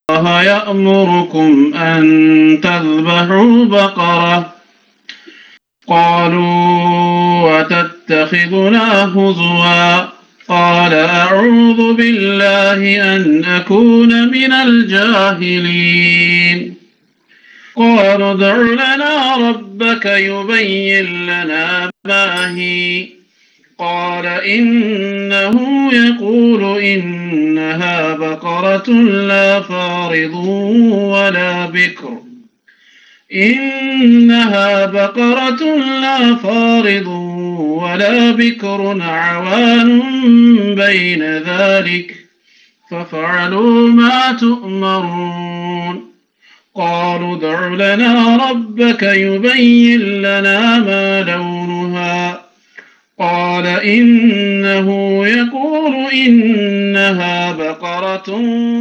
الله يأمركم أن تذبحوا بقرة قالوا وتتخذنا هزوا قال أعوذ بالله أن أكون من الجاهلين قالوا ادع لنا ربك يبين لنا ما هي قال إنه يقول إنها بقرة لا فارض ولا بكر إنها بقرة لا فارض ولا بكر عوان بين ذلك ففعلوا ما تؤمرون قالوا ادع لنا ربك يبين لنا ما لونها قال إنه يقول إنها بقرة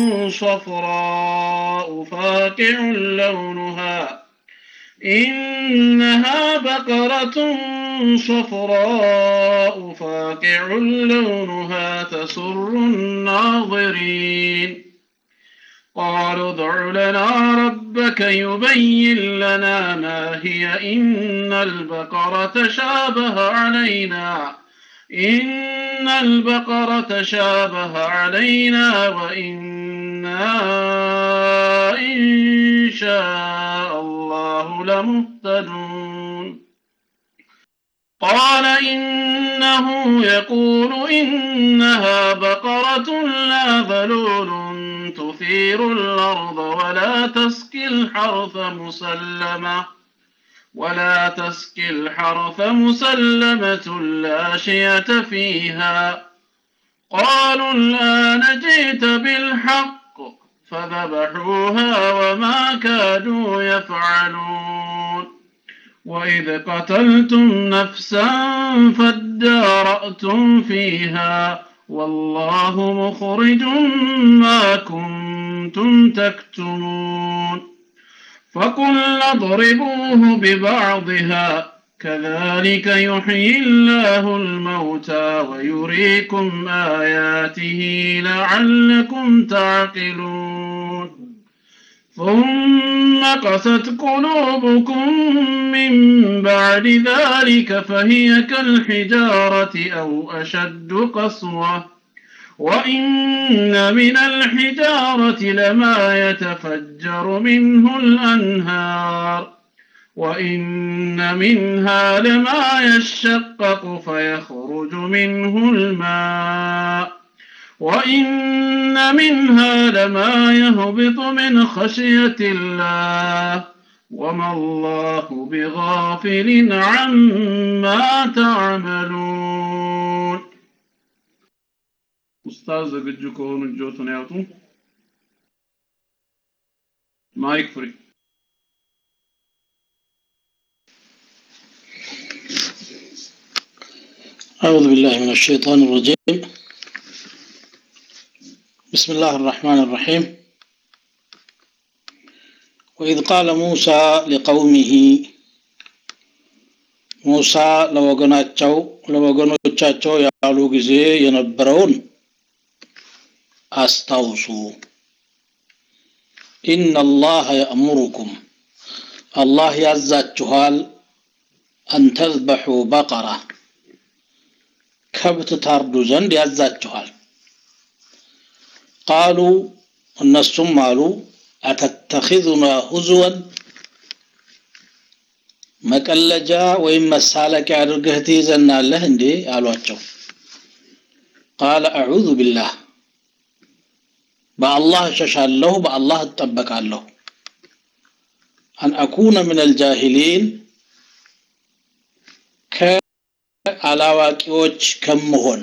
صفراء فاقع لونها إنها بقرة صفراء فاقع لونها تسر الناظرين قالوا ادع لنا ربك يبين لنا ما هي إن البقرة شابه علينا إن البقرة شابه علينا وإنا إن شاء الله لمهتدون قال إنه يقول إنها بقرة لا ذلول تثير الأرض ولا تسقي الحرث مسلمة ولا تسقي الحرث مسلمة لا شية فيها قالوا الآن جئت بالحق فذبحوها وما كادوا يفعلون وإذ قتلتم نفسا فادارأتم فيها والله مخرج ما كنتم تكتمون فقلنا اضربوه ببعضها كذلك يحيي الله الموتى ويريكم آياته لعلكم تعقلون ثم قست قلوبكم من بعد ذلك فهي كالحجارة أو أشد قسوة وإن من الحجارة لما يتفجر منه الأنهار وإن منها لما يشقق فيخرج منه الماء وإن منها لما يهبط من خشية الله وما الله بغافل عما تعملون ኡስታዝ ዝግጁ ከሆኑ እጆቱን ያውጡ ማይክ ፍሪ أعوذ بالله من الشيطان الرجيم بسم الله الرحمن الرحيم وإذ قال موسى لقومه ሙሳ ለወገናቸው ለወገኖቻቸው ያሉ ጊዜ የነበረውን አስታውሱ ኢነላህ የእሙሩኩም አላህ ያዛችኋል አንተዝበሑ በቀራ ከብት ታርዱ ዘንድ ያዛችኋል ቃሉ እነሱም አሉ አተተኺዙና ሁዝወን መቀለጃ ወይም መሳለቂያ አድርገህ ትይዘናለህ እንዴ አሏቸው ቃለ አዑዙ ቢላህ በአላህ እሸሻለሁ በአላህ እጠበቃለሁ አን አኩነ ምን አልጃሂሊን ከአላዋቂዎች ከምሆን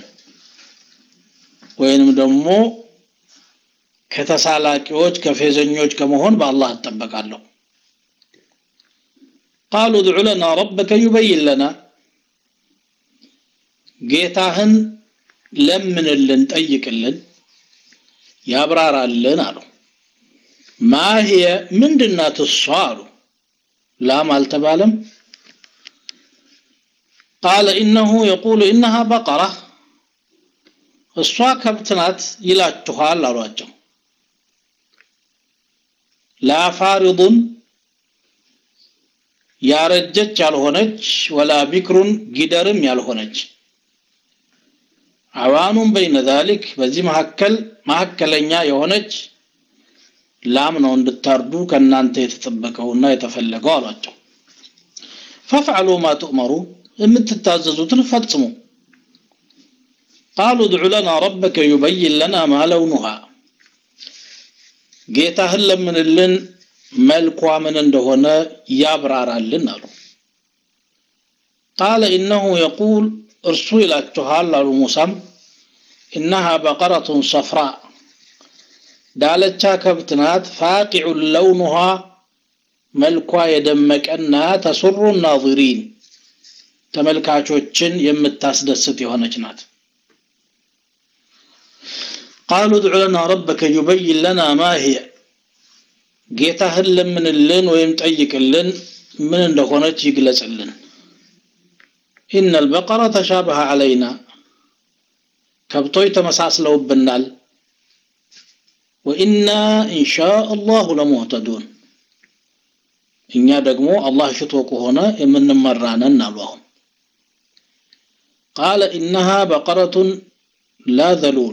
ወይንም ደግሞ ከተሳላቂዎች ከፌዘኞች ከመሆን በአላህ እጠበቃለሁ قالوا ادع لنا ربك يبين لنا ጌታህን ለምንልን ጠይቅልን ያብራራልን አሉ ማህየ ምንድናት እሷ አሉ ላም አልተባለም ቃለ ኢነሁ የቁሉ ኢነሃ በቀራ እሷ ከብት ናት ይላችኋል አሏቸው ላ ፋሪዱን ያረጀች ያልሆነች ወላ ቢክሩን ጊደርም ያልሆነች አዋኑን በይነ ዛሊክ በዚህ መካከል መካከለኛ የሆነች ላም ነው እንድታርዱ ከእናንተ የተጠበቀውና የተፈለገው አሏቸው ፈፍዐሉ ማ ትእመሩ የምትታዘዙትን ፈጽሙ ቃሉ ድዑ ለና ረበከ ዩበይን ለና ማ ለውኑሃ ጌታህን ለምንልን መልኳ ምን እንደሆነ ያብራራልን አሉ ቃለ ኢነሁ የቁል እርሱ ይላችኋል አሉ ሙሳም ኢነሃ በቀረቱን ሰፍራ ዳለቻ ከብት ናት ፋቂዑን ለውኑሃ መልኳ የደመቀና ተሱሩ ናظሪን ተመልካቾችን የምታስደስት የሆነች ናት ቃሉ ድዑ ለና ረበከ ዩበይን ለና ማ ሂየ ጌታህን ለምንልን ወይም ጠይቅልን ምን እንደሆነች ይግለጽልን ኢነ አልበቀረ ተሻበሀ ዐለይና ከብቶች ተመሳስለውብናል ወኢና ኢንሻ አላሁ ለሙህተዱን እኛ ደግሞ አላህ ሽቶ ከሆነ የምንመራነን አሉ አሁን ቃለ ኢነሃ በቀረቱን ላ ዘሉል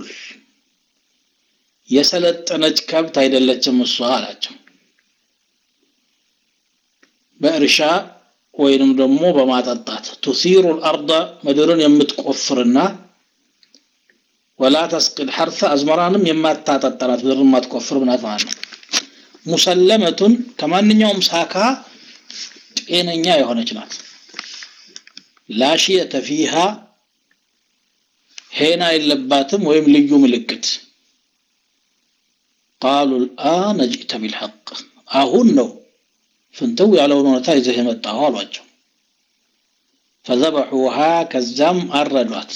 የሰለጠነች ከብት አይደለችም እሷ አላቸው በእርሻ ወይንም ደግሞ በማጠጣት ቱሲሩ ልአርض ምድርን የምትቆፍርና ወላ ተስቅል ሐርፈ አዝመራንም የማታጠጠራት ምድርን የማትቆፍር ምናት ማለት ነው ሙሰለመቱን ከማንኛውም ሳካ ጤነኛ የሆነች ናት ላሽየተ ፊሃ ሄና የለባትም ወይም ልዩ ምልክት ቃሉ ልአነ ጅእተ ቢልሐቅ አሁን ነው ፍንትው ያለውን እውነታ ይዘህ የመጣኸው አሏቸው ፈዘበሑሃ ከዛም አረዷት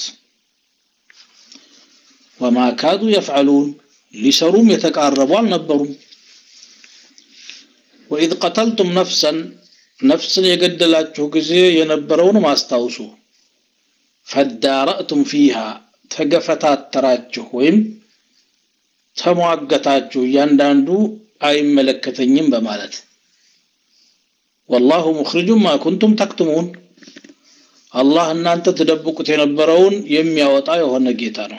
ወማ ካዱ የፍዐሉን ሊሰሩም የተቃረቡ አልነበሩም ወኢዝ ቀተልቱም ነፍሰን ነፍስን የገደላችሁ ጊዜ የነበረውንም አስታውሱ ፈዳረእቱም ፊሃ ተገፈታተራችሁ ወይም ተሟገታችሁ እያንዳንዱ አይመለከተኝም በማለት ወላሁ ሙኽሪጁን ማ ኩንቱም ተክትሙን አላህ እናንተ ትደብቁት የነበረውን የሚያወጣ የሆነ ጌታ ነው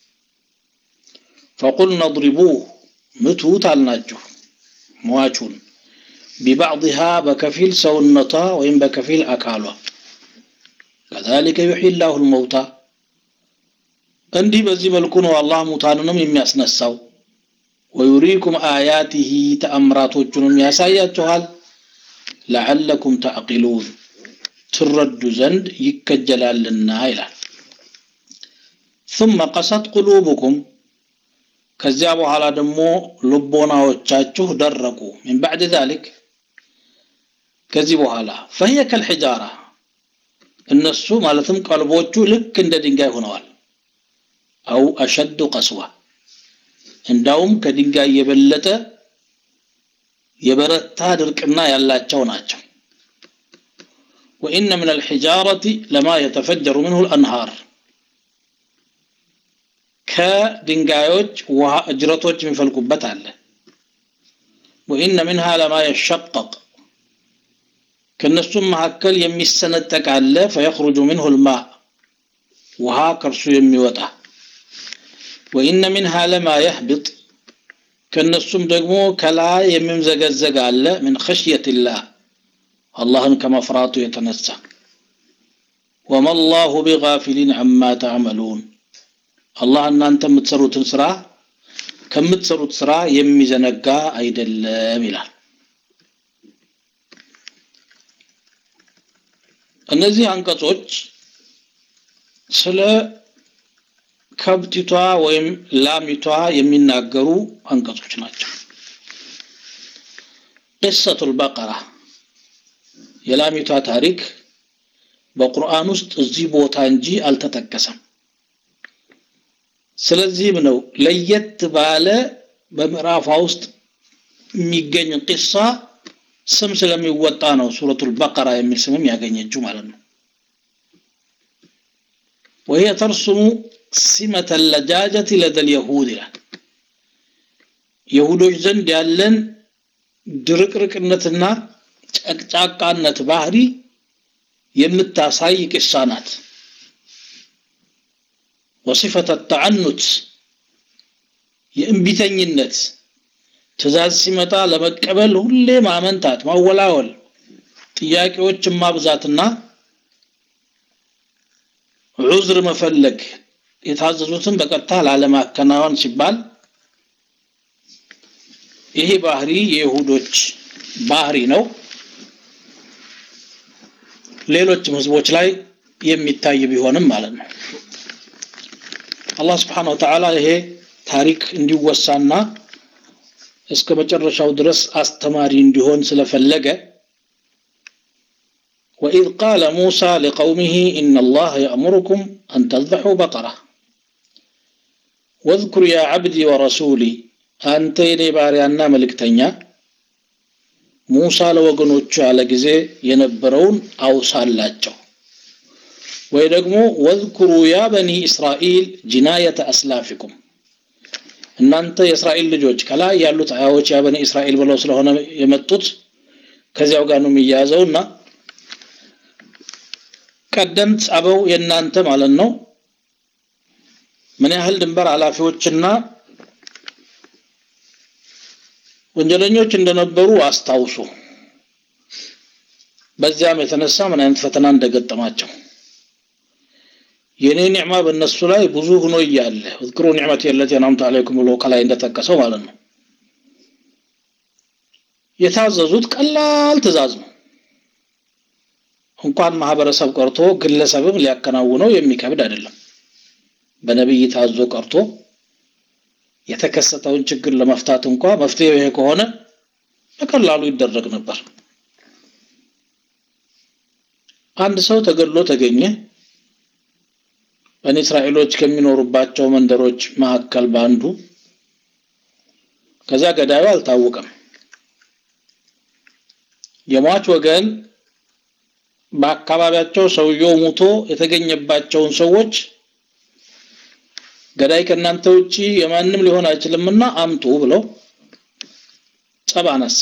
ፈቁልነ እድሪቡህ ምቱት አልናችሁ ሟቹን ቢባዕድሃ በከፊል ሰውነቷ ወይም በከፊል አካሏ ከዛሊከ ዩሕይ ላሁ ልመውታ እንዲህ በዚህ መልኩ ነው አላህ ሙታንንም የሚያስነሳው ወዩሪኩም አያቲሂ ተአምራቶቹንም ያሳያችኋል ለዓለኩም ተዕቂሉን ትረዱ ዘንድ ይከጀላልና ይላል ثم قست قلوبكم ከዚያ በኋላ ደግሞ ልቦናዎቻችሁ ደረቁ من بعد ذلك ከዚህ በኋላ فهي كالحجارة እነሱ ማለትም ቀልቦቹ ልክ እንደ ድንጋይ ሆነዋል አው አሸዱ ቀስዋ እንዳውም ከድንጋይ የበለጠ የበረታ ድርቅና ያላቸው ናቸው وإن من الحجارة لما يتفجر منه الأنهار ከድንጋዮች ውሃ እጅረቶች የሚፈልቁበት አለ وإن منها لما يشقق ከነሱም መካከል የሚሰነጠቅ አለ فيخرج منه الماء ውሃ ከእርሱ የሚወጣ وإن منها لما يهبط ከነሱም ደግሞ ከላይ የሚምዘገዘግ አለ من خشية الله አላህን ከመፍራቱ የተነሳ ወማ አላሁ ቢጋፊሊን አማ ተዕመሉን አላህ እናንተ የምትሰሩትን ስራ ከምትሰሩት ስራ የሚዘነጋ አይደለም ይላል እነዚህ አንቀጾች ስለ ከብቲቷ ወይም ላሚቷ የሚናገሩ አንቀጾች ናቸው ቅሰቱል በቀራ የላሚቷ ታሪክ በቁርአን ውስጥ እዚህ ቦታ እንጂ አልተጠቀሰም ስለዚህም ነው ለየት ባለ በምዕራፏ ውስጥ የሚገኝ ቂሳ ስም ስለሚወጣ ነው ሱረቱል በቀራ የሚል ስምም ያገኘችው ማለት ነው وهي ترسم سمة اللجاجة لدى اليهود ይላል የሁዶች ዘንድ ያለን ድርቅርቅነትና ጨቅጫቃነት ባህሪ የምታሳይ ቂሳ ናት። ወሲፈተ ተዓኑት የእንቢተኝነት ትእዛዝ ሲመጣ ለመቀበል ሁሌ ማመንታት፣ ማወላወል፣ ጥያቄዎችን ማብዛትና ዑዝር መፈለግ የታዘዙትን በቀጥታ ላለማከናወን ሲባል ይሄ ባህሪ የይሁዶች ባህሪ ነው። ሌሎችም ህዝቦች ላይ የሚታይ ቢሆንም ማለት ነው። አላህ ስብሓነሁ ወተዓላ ይሄ ታሪክ እንዲወሳና እስከ መጨረሻው ድረስ አስተማሪ እንዲሆን ስለፈለገ وإذ قال موسى لقومه إن الله يأمركم أن تذبحوا بقرة واذكر يا عبدي ورسولي أنت يني باريانا ملكتنيا موسى ለወገኖቹ ያለ ጊዜ የነበረውን አውሳላቸው ወይ ደግሞ ወዝኩሩ ያ በኒ እስራኤል ጅናየተ አስላፊኩም እናንተ የእስራኤል ልጆች ከላይ ያሉት አያዎች ያ በኒ እስራኤል ብለው ስለሆነ የመጡት ከዚያው ጋር ነው የሚያያዘውና ቀደምት አበው የእናንተ ማለት ነው ምን ያህል ድንበር ኃላፊዎችና ወንጀለኞች እንደነበሩ አስታውሱ። በዚያም የተነሳ ምን አይነት ፈተና እንደገጠማቸው የኔ ኒዕማ በእነሱ ላይ ብዙ ሆኖ እያለ እዝክሩ ኒዕመት የለት የናምቱ አለይኩም ብሎ ከላይ እንደጠቀሰው ማለት ነው። የታዘዙት ቀላል ትእዛዝ ነው። እንኳን ማህበረሰብ ቀርቶ ግለሰብም ሊያከናውነው የሚከብድ አይደለም። በነቢይ ታዞ ቀርቶ የተከሰተውን ችግር ለመፍታት እንኳ መፍትሄው ይሄ ከሆነ በቀላሉ ይደረግ ነበር። አንድ ሰው ተገድሎ ተገኘ። በኒ እስራኤሎች ከሚኖሩባቸው መንደሮች መካከል በአንዱ ከዛ ገዳዩ አልታወቀም። የሟች ወገን በአካባቢያቸው ሰውየው ሙቶ የተገኘባቸውን ሰዎች ገዳይ ከእናንተ ውጪ የማንም ሊሆን አይችልምና አምጡ ብለው ጸብ አነሳ።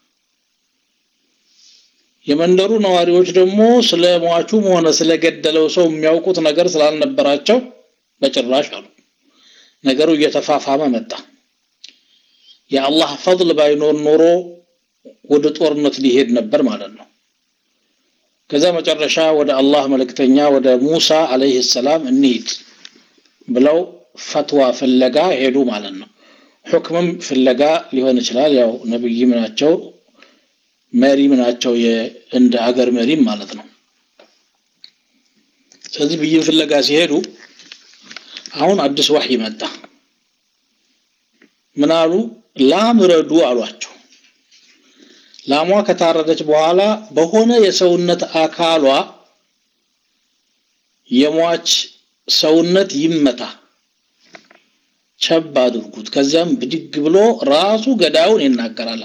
የመንደሩ ነዋሪዎች ደግሞ ስለ ሟቹም ሆነ ስለገደለው ሰው የሚያውቁት ነገር ስላልነበራቸው በጭራሽ አሉ። ነገሩ እየተፋፋመ መጣ። የአላህ ፈضል ባይኖር ኖሮ ወደ ጦርነት ሊሄድ ነበር ማለት ነው። ከዛ መጨረሻ ወደ አላህ መልእክተኛ ወደ ሙሳ አለይሂ ሰላም እንሂድ ብለው ፈትዋ ፍለጋ ሄዱ ማለት ነው። ሁክምም ፍለጋ ሊሆን ይችላል። ያው ነብይም ናቸው መሪም ናቸው፣ እንደ አገር መሪም ማለት ነው። ስለዚህ ብይን ፍለጋ ሲሄዱ አሁን አዲስ ወህይ መጣ። ምን አሉ? ላም ረዱ አሏቸው። ላሟ ከታረደች በኋላ በሆነ የሰውነት አካሏ የሟች ሰውነት ይመታ፣ ቸብ አድርጉት። ከዚያም ብድግ ብሎ ራሱ ገዳዩን ይናገራል።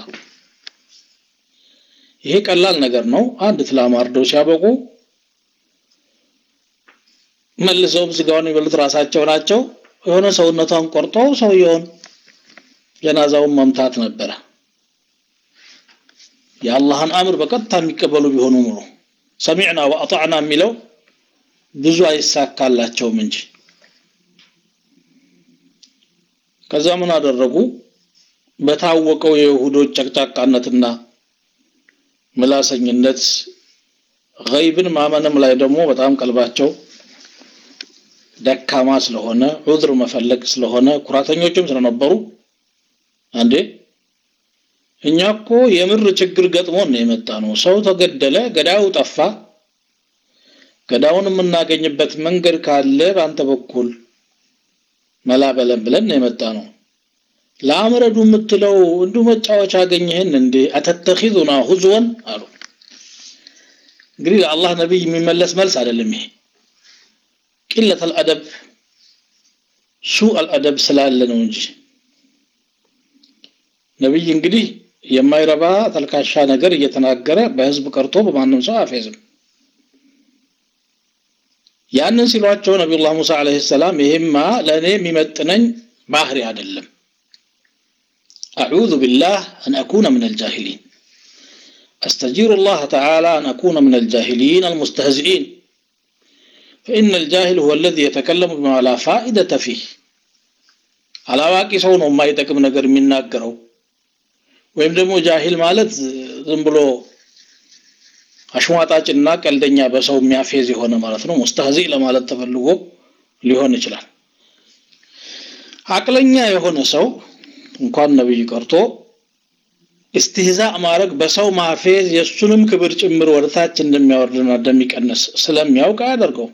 ይሄ ቀላል ነገር ነው። አንድ ላም አርደው ሲያበቁ መልሰውም ስጋውን የሚበሉት ራሳቸው ናቸው። የሆነ ሰውነቷን ቆርጦ ሰውየውን ጀናዛውን መምታት ነበረ። የአላህን አምር በቀጥታ የሚቀበሉ ቢሆኑ ኑሮ ሰሚዕና ወአጣዕና የሚለው ብዙ አይሳካላቸውም እንጂ ከዛ ምን አደረጉ? በታወቀው የይሁዶች ጨቅጫቃነትና ምላሰኝነት ገይብን ማመንም ላይ ደግሞ በጣም ቀልባቸው ደካማ ስለሆነ ዑዝር መፈለግ ስለሆነ ኩራተኞችም ስለነበሩ አንዴ እኛ እኮ የምር ችግር ገጥሞን ነው የመጣ ነው። ሰው ተገደለ፣ ገዳዩ ጠፋ። ገዳውን የምናገኝበት መንገድ ካለ በአንተ በኩል መላ በለን ብለን ነው የመጣ ነው። ለአምረዱ የምትለው እንዲሁ መጫወቻ አገኘህን እንዴ? አተተኺዙና ሁዝወን አሉ። እንግዲህ ለአላህ ነቢይ የሚመለስ መልስ አይደለም ይሄ። ቂለት አልአደብ ሱእ አልአደብ ስላለ ነው እንጂ ነቢይ እንግዲህ የማይረባ ተልካሻ ነገር እየተናገረ በህዝብ ቀርቶ በማንም ሰው አፌዝም። ያንን ሲሏቸው ነቢዩላህ ሙሳ ዓለይሂ ሰላም ይሄማ ለእኔ የሚመጥነኝ ባህሪ አይደለም፣ أعوذ بالله أن أكون من الجاهلين أستجير الله تعالى أن أكون من الجاهلين المستهزئين فإن الجاهل هو الذي يتكلم بما لا فائدة فيه አላዋቂ ሰው ነው የማይጠቅም ነገር የሚናገረው ወይም ደግሞ ጃሂል ማለት ዝም ብሎ አሽሟጣጭና ቀልደኛ በሰው የሚያፌዝ የሆነ ማለት ነው ሙስተህዚ ለማለት ተፈልጎ ሊሆን ይችላል አቅለኛ የሆነ ሰው እንኳን ነብይ ቀርቶ እስትህዛ ማድረግ በሰው ማፌዝ የእሱንም ክብር ጭምር ወደታች እንደሚያወርድና እንደሚቀንስ ስለሚያውቅ አያደርገው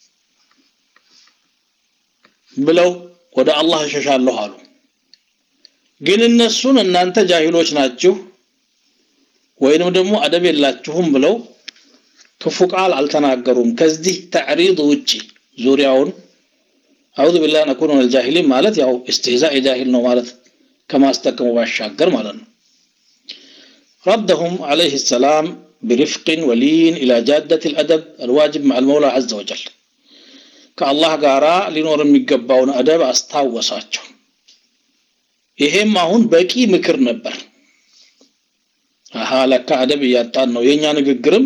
ብለው ወደ አላህ እሸሻለሁ አሉ ግን እነሱን እናንተ ጃሂሎች ናችሁ ወይንም ደግሞ አደብ የላችሁም ብለው ክፉ ቃል አልተናገሩም ከዚህ ተዕሪድ ውጪ ዙሪያውን አዑዙ ቢላህ ነኩኑ ሚነል ጃሂሊን ማለት ያው እስትህዛእ የጃሂል ነው ማለት ከማስጠቀሙ ባሻገር ማለት ነው ردهم عليه السلام برفق ولين إلى جادة الأدب الواجب مع المولى عز وجل ከአላህ ጋራ ሊኖር የሚገባውን አደብ አስታወሳቸው ይሄም አሁን በቂ ምክር ነበር አሃ ለካ አደብ እያጣን ነው የኛ ንግግርም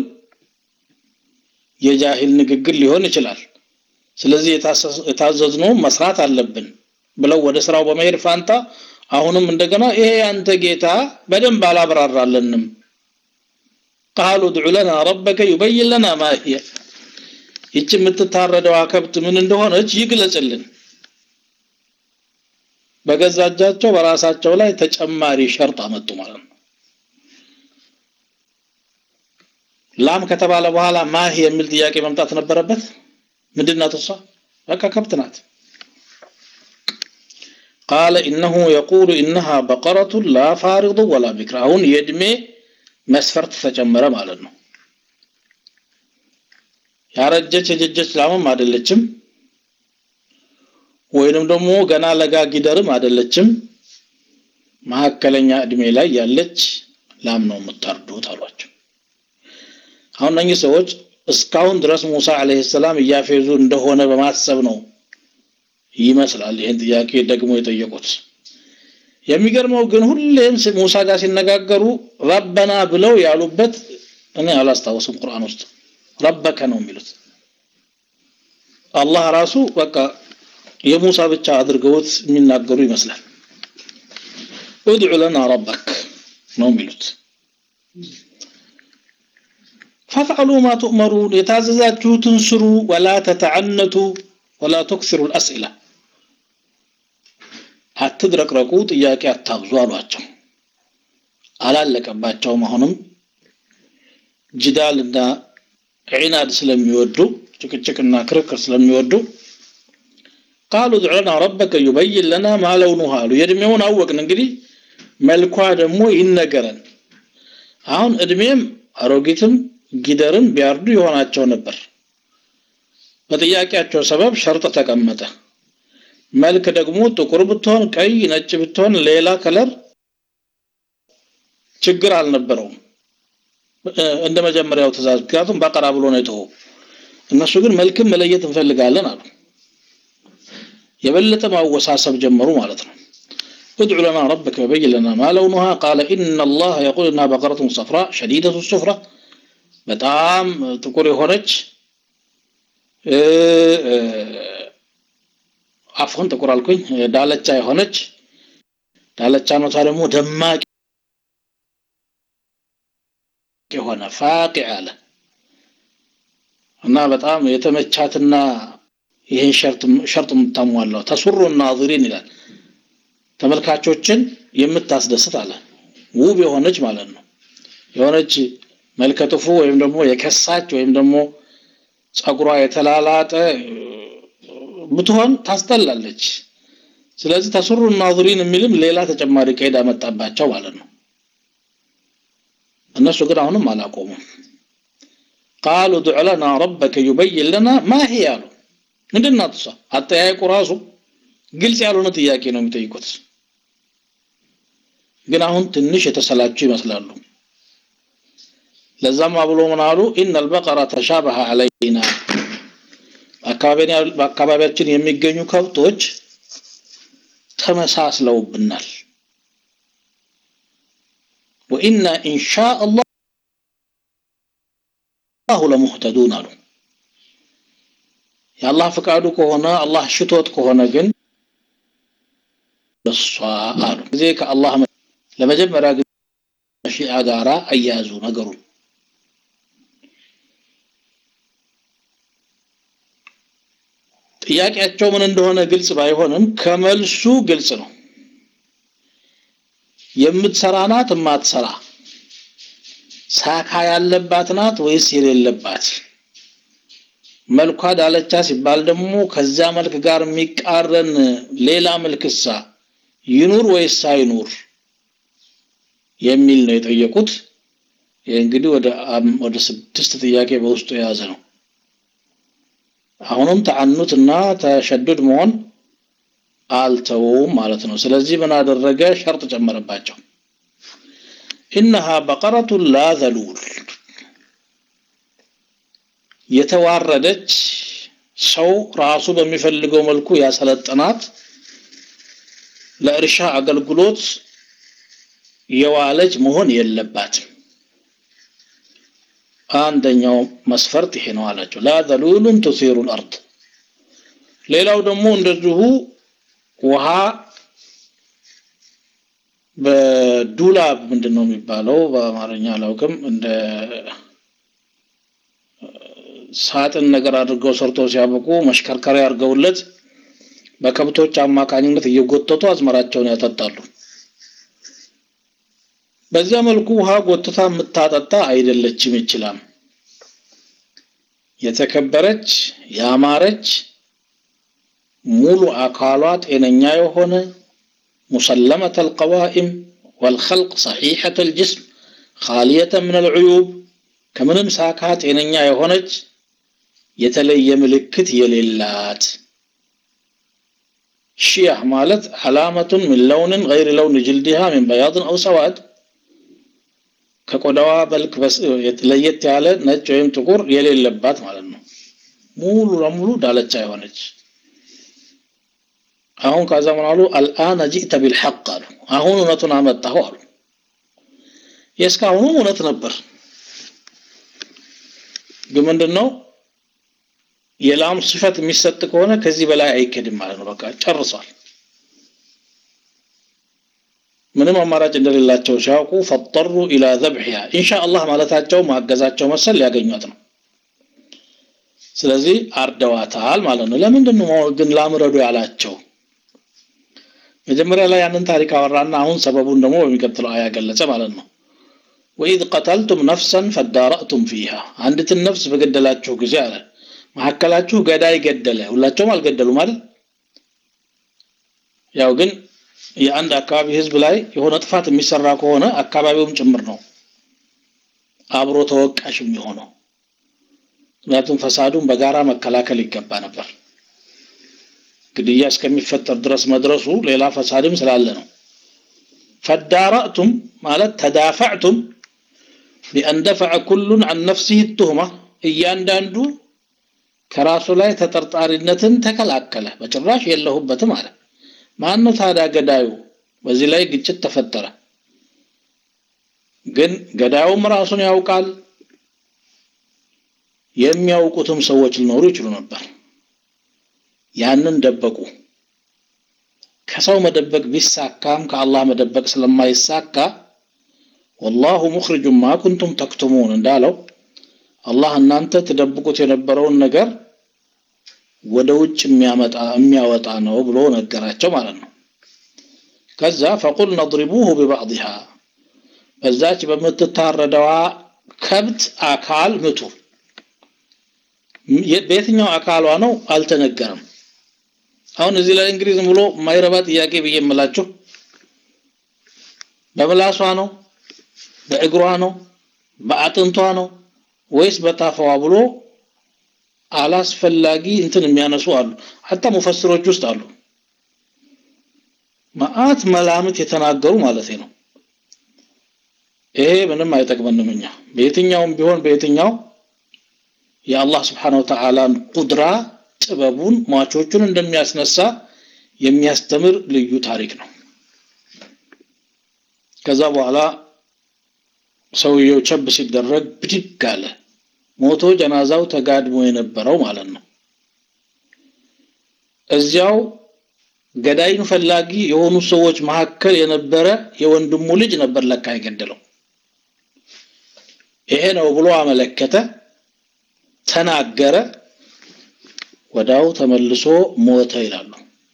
የጃሂል ንግግር ሊሆን ይችላል ስለዚህ የታዘዝነው መስራት አለብን ብለው ወደ ስራው በመሄድ ፋንታ አሁንም እንደገና ይሄ አንተ ጌታ በደንብ አላብራራለንም قالوا ادع لنا ربك يبين لنا ما هي ይቺ የምትታረደዋ ከብት ምን እንደሆነች ይግለጽልን በገዛ እጃቸው በራሳቸው ላይ ተጨማሪ ሸርጥ አመጡ ማለት ነው ላም ከተባለ በኋላ ማህ የሚል ጥያቄ መምጣት ነበረበት ምንድናት እሷ በቃ ከብት ናት قال إنه يقول إنها بقرة لا فارض ولا بكر አሁን የእድሜ መስፈርት ተጨመረ ማለት ነው ያረጀች የጀጀች ላምም አይደለችም ወይንም ደግሞ ገና ለጋ ጊደርም አይደለችም መካከለኛ እድሜ ላይ ያለች ላም ነው የምታርዱት አሏቸው አሁን እነኚህ ሰዎች እስካሁን ድረስ ሙሳ አለይሂ ሰላም እያፌዙ እንደሆነ በማሰብ ነው ይመስላል ይህን ጥያቄ ደግሞ የጠየቁት የሚገርመው ግን ሁሌም ሙሳ ጋር ሲነጋገሩ ረበና ብለው ያሉበት እኔ አላስታውስም ቁርአን ውስጥ ረበከ ነው የሚሉት አላህ ራሱ በቃ የሙሳ ብቻ አድርገውት የሚናገሩ ይመስላል ادع لنا ربك ነው የሚሉት فافعلوا ما تؤمرون የታዘዛችሁትን ስሩ ولا تتعنتوا ولا تكثروا الأسئلة አትድረቅረቁ ጥያቄ አታብዙ አሏቸው አላለቀባቸውም አሁንም ጅዳልና ዒናድ ስለሚወዱ ጭቅጭቅና ክርክር ስለሚወዱ ቃሉ ادع لنا ربك يبين لنا ما لونها አሉ የእድሜውን አወቅን እንግዲህ መልኳ ደግሞ ይነገረን አሁን እድሜም አሮጊትም ጊደርም ቢያርዱ ይሆናቸው ነበር በጥያቄያቸው ሰበብ ሸርጥ ተቀመጠ መልክ ደግሞ ጥቁር ብትሆን ቀይ ነጭ ብትሆን ሌላ ከለር ችግር አልነበረውም እንደ መጀመሪያው ትእዛዝ ምክንያቱም በቀራ ብሎ ነው የተወው እነሱ ግን መልክም መለየት እንፈልጋለን አሉ የበለጠ ማወሳሰብ ጀመሩ ማለት ነው ادع لنا ربك وبين لنا ما لونها قال إن الله يقول إنها بقرة صفراء شديدة الصفرة በጣም ጥቁር የሆነች አፎን ጥቁር አልኩኝ ዳለቻ የሆነች ዳለቻነቷ ደግሞ ደማቅ የሆነ ፋቂ አለ እና በጣም የተመቻትና ይህን ሸርጥ የምታሟላው ተሱሩ ናዝሪን ይላል ተመልካቾችን የምታስደስት አለ ውብ የሆነች ማለት ነው የሆነች መልከጥፉ ወይም ደግሞ የከሳች ወይም ደግሞ ጸጉሯ የተላላጠ ብትሆን ታስጠላለች ስለዚህ ተሱሩ ናዝሪን የሚልም ሌላ ተጨማሪ ቀይድ አመጣባቸው ማለት ነው እነሱ ግን አሁንም አላቆሙም ቃሉ ዱዕ ለና ረበከ ዩበይን ለና ማ ሂ አሉ ምንድናት እሷ አጠያየቁ ራሱ ግልጽ ያልሆነ ጥያቄ ነው የሚጠይቁት ግን አሁን ትንሽ የተሰላችሁ ይመስላሉ ለዛም ብሎ ምን አሉ ኢነ አልበቀረ ተሻበሀ አለይና በአካባቢያችን የሚገኙ ከብቶች ተመሳስለውብናል ወኢና ኢንሻ አላሁ ለሙህተዱን አሉ። የአላህ ፍቃዱ ከሆነ አላህ ሽቶት ከሆነ ግን በሷ አሉ ጊዜ ከአላህ ለመጀመሪያ ጊዜ ሺዓ ጋራ አያያዙ ነገሩን። ጥያቄያቸው ምን እንደሆነ ግልጽ ባይሆንም ከመልሱ ግልጽ ነው። የምትሰራ ናት የማትሰራ ሳካ ያለባት ናት ወይስ የሌለባት? መልኳ ዳለቻ ሲባል ደግሞ ከዛ መልክ ጋር የሚቃረን ሌላ መልክሳ ይኑር ወይስ አይኑር የሚል ነው የጠየቁት። ይህ እንግዲህ ወደ ወደ ስድስት ጥያቄ በውስጡ የያዘ ነው። አሁንም ተአኑት እና ተሸዱድ መሆን አልተውም ማለት ነው። ስለዚህ ምን አደረገ? ሸርጥ ጨመረባቸው። ኢነሃ በቀረቱን ላ ዘሉል የተዋረደች ሰው ራሱ በሚፈልገው መልኩ ያሰለጠናት ለእርሻ አገልግሎት የዋለች መሆን የለባትም። አንደኛው መስፈርት ይሄ ነው አላቸው። ላ ዘሉሉን ቱሲሩ ልአርድ። ሌላው ደግሞ እንደዚሁ ውሃ በዱላብ ምንድን ነው የሚባለው በአማርኛ አላውቅም እንደ ሳጥን ነገር አድርገው ሰርተው ሲያበቁ መሽከርከሪያ አድርገውለት በከብቶች አማካኝነት እየጎተቱ አዝመራቸውን ያጠጣሉ። በዚያ መልኩ ውሃ ጎትታ የምታጠጣ አይደለችም። ይችላል የተከበረች ያማረች ሙሉ አካሏ ጤነኛ የሆነ ሙሰለመተ አልቀዋኢም ወልኸልቅ ሰሒሐተ አልጅስም ኻሊየተ ምን አልዑዩብ ከምንም ሳካ ጤነኛ የሆነች የተለየ ምልክት የሌላት ሺያህ ማለት ዓላመቱን ምን ለውንን ገይር ለውን ጅልዲሃ ምን በያድን አው ሰዋድ ከቆዳዋ በልክ ለየት ያለ ነጭ ወይም ጥቁር የሌለባት ማለት ነው። ሙሉ ለሙሉ ዳለቻ የሆነች አሁን ከዛ ምን አሉ? አልአነ ጂእተ ቢልሐቅ አሉ። አሁን እውነቱን አመጣሁ አሉ። የእስካሁኑ እውነት ነበር፣ ግን ምንድን ነው የላም ስፈት የሚሰጥ ከሆነ ከዚህ በላይ አይኬድም ማለት ነው። በቃ ጨርሷል። ምንም አማራጭ እንደሌላቸው ሲያውቁ ፈጠሩ ኢላ ዘብሒያ ኢንሻአላህ ማለታቸው ማገዛቸው መሰል ሊያገኟት ነው። ስለዚህ አርደዋታል ማለት ነው። ለምንድን ነው ግን ላምረዱ ያላቸው? መጀመሪያ ላይ ያንን ታሪክ አወራና አሁን ሰበቡን ደግሞ በሚቀጥለው አያ ገለጸ ማለት ነው። ወኢዝ ቀተልቱም ነፍሰን ፈዳረእቱም ፊሃ አንዲትን ነፍስ በገደላችሁ ጊዜ አለ መካከላችሁ ገዳይ ገደለ። ሁላቸውም አልገደሉም አይደል? ያው ግን የአንድ አካባቢ ህዝብ ላይ የሆነ ጥፋት የሚሰራ ከሆነ አካባቢውም ጭምር ነው አብሮ ተወቃሽ የሚሆነው። ምክንያቱም ፈሳዱን በጋራ መከላከል ይገባ ነበር። ግድያ እስከሚፈጠር ድረስ መድረሱ ሌላ ፈሳድም ስላለ ነው። ፈዳረእቱም ማለት ተዳፈዕቱም ቢአን ደፈዐ ኩሉን አን ነፍሲህ ቱህማ እያንዳንዱ ከራሱ ላይ ተጠርጣሪነትን ተከላከለ። በጭራሽ የለሁበትም አለ። ማን ነው ታዲያ ገዳዩ? በዚህ ላይ ግጭት ተፈጠረ። ግን ገዳዩም ራሱን ያውቃል። የሚያውቁትም ሰዎች ሊኖሩ ይችሉ ነበር። ያንን ደበቁ። ከሰው መደበቅ ቢሳካም ከአላህ መደበቅ ስለማይሳካ ወላሁ ሙኽሪጁን ማ ኩንቱም ተክቱሙን እንዳለው አላህ እናንተ ትደብቁት የነበረውን ነገር ወደ ውጭ የሚያመጣ የሚያወጣ ነው ብሎ ነገራቸው ማለት ነው። ከዛ ፈቁል ነድሪቡሁ ቢባዕድሃ በዛች በምትታረደዋ ከብት አካል ምቱ። በየትኛው አካሏ ነው አልተነገረም። አሁን እዚህ ላይ እንግዲህ ዝም ብሎ የማይረባ ጥያቄ ብዬ የምላችሁ በምላሷ ነው፣ በእግሯ ነው፣ በአጥንቷ ነው ወይስ በታፋዋ ብሎ አላስፈላጊ እንትን የሚያነሱ አሉ። ሀታ ሙፈስሮች ውስጥ አሉ መዓት መላምት የተናገሩ ማለት ነው። ይሄ ምንም አይጠቅመንም። እኛ በየትኛውም ቢሆን በየትኛው የአላህ ስብሓነ ወተዓላን ቁድራ ጥበቡን ሟቾቹን እንደሚያስነሳ የሚያስተምር ልዩ ታሪክ ነው። ከዛ በኋላ ሰውየው ቸብ ሲደረግ ብድግ አለ። ሞቶ ጀናዛው ተጋድሞ የነበረው ማለት ነው። እዚያው ገዳይን ፈላጊ የሆኑ ሰዎች መካከል የነበረ የወንድሙ ልጅ ነበር ለካ የገደለው። ይሄ ነው ብሎ አመለከተ፣ ተናገረ። ወዳው ተመልሶ ሞተ ይላሉ።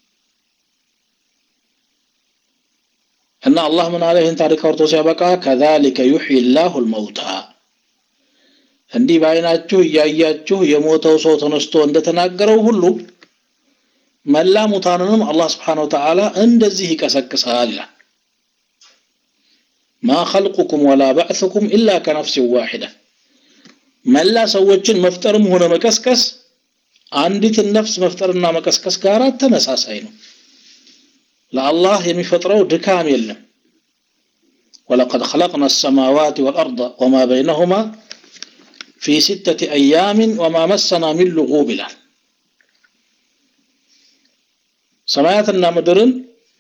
እና አላህ ምን አለ ይህን ታሪክ አውርቶ ሲያበቃ ከዛሊከ ዩሕይ ላሁ ልመውታ እንዲህ በአይናችሁ እያያችሁ የሞተው ሰው ተነስቶ እንደተናገረው ሁሉ መላ ሙታንንም አላህ ስብሓነ ወተዓላ እንደዚህ ይቀሰቅሳል ይላል። ማ ኸልቁኩም ወላ ባዕثኩም ኢላ ከነፍሲን ዋሒዳ መላ ሰዎችን መፍጠርም ሆነ መቀስቀስ አንዲትን ነፍስ መፍጠርና መቀስቀስ ጋር ተመሳሳይ ነው። ለአላህ የሚፈጥረው ድካም የለም። ወለቀድ ኸለቅና አሰማዋት ወልአርض ወማ በይነሁማ ፊ ሲተቲ አያምን ወማ መሰና ሚን ልጉብ ይላል። ሰማያትና ምድርን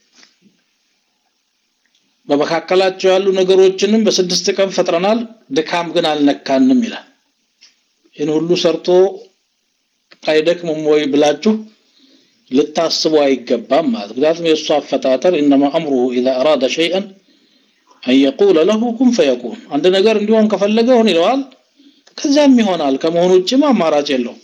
በመካከላቸው ያሉ ነገሮችንም በስድስት ቀን ፈጥረናል፣ ድካም ግን አልነካንም ይላል። ይህን ሁሉ ሰርቶ አይደክምም ወይ ብላችሁ ልታስቡ አይገባም ማለት ምክንያቱም የእሱ አፈጣጠር ኢነማ አምሩሁ ኢዛ አራደ ሸይአን አን የቁለ ለሁ ኩን ፈየኩን አንድ ነገር እንዲሆን ከፈለገ ሆን ይለዋል ከዚያም ይሆናል ከመሆኑ ውጭም አማራጭ የለውም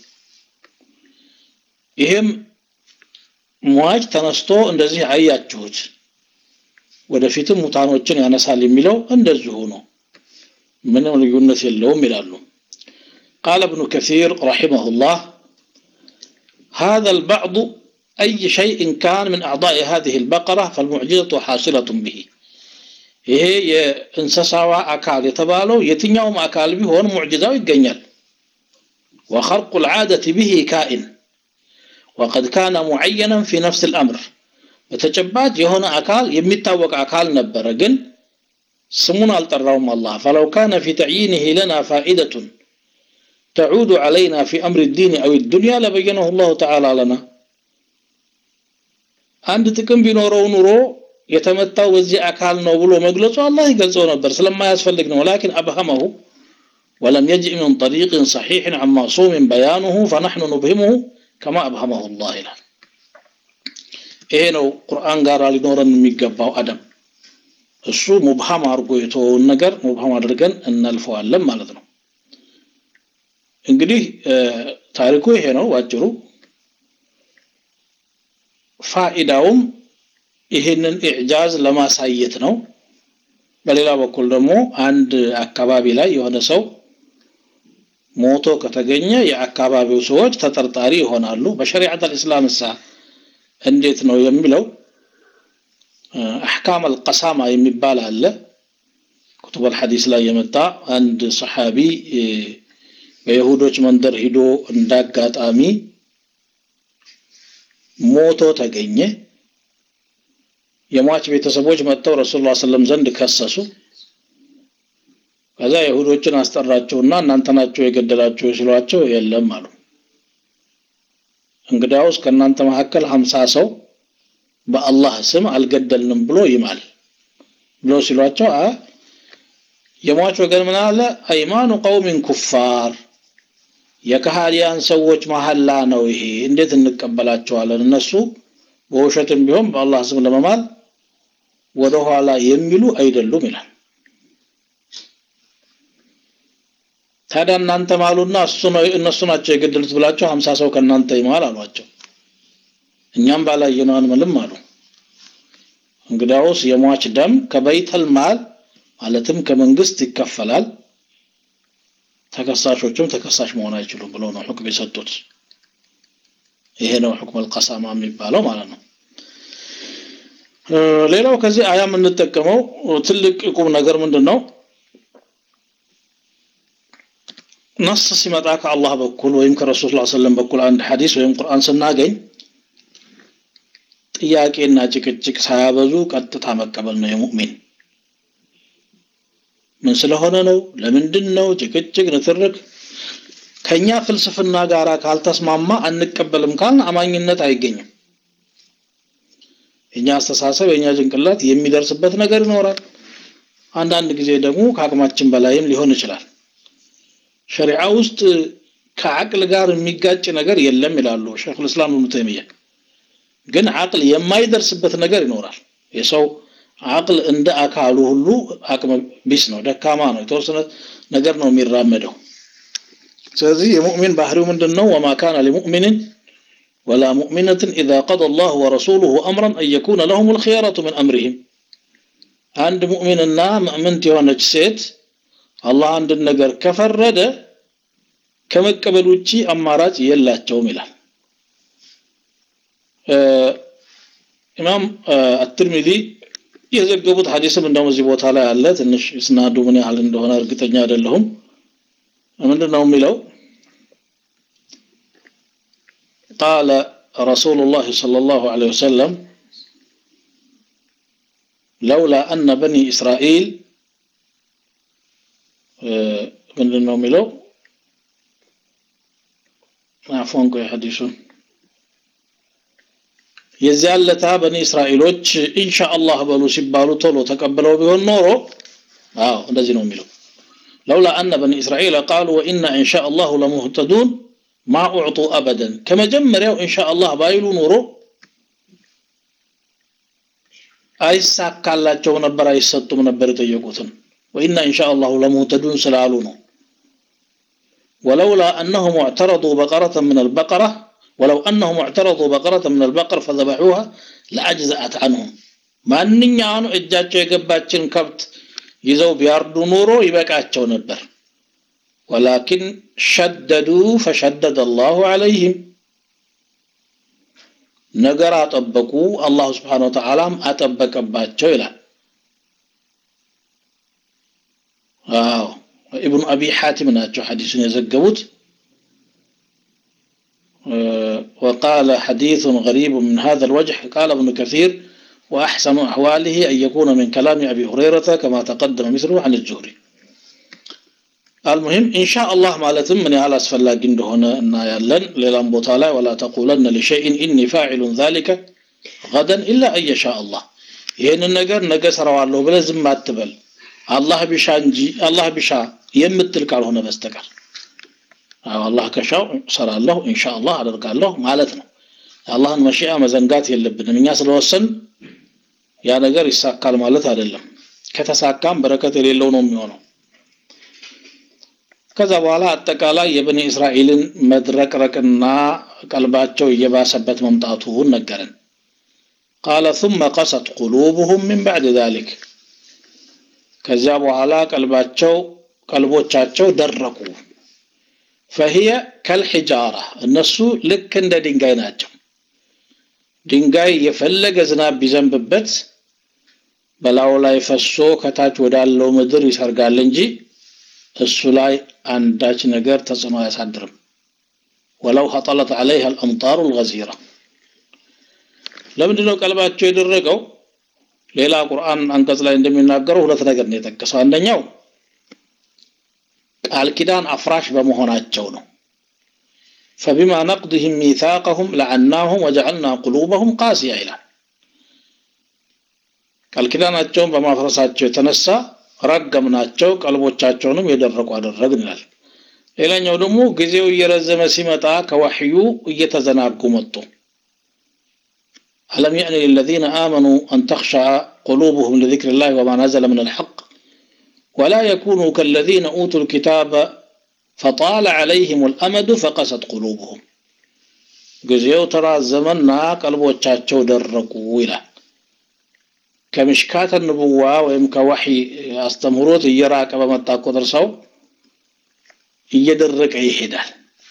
ይህም ሟች ተነስቶ እንደዚህ አያችሁት ወደፊትም ሙታኖችን ያነሳል የሚለው እንደዚሁ ነው ምንም ልዩነት የለውም ይላሉ قال ابن كثير رحمه الله هذا البعض أي شيء كان من أعضاء هذه البقرة فالمعجزة حاصلة به ይሄ የእንስሳዋ አካል የተባለው የትኛውም አካል ቢሆን ሙዕጅዛው ይገኛል وخرق العادة به كائن وقد كان معينا في نفس الأمر በተጨባጭ የሆነ አካል የሚታወቅ አካል ነበረ ግን ስሙን አልጠራውም አላህ فلو كان في تعيينه لنا فائدة تعود علينا في أمر الدين أو الدنيا لبينه الله تعالى لنا አንድ ጥቅም ቢኖረው ኑሮ የተመታው በዚህ አካል ነው ብሎ መግለጹ አላህ ይገልጸው ነበር ስለማያስፈልግ ነው ولكن أبهمه ولم يجئ من طريق صحيح عن معصوم بيانه فنحن نبهمه كما أبهمه الله ይላል ይሄ ነው ቁርአን ጋር ሊኖረን የሚገባው አደም እሱ ሙብሃም አድርጎ የተወውን ነገር ሙብሃም አድርገን እናልፈዋለን ማለት ነው እንግዲህ ታሪኩ ይሄ ነው ባጭሩ ፋኢዳውም ይህንን ኢዕጃዝ ለማሳየት ነው በሌላ በኩል ደግሞ አንድ አካባቢ ላይ የሆነ ሰው ሞቶ ከተገኘ የአካባቢው ሰዎች ተጠርጣሪ ይሆናሉ በሸሪዓት አልእስላም እሳ እንዴት ነው የሚለው አሕካም አልቀሳማ የሚባል አለ ኩቱብ አልሐዲስ ላይ የመጣ አንድ ሰሓቢ በይሁዶች መንደር ሂዶ እንዳጋጣሚ ሞቶ ተገኘ የሟች ቤተሰቦች መጥተው ረሱል ላ ስለም ዘንድ ከሰሱ ከዛ ይሁዶችን አስጠራቸውና እናንተ ናቸው የገደላቸው ሲሏቸው የለም አሉ እንግዳውስ ከእናንተ መካከል ሀምሳ ሰው በአላህ ስም አልገደልንም ብሎ ይማል ብሎ ሲሏቸው የሟች ወገን ምን አለ አይማኑ ቀውሚን ኩፋር የከሃዲያን ሰዎች መሐላ ነው ይሄ እንዴት እንቀበላቸዋለን እነሱ በውሸትም ቢሆን በአላህ ስም ለመማል ወደ ኋላ የሚሉ አይደሉም ይላል ታዲያ እናንተ ማሉና እነሱ ናቸው የገደሉት ብላቸው ሀምሳ ሰው ከእናንተ ይማል አሏቸው እኛም ባላየነው አንምልም አሉ እንግዳውስ የሟች ደም ከበይተል ማል ማለትም ከመንግስት ይከፈላል ተከሳሾቹም ተከሳሽ መሆን አይችሉም ብለው ነው ሁክም የሰጡት ይሄ ነው ሁክም አልቀሳማ የሚባለው ማለት ነው ሌላው ከዚህ አያ የምንጠቀመው ትልቅ ቁም ነገር ምንድን ነው ነስ ሲመጣ ከአላህ በኩል ወይም ከረሱል ስ ሰለም በኩል አንድ ሐዲስ ወይም ቁርአን ስናገኝ ጥያቄና ጭቅጭቅ ሳያበዙ ቀጥታ መቀበል ነው የሙእሚን ምን ስለሆነ ነው ለምንድን ነው ጭቅጭቅ ንትርክ ከኛ ፍልስፍና ጋር ካልተስማማ አንቀበልም ካልን አማኝነት አይገኝም የኛ አስተሳሰብ የኛ ጭንቅላት የሚደርስበት ነገር ይኖራል አንዳንድ ጊዜ ደግሞ ከአቅማችን በላይም ሊሆን ይችላል። ሸሪዓ ውስጥ ከአቅል ጋር የሚጋጭ ነገር የለም ይላሉ ሸይኹል እስላም ኢብኑ ተይሚያ። ግን አቅል የማይደርስበት ነገር ይኖራል። የሰው አቅል እንደ አካሉ ሁሉ አቅመ ቢስ ነው፣ ደካማ ነው። የተወሰነ ነገር ነው የሚራመደው። ስለዚህ የሙእሚን ባህሪው ምንድን ነው? ወማ ካነ ሊሙእሚንን ወላ ሙእሚነትን ኢዛ ቀደ አላሁ ወረሱሉሁ አምረን አን የኩነ ለሁም ልክያረቱ ምን አምሪህም አንድ ሙእሚንና ምእምንት የሆነች ሴት አላህ አንድን ነገር ከፈረደ ከመቀበል ውጪ አማራጭ የላቸውም ይላል። ኢማም አትርሚዚ የዘገቡት ሐዲስም እንደውም እዚህ ቦታ ላይ አለ። ትንሽ ስናዱ ምን ያህል እንደሆነ እርግጠኛ አይደለሁም። ምንድን ነው የሚለው? ቃለ ረሱሉላህ ሰለላሁ ዐለይሂ ወሰለም ለውላ አነ በኒ እስራኤል ምንድን ነው የሚለው? አፎን ቆይ ሐዲሱን የዚያን ለታ በኒ እስራኤሎች ኢንሻአላህ በሉ ሲባሉ ቶሎ ተቀብለው ቢሆን ኖሮ አዎ እንደዚህ ነው የሚለው ለውላ አነ በኒ እስራኤል ቃሉ ወኢና ኢንሻአላሁ ለሙህተዱን ማ ኡዕጡ አበደን ከመጀመሪያው ኢንሻአላህ ባይሉ ኖሮ አይሳካላቸውም ነበር አይሰጡም ነበር የጠየቁትን ወኢና ኢንሻአላሁ ለሙህተዱን ስላሉ ነው ولولا أنهم اعترضوا بقرة من البقرة ولو أنهم اعترضوا بقرة من البقر فذبحوها لأجزأت عنهم ማንኛውኑ እጃቸው የገባችን ከብት ይዘው ቢያርዱ ኖሮ ይበቃቸው ነበር ወላኪን ሸደዱ ፈሸደደ አላሁ ዐለይህም ነገር አጠበቁ አላሁ ስብሓን ወተዓላም አጠበቀባቸው ይላል አዎ ابن أبي حاتم ناتشو حديث يزقبوت وقال حديث غريب من هذا الوجه قال ابن كثير وأحسن أحواله أن يكون من كلام أبي هريرة كما تقدم مثله عن الزهري المهم إن شاء الله مالتم من على أسفل لاقين هنا إن يلن للان بطالا ولا تقولن لشيء إني فاعل ذلك غدا إلا أن يشاء الله ይህን ነገር ነገ ሰራዋለሁ ብለህ ዝም አትበል አላህ ቢሻ እንጂ አላህ ቢሻ የምትል ካልሆነ በስተቀር አዎ አላህ ከሻው ሰራለሁ ኢንሻአላህ አደርጋለሁ ማለት ነው አላህን መሺአ መዘንጋት የለብንም እኛ ስለወሰን ያ ነገር ይሳካል ማለት አይደለም ከተሳካም በረከት የሌለው ነው የሚሆነው ከዛ በኋላ አጠቃላይ የበኒ እስራኤልን መድረቅረቅና ቀልባቸው እየባሰበት መምጣቱን ነገረን قال ثم قست قلوبهم من بعد ذلك ከዚያ በኋላ ቀልባቸው ቀልቦቻቸው ደረቁ فهي كالحجارة እነሱ ልክ እንደ ድንጋይ ናቸው ድንጋይ የፈለገ ዝናብ ቢዘንብበት በላዩ ላይ ፈሶ ከታች ወዳለው ምድር ይሰርጋል እንጂ እሱ ላይ አንዳች ነገር ተጽዕኖ አያሳድርም ወለው ሀጠለት عليها الأمطار الغزيرة ለምንድነው ቀልባቸው የደረቀው ሌላ ቁርአን አንቀጽ ላይ እንደሚናገረው ሁለት ነገር ነው የጠቀሰው አንደኛው ቃል ኪዳን አፍራሽ በመሆናቸው ነው فبما نقضهم ميثاقهم لعناهم وجعلنا قلوبهم قاسية ይላል ቃል ኪዳናቸውን በማፍረሳቸው የተነሳ ረገምናቸው ቀልቦቻቸውንም የደረቁ አደረግን ይላል ሌላኛው ደግሞ ጊዜው እየረዘመ ሲመጣ ከወህዩ እየተዘናጉ መጡ ألم يأن للذين آمنوا أن تخشع قلوبهم لذكر الله وما نزل من الحق ولا يكونوا كالذين أوتوا الكتاب فطال عليهم الأمد فقست قلوبهم ጊዜው ተራዘመና ቀልቦቻቸው ደረቁ ይላል ከምሽካተ ንቡዋ ወይም ከወሕይ አስተምህሮት እየራቀ በመጣ ቁጥር ሰው እየደረቀ ይሄዳል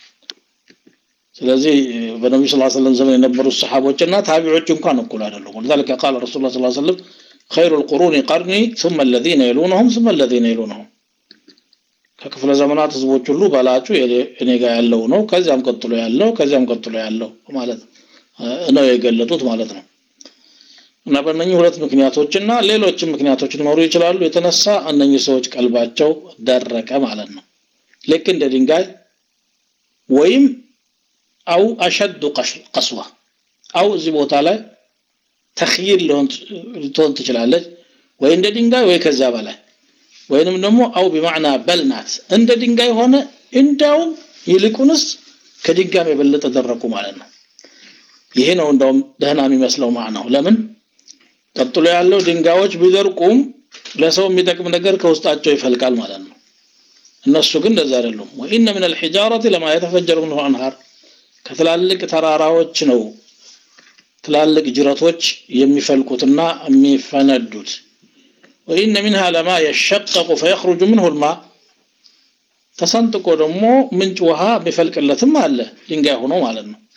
ስለዚህ በነቢዩ ስ ሰለም ዘመን የነበሩት ሰሓቦችና ታቢዖች እንኳን እኩል አይደሉም ወለዛሊከ ቃል ረሱሉ ስ ሰለም خير القرون قرني ثم الذين يلونهم ثم الذين يلونهم ከክፍለ ዘመናት ህዝቦች ሁሉ በላጩ እኔ ጋር ያለው ነው ከዚያም ቀጥሎ ያለው ከዚያም ቀጥሎ ያለው ማለት ነው የገለጡት ማለት ነው እና በእነኚህ ሁለት ምክንያቶችና ሌሎችም ምክንያቶች ሊኖሩ ይችላሉ የተነሳ እነኚህ ሰዎች ቀልባቸው ደረቀ ማለት ነው ልክ እንደ ድንጋይ ወይም አው አሸዱ ቀስዋ አው እዚህ ቦታ ላይ ተኽይል ልትሆን ትችላለች ወይ እንደ ድንጋይ ወይ ከዛ በላይ ወይንም ደግሞ አው ቢማዕና በል ናት እንደ ድንጋይ ሆነ እንዳውም ይልቁንስ ከድንጋይም የበለጠ ደረቁ ማለት ነው ይሄ ነው እንደውም ደህና የሚመስለው ማዕናው ለምን ቀጥሎ ያለው ድንጋዮች ቢደርቁም ለሰው የሚጠቅም ነገር ከውስጣቸው ይፈልቃል ማለት ነው እነሱ ግን እንደዛ አይደሉም ወኢነ ምን الحجاره لما يتفجر منه انهار ከትላልቅ ተራራዎች ነው ትላልቅ ጅረቶች የሚፈልቁትና የሚፈነዱት وإن منها لما يشقق فيخرج منه الماء ተሰንጥቆ ደግሞ ምንጭ ውሃ የሚፈልቅለትም አለ ድንጋይ ሆኖ ማለት ነው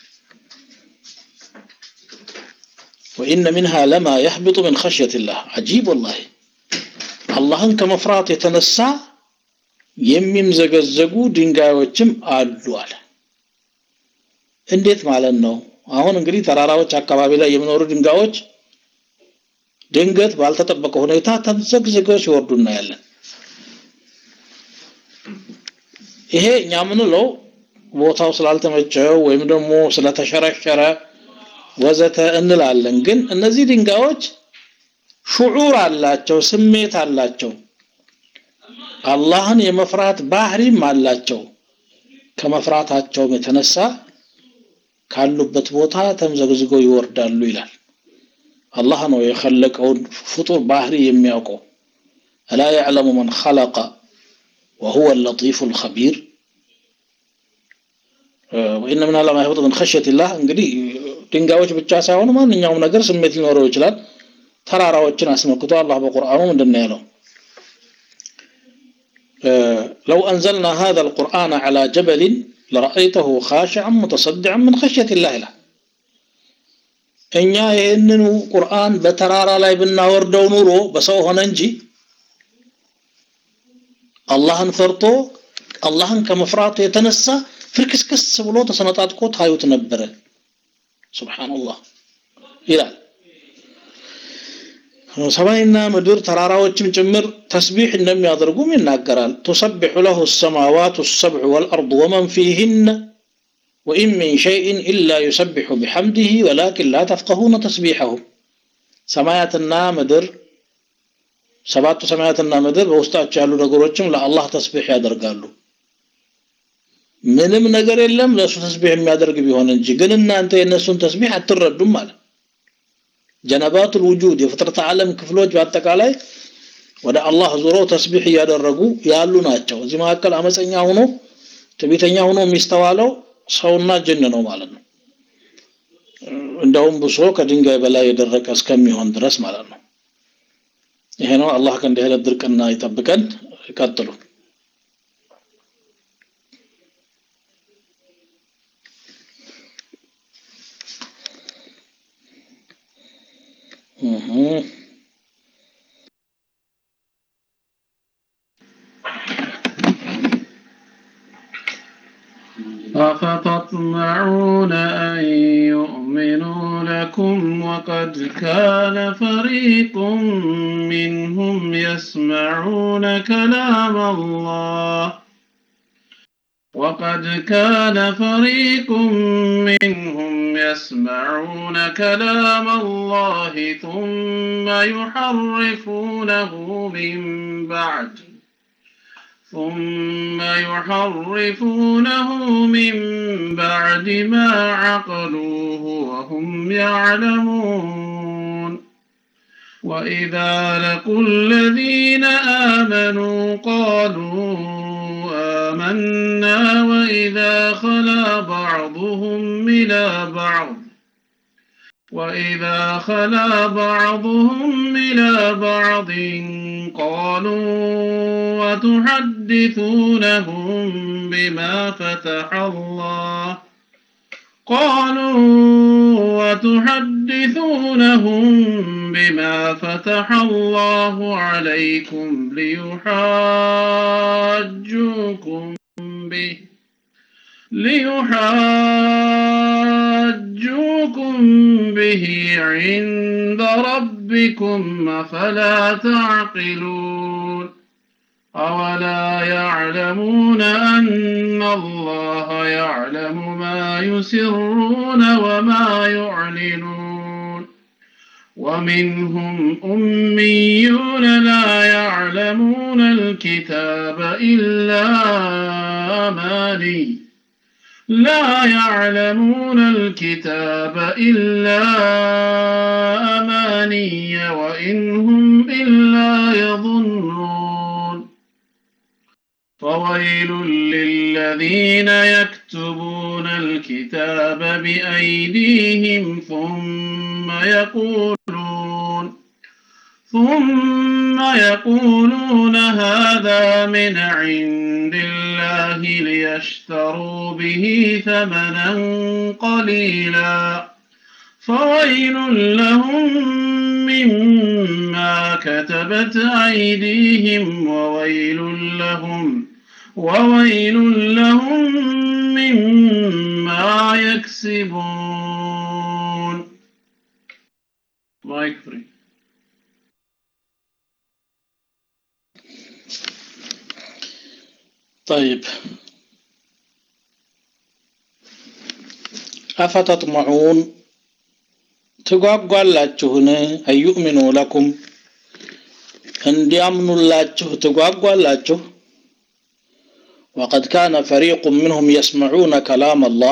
وإن منها لما يهبط من خشية الله عجيب والله አላህን ከመፍራት የተነሳ የሚምዘገዘጉ ድንጋዮችም አሉ አለ እንዴት ማለት ነው አሁን እንግዲህ ተራራዎች አካባቢ ላይ የሚኖሩ ድንጋዮች ድንገት ባልተጠበቀ ሁኔታ ተምዘግዝገው ሲወርዱ እናያለን ይሄ እኛ ምንለው ቦታው ስላልተመቸው ወይም ደግሞ ስለተሸረሸረ ወዘተ እንላለን ግን እነዚህ ድንጋዮች ሹዑር አላቸው ስሜት አላቸው አላህን የመፍራት ባህሪም አላቸው ከመፍራታቸውም የተነሳ ካሉበት ቦታ ተምዘግዝገው ይወርዳሉ ይላል አላህ ነው የኸለቀውን ፍጡር ባህሪ የሚያውቀው አላ ያዕለሙ መን ኸለቀ وهو اللطيف الخبير وإن من الله ما يهبط من خشية الله እንግዲህ ድንጋዮች ብቻ ሳይሆኑ ማንኛውም ነገር ስሜት ሊኖረው ይችላል ተራራዎችን አስመልክቶ አላህ በቁርአኑ ምንድን ነው ያለው لو أنزلنا هذا القرآن على جبل لرأيته خاشعا متصدعا من خشية الله له እኛ ይህንኑ ቁርአን በተራራ ላይ ብናወርደው ኑሮ በሰው ሆነ እንጂ አላህን ፈርቶ አላህን ከመፍራቱ የተነሳ ፍርክስክስ ብሎ ተሰነጣጥቆ ታዩት ነበረ ሱብሃንአላህ ይላል ሰማይና ምድር ተራራዎችም ጭምር ተስቢህ እንደሚያደርጉም ይናገራል تسبح له السماوات السبع والأرض ومن فيهن وإن من شيء إلا يسبح بحمده ولكن لا تفقهون تسبيحهم سماياتنا مدر ሰባቱ ሰማያትና ምድር በውስጣቸው ያሉ ነገሮችም ለአላህ ተስቢህ ያደርጋሉ ምንም ነገር የለም ለእሱ ተስቢህ የሚያደርግ ቢሆን እንጂ ግን እናንተ የእነሱን ተስቢህ አትረዱም ማለት ጀነባቱል ውጁድ የፍጥረት ዓለም ክፍሎች በአጠቃላይ ወደ አላህ ዞሮ ተስቢህ እያደረጉ ያሉ ናቸው እዚህ መካከል አመፀኛ ሆኖ ትዕቢተኛ ሆኖ የሚስተዋለው ሰውና ጅን ነው ማለት ነው እንደውም ብሶ ከድንጋይ በላይ የደረቀ እስከሚሆን ድረስ ማለት ነው ይሄ ነው አላህ ከእንዲህ አይነት ድርቅና ይጠብቀን ቀጥሉ أفتطمعون أن يؤمنوا لكم وقد كان فريق منهم يسمعون كلام الله وقد كان فريق منهم يسمعون كلام الله ثم يحرفونه من بعد ثم يحرفونه من بعد ما عقلوه وهم يعلمون وإذا لقوا الذين آمنوا قالوا آمنا وإذا خلا بعضهم إلى بعض وإذا خلا بعضهم إلى بعض قالوا وتحدثونهم بما فتح الله قالوا وتحدثونهم بما فتح الله عليكم ليحاجوكم به ليحاجوكم به عند ربكم أفلا تعقلون أولا يعلمون أن الله يعلم ما يسرون وما يعلنون ومنهم أميون لا يعلمون الكتاب إلا أماني لا يعلمون الكتاب إلا أماني وإن هم إلا يظنون فويل للذين يكتبون الكتاب بأيديهم ثم يقولون ثم يقولون هذا من عند الله ليشتروا به ثمنا قليلا فويل لهم مما كتبت أيديهم وويل لهم وويل لهم مما يكسبون مايك فري طيب أفتطمعون ትጓጓላችሁን አዩእሚኑ ለኩም እንዲያምኑላችሁ ትጓጓላችሁ ወቀድ ካነ ፈሪቁ ምንሁም የስመዑነ ከላም አላህ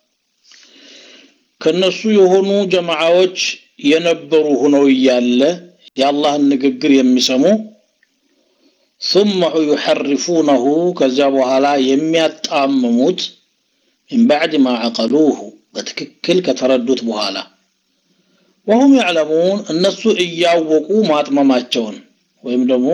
ከነሱ የሆኑ ጀማዓዎች የነበሩ ሆነው እያለ የአላህን ንግግር የሚሰሙ ثم يحرفونه ከዚያ በኋላ የሚያጣምሙት من بعد ما عقلوه በትክክል ከተረዱት በኋላ ወሁም ያዕለሙን እነሱ እያወቁ ማጥመማቸውን ወይም ደግሞ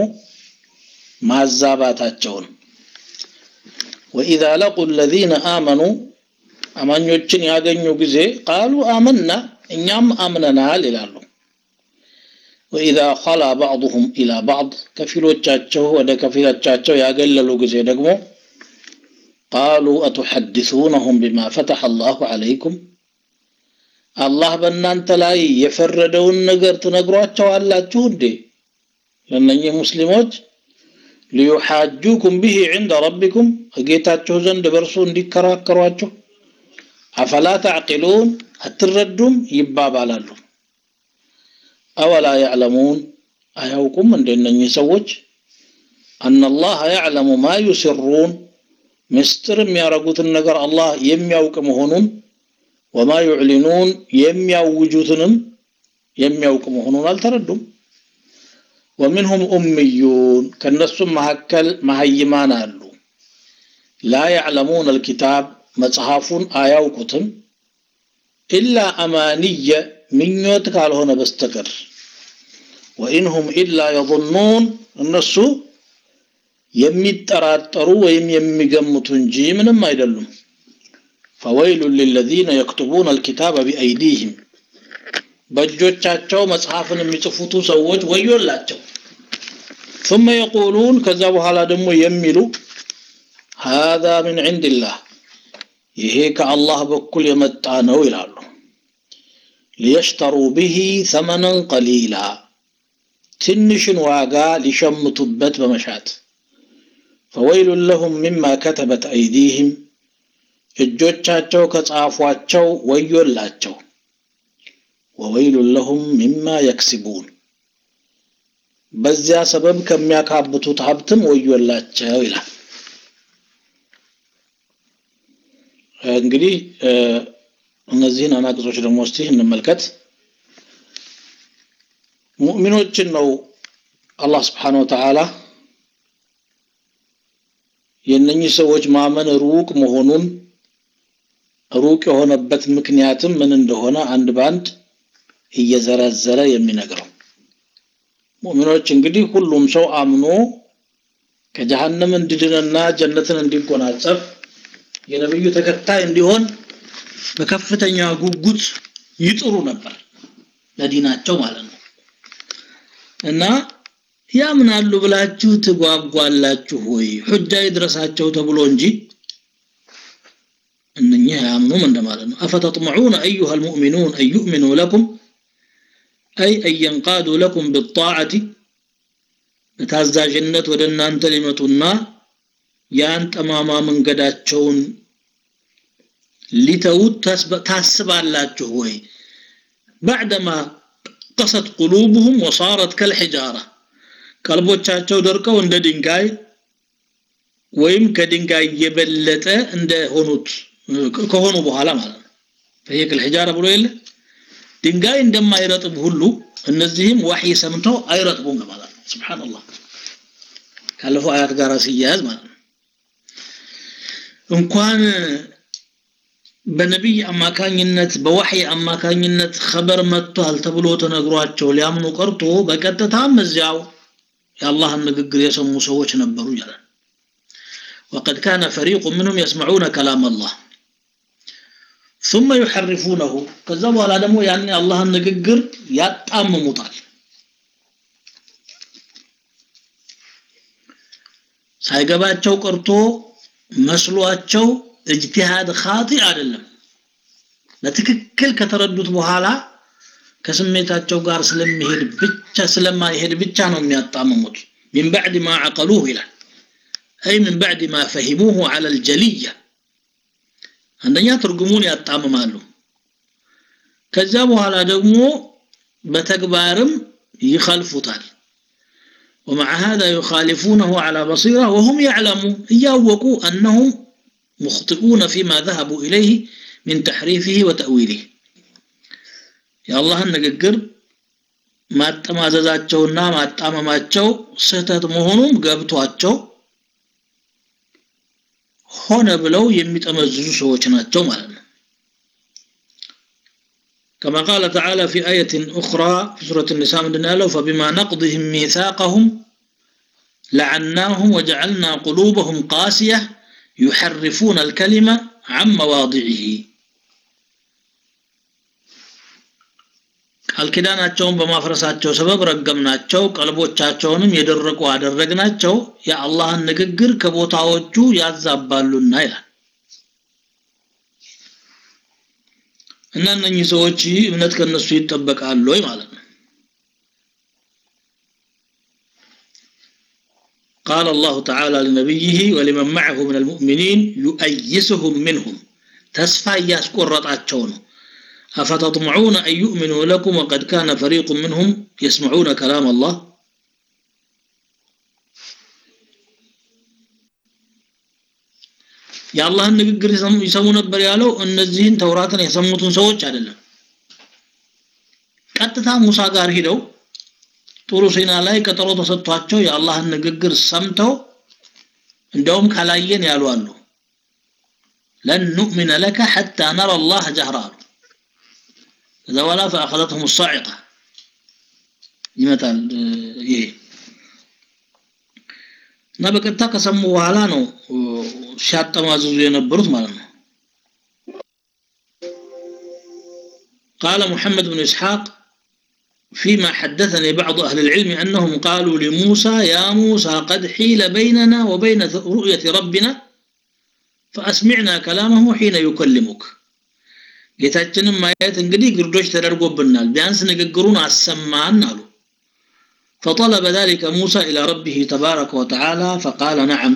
ማዛባታቸውን ወኢዛ ለቁ ለዚነ አመኑ አማኞችን ያገኙ ጊዜ ቃሉ አመና እኛም አምነናል ይላሉ ወኢዛ ኸላ ባዕضሁም ኢላ ባዕድ ከፊሎቻቸው ወደ ከፊሎቻቸው ያገለሉ ጊዜ ደግሞ ቃሉ አቱሐድሱነሁም ቢማ ፈተሐ አላሁ ዐለይኩም አላህ በእናንተ ላይ የፈረደውን ነገር ትነግሯቸዋላችሁ እንዴ ለእነኚህ ሙስሊሞች ሊዩሓጁኩም ብሂ ዕንደ ረቢኩም ከጌታችሁ ዘንድ በእርሱ እንዲከራከሯችሁ አፈላ ተዕቂሉን አትረዱም ይባባላሉ አወላ ያዕለሙን አያውቁም እንደ እነኚህ ሰዎች አናላህ ያዕለሙ ማ ዩስሩን ምስጢር የሚያረጉትን ነገር አላህ የሚያውቅ መሆኑን ወማ ዩዕሊኑን የሚያውጁትንም የሚያውቅ መሆኑን አልተረዱም ወሚንሁም ኡምዩን ከእነሱም መካከል መሀይማን አሉ ላ ያዕለሙን አልኪታብ መጽሐፉን አያውቁትም ኢላ አማንየ ምኞት ካልሆነ በስተቀር ወኢንሁም ኢላ የظኑን እነሱ የሚጠራጠሩ ወይም የሚገምቱ እንጂ ምንም አይደሉም ፈወይሉ ሊለዚነ የክቱቡን አልኪታበ ቢአይዲህም በእጆቻቸው መጽሐፍን የሚጽፉቱ ሰዎች ወዮላቸው ثم يقولون ከዛ በኋላ ደግሞ የሚሉ هذا من عند الله ይሄ ከአላህ በኩል የመጣ ነው ይላሉ ሊየሽተሩ ብሂ ثمنا قليلا ትንሽን ዋጋ ሊሸምቱበት በመሻት فويل لهم مما كتبت أيديهم እጆቻቸው ከጻፏቸው ወዮላቸው ወወይሉ ለሁም ሚማ የክስቡን በዚያ ሰበብ ከሚያካብቱት ሀብትም ወዮላቸው ይላል እንግዲህ እነዚህን አናቅጾች ደግሞ እስቲ እንመልከት ሙእሚኖችን ነው አላህ ስብሓን ወተዓላ የእነኚህ ሰዎች ማመን ሩቅ መሆኑን ሩቅ የሆነበት ምክንያትም ምን እንደሆነ አንድ ባንድ እየዘረዘረ የሚነግረው ሙእሚኖች እንግዲህ ሁሉም ሰው አምኖ ከጀሃነም እንዲድንና ጀነትን እንዲጎናጸፍ የነብዩ ተከታይ እንዲሆን በከፍተኛ ጉጉት ይጥሩ ነበር ለዲናቸው ማለት ነው እና ያምናሉ ብላችሁ ትጓጓላችሁ ወይ ሁጃ ይድረሳቸው ተብሎ እንጂ እነኚህ አያምኑም እንደማለት ነው አፈተጥመዑነ አዩሃ ልሙእሚኑን አን ዩእሚኑ ለኩም አይ አን የንቃዱ ለኩም ብጣዓቲ በታዛዥነት ወደ እናንተ ሊመጡና ያን ጠማማ መንገዳቸውን ሊተዉት ታስባላችሁ ወይ ባዕደማ قست قلوبهم وصارت كالحجارة ቀልቦቻቸው ደርቀው እንደ ድንጋይ ወይም ከድንጋይ የበለጠ እንደሆኑት ከሆኑ በኋላ ማለት ነው ፈየቅ الحجارة ብሎ የለ ድንጋይ እንደማይረጥብ ሁሉ እነዚህም ወህይ ሰምተው አይረጥቡም ማለት ነው ሱብሃንአላህ ካለፈው አያት ጋር ሲያያዝ ማለት ነው እንኳን በነቢይ አማካኝነት በወህይ አማካኝነት ኸበር መጥቷል ተብሎ ተነግሯቸው ሊያምኑ ቀርቶ በቀጥታም እዚያው የአላህን ንግግር የሰሙ ሰዎች ነበሩ ይላል وقد كان فريق منهم يسمعون كلام الله ثم يحرفونه ከዛ በኋላ ደግሞ ያን የአላህን ንግግር ያጣምሙታል ሳይገባቸው ቀርቶ መስሏቸው እጅቲሃድ ኻጢ አይደለም በትክክል ከተረዱት በኋላ ከስሜታቸው ጋር ስለሚሄድ ብቻ ስለማይሄድ ብቻ ነው የሚያጣምሙት من بعد ما عقلوه ይላል أي من بعد ما فهموه على الجلية አንደኛ ትርጉሙን ያጣምማሉ ከዛ በኋላ ደግሞ በተግባርም ይخልፉታል ومع هذا يخالفونه على بصيرة وهم يعلمون ياوقوا أنهم مخطئون فيما ذهبوا إليه من تحريفه وتأويله የአላህን ንግግር ማጠማዘዛቸውና ማጣመማቸው ስህተት መሆኑም ገብቷቸው ሆነ ብለው የሚጠመዝዙ ሰዎች ናቸው ማለት ነው كما قال تعالى في آية أخرى في سورة النساء من قالوا فبما نقضهم ميثاقهم لعناهم وجعلنا قلوبهم قاسية يحرفون الكلمة عن مواضعه ቃል ኪዳናቸውን በማፍረሳቸው ሰበብ ረገምናቸው ቀልቦቻቸውንም የደረቁ አደረግናቸው የአላህን ንግግር ከቦታዎቹ ያዛባሉና ይላል እና እነኚህ ሰዎች እምነት ከነሱ ይጠበቃሉ ወይ ማለት ነው قال الله تعالى لنبيه ولمن معه من المؤمنين يؤيسهم منهم تسفى ياسقرطاቸው ነው أفتطمعون أن يؤمنوا لكم وقد كان فريق منهم يسمعون كلام الله የአላህን ንግግር ይሰሙ ነበር ያለው እነዚህን ተውራትን የሰሙትን ሰዎች አይደለም ቀጥታ ሙሳ ጋር ሂደው ጥሩ ሲና ላይ ቀጠሮ ተሰጥቷቸው የአላህን ንግግር ሰምተው እንደውም ካላየን ያሉ አሉ ለን ኑእሚነ ለከ ሐታ ነረ አላህ ጀህራ አሉ ከዛ በኋላ ፈአኸዘትሁም ሳዒቃ ይመጣል ይሄ እና በቀጥታ ከሰሙ በኋላ ነው ሲያጠማዝዙ የነበሩት ማለት ነው قال محمد بن إسحاق فيما حدثني بعض أهل العلم أنهم قالوا لموسى يا موسى قد حيل بيننا وبين رؤية ربنا فأسمعنا كلامه حين يكلمك ጌታችንን ማየት እንግዲህ ግርዶች ተደርጎብናል ቢያንስ ንግግሩን አሰማን አሉ فطلب ذلك موسى إلى ربه تبارك وتعالى فقال نعم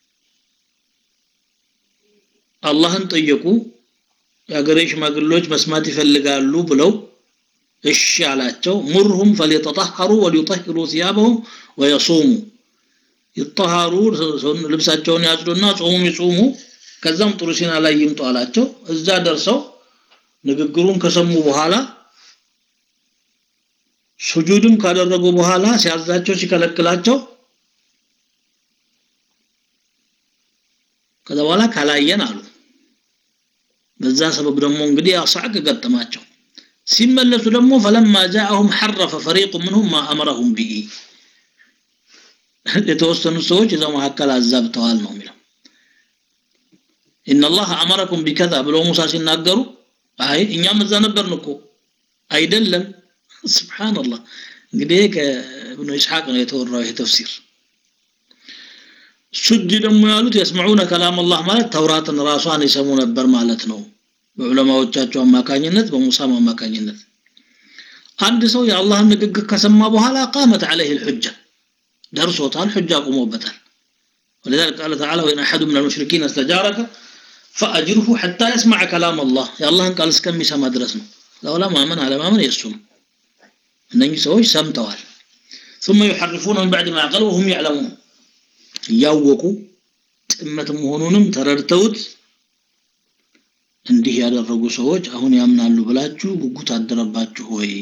አላህን ጠየቁ የአገሬ ሽማግሎች መስማት ይፈልጋሉ ብለው እሺ አላቸው ሙርሁም ፈሊተጠሐሩ ወሊጠሂሩ ثيابهم ወየሱሙ ይጠሃሩ ልብሳቸውን ያጽዱና ጾሙም ይጾሙ ከዛም ጥሩ ሲና ላይ ይምጡ አላቸው እዛ ደርሰው ንግግሩን ከሰሙ በኋላ ሱጁድም ካደረጉ በኋላ ሲያዛቸው ሲከለክላቸው ከዛ በኋላ ካላየን አሉ በዛ ሰበብ ደግሞ እንግዲህ አሳቅ ገጠማቸው ሲመለሱ ደግሞ فلما جاءهم حرف فريق منهم ما امرهم به የተወሰኑ ሰዎች እዛው መካከል አዛብተዋል ነው የሚለው ان الله امركم بكذا ብለው ሙሳ ሲናገሩ አይ እኛም እዛ ነበርን እኮ አይደለም ስብሓንላህ እንግዲህ ከእብኑ ኢስሐቅ ነው የተወራው ይሄ ተፍሲር ሱጅ ደግሞ ያሉት የስመዑነ ከላም አላህ ማለት ተውራትን ራሷን ይሰሙ ነበር ማለት ነው በዑለማዎቻቸው አማካኝነት በሙሳም አማካኝነት አንድ ሰው የአላህን ንግግር ከሰማ በኋላ ቃመት عليه الحجة ደርሶታል ሑጃ ቆሞበታል ولذلك قال تعالى وإن أحد من المشركين استجارك فأجره حتى يسمع كلام الله يا الله قال اسكمي سما درس ነው ለውላ ማመን አለማመን የሱ ነው እነኚህ ሰዎች ሰምተዋል ثم يحرفون من بعد ما عقلوا وهم يعلمون እያወቁ ጥመት መሆኑንም ተረድተውት እንዲህ ያደረጉ ሰዎች አሁን ያምናሉ ብላችሁ ጉጉት አደረባችሁ ወይ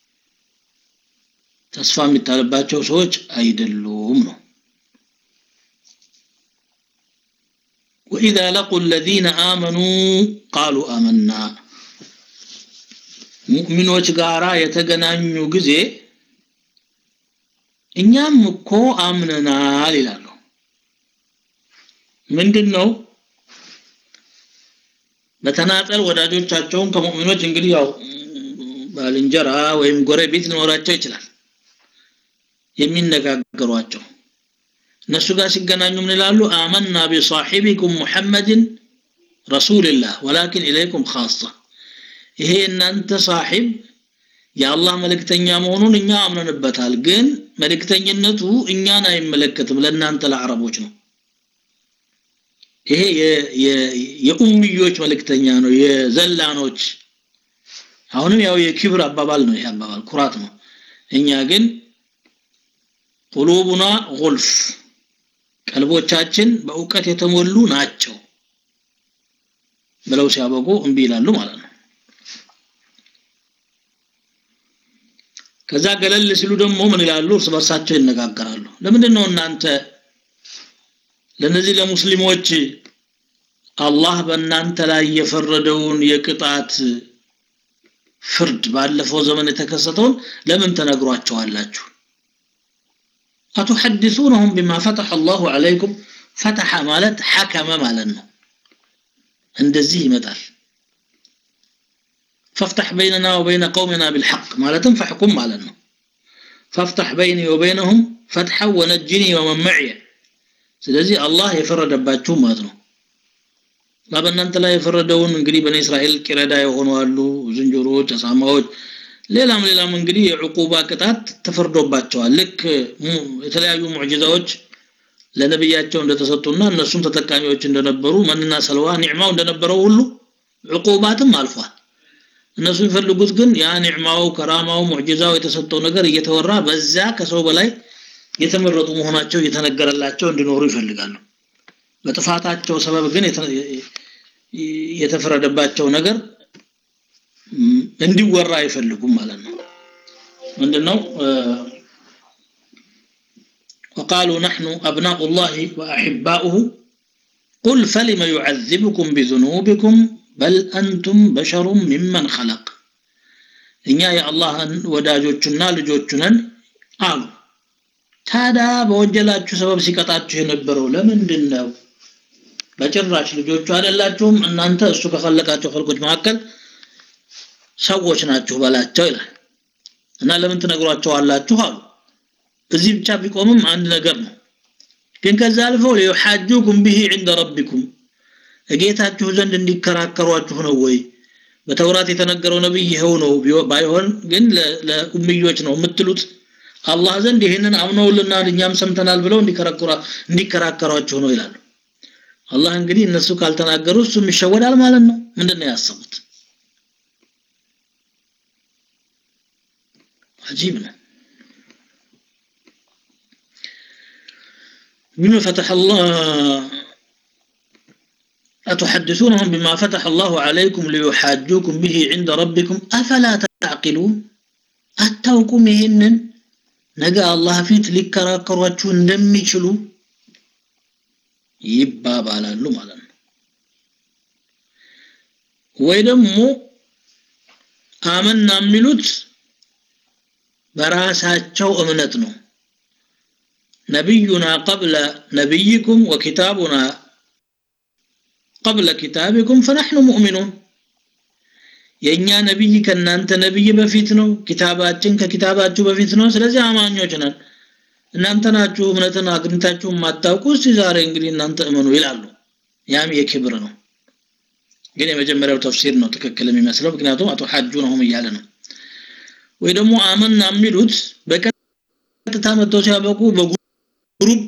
ተስፋ የሚጣልባቸው ሰዎች አይደሉም ነው وإذا لقوا الذين آمنوا قالوا آمنا ሙእሚኖች ጋራ የተገናኙ ጊዜ እኛም እኮ አምነናል ይላሉ ምንድን ነው በተናጠል ወዳጆቻቸውን ከሙእሚኖች እንግዲህ ያው ባልንጀራ ወይም ጎረቤት ሊኖራቸው ይችላል የሚነጋገሯቸው እነሱ ጋር ሲገናኙ ምን ይላሉ አመና ቢሳሒቢኩም ሙሐመድን ረሱልላህ ወላኪን ኢለይኩም ካሳ ይሄ እናንተ ሳሒብ የአላህ መልእክተኛ መሆኑን እኛ አምነንበታል ግን መልእክተኝነቱ እኛን አይመለከትም ለእናንተ ለአረቦች ነው ይሄ የኡምዮች መልእክተኛ ነው የዘላኖች አሁንም ያው የክብር አባባል ነው ይሄ አባባል ኩራት ነው እኛ ግን ቁሉቡና ጉልፍ ቀልቦቻችን በእውቀት የተሞሉ ናቸው ብለው ሲያበቁ እምቢ ይላሉ ማለት ነው ከዛ ገለል ሲሉ ደግሞ ምን ይላሉ እርስ በርሳቸው ይነጋገራሉ ለምንድን ነው እናንተ ለነዚህ ለሙስሊሞች አላህ በእናንተ ላይ የፈረደውን የቅጣት ፍርድ ባለፈው ዘመን የተከሰተውን ለምን ተነግሯቸዋላችሁ አቱሐድሱነሁም ቢማ ፈተሐ አላሁ ዐለይኩም ፈተሐ ማለት ሐከመ ማለት ነው እንደዚህ ይመጣል فافتح بيننا وبين قومنا بالحق مالتم فاحكم مالنا فافتح بيني وبينهم فتحا ونجني ومن معي ስለዚህ አላህ የፈረደባችሁ ማለት ነው በእናንተ ላይ የፈረደውን እንግዲህ በኒ እስራኤል ቂረዳ የሆኑ አሉ ዝንጀሮዎች አሳማዎች ሌላም ሌላም እንግዲህ የዕቁባ ቅጣት ተፈርዶባቸዋል ልክ የተለያዩ ሙዕጂዛዎች ለነብያቸው እንደተሰጡና እነሱም ተጠቃሚዎች እንደነበሩ መንና ሰልዋ ኒዕማው እንደነበረው ሁሉ ዕቁባትም አልፏል እነሱ የሚፈልጉት ግን ያ ኒዕማው ከራማው ሙዕጂዛው የተሰጠው ነገር እየተወራ በዛ ከሰው በላይ የተመረጡ መሆናቸው እየተነገረላቸው እንዲኖሩ ይፈልጋሉ በጥፋታቸው ሰበብ ግን የተፈረደባቸው ነገር እንዲወራ አይፈልጉም ማለት ነው ምንድነው وقالوا نحن أبناء الله وأحباؤه قل فلم يعذبكم بذنوبكم بل أنتم بشر ممن خلق እኛ የአላህን ወዳጆቹና ልጆቹ ነን አሉ ታዲያ በወንጀላችሁ ሰበብ ሲቀጣችሁ የነበረው ለምንድን ነው በጭራሽ ልጆቹ አይደላችሁም እናንተ እሱ ከፈለቃቸው ፈልቆች መካከል ሰዎች ናችሁ በላቸው ይላል እና ለምን ትነግሯቸዋላችሁ አሉ እዚህ ብቻ ቢቆምም አንድ ነገር ነው ግን ከዛ አልፈው ሊዩሓጁኩም ብሂ ዕንደ ረቢኩም እጌታችሁ ዘንድ እንዲከራከሯችሁ ነው ወይ በተውራት የተነገረው ነብይ ይኸው ነው ባይሆን ግን ለኡምዮች ነው የምትሉት አላህ ዘንድ ይህንን አምነውልናል እኛም ሰምተናል ብለው እንዲከራከሯችሁ ነው ይላሉ አላህ እንግዲህ እነሱ ካልተናገሩ እሱም ይሸወዳል ማለት ነው ምንድን ነው ያሰቡት አጂብ ነው بما فتح الله أتحدثونهم بما فتح الله عليكم ليحاجوكم به عند ربكم أفلا تعقلون أتوكم ይህንን ነገ አላህ ፊት ሊከራከሯችሁ እንደሚችሉ ይባባላሉ ማለት ነው ወይ ደግሞ አመና የሚሉት በራሳቸው እምነት ነው نبينا قبل نبيكم وكتابنا قبل كتابكم فنحن مؤمنون የኛ ነብይ ከናንተ ነብይ በፊት ነው ኪታባችን ከኪታባችሁ በፊት ነው ስለዚህ አማኞች ነን እናንተ ናችሁ እምነትን አግኝታችሁ ማታውቁ እስቲ ዛሬ እንግዲህ እናንተ እመኑ ይላሉ ያም የክብር ነው ግን የመጀመሪያው ተፍሲር ነው ትክክል የሚመስለው ምክንያቱም አቶ ሐጁ ነውም እያለ ነው ወይ ደግሞ አመና የሚሉት በቀጥታ መጥተው ሲያበቁ በግሩፕ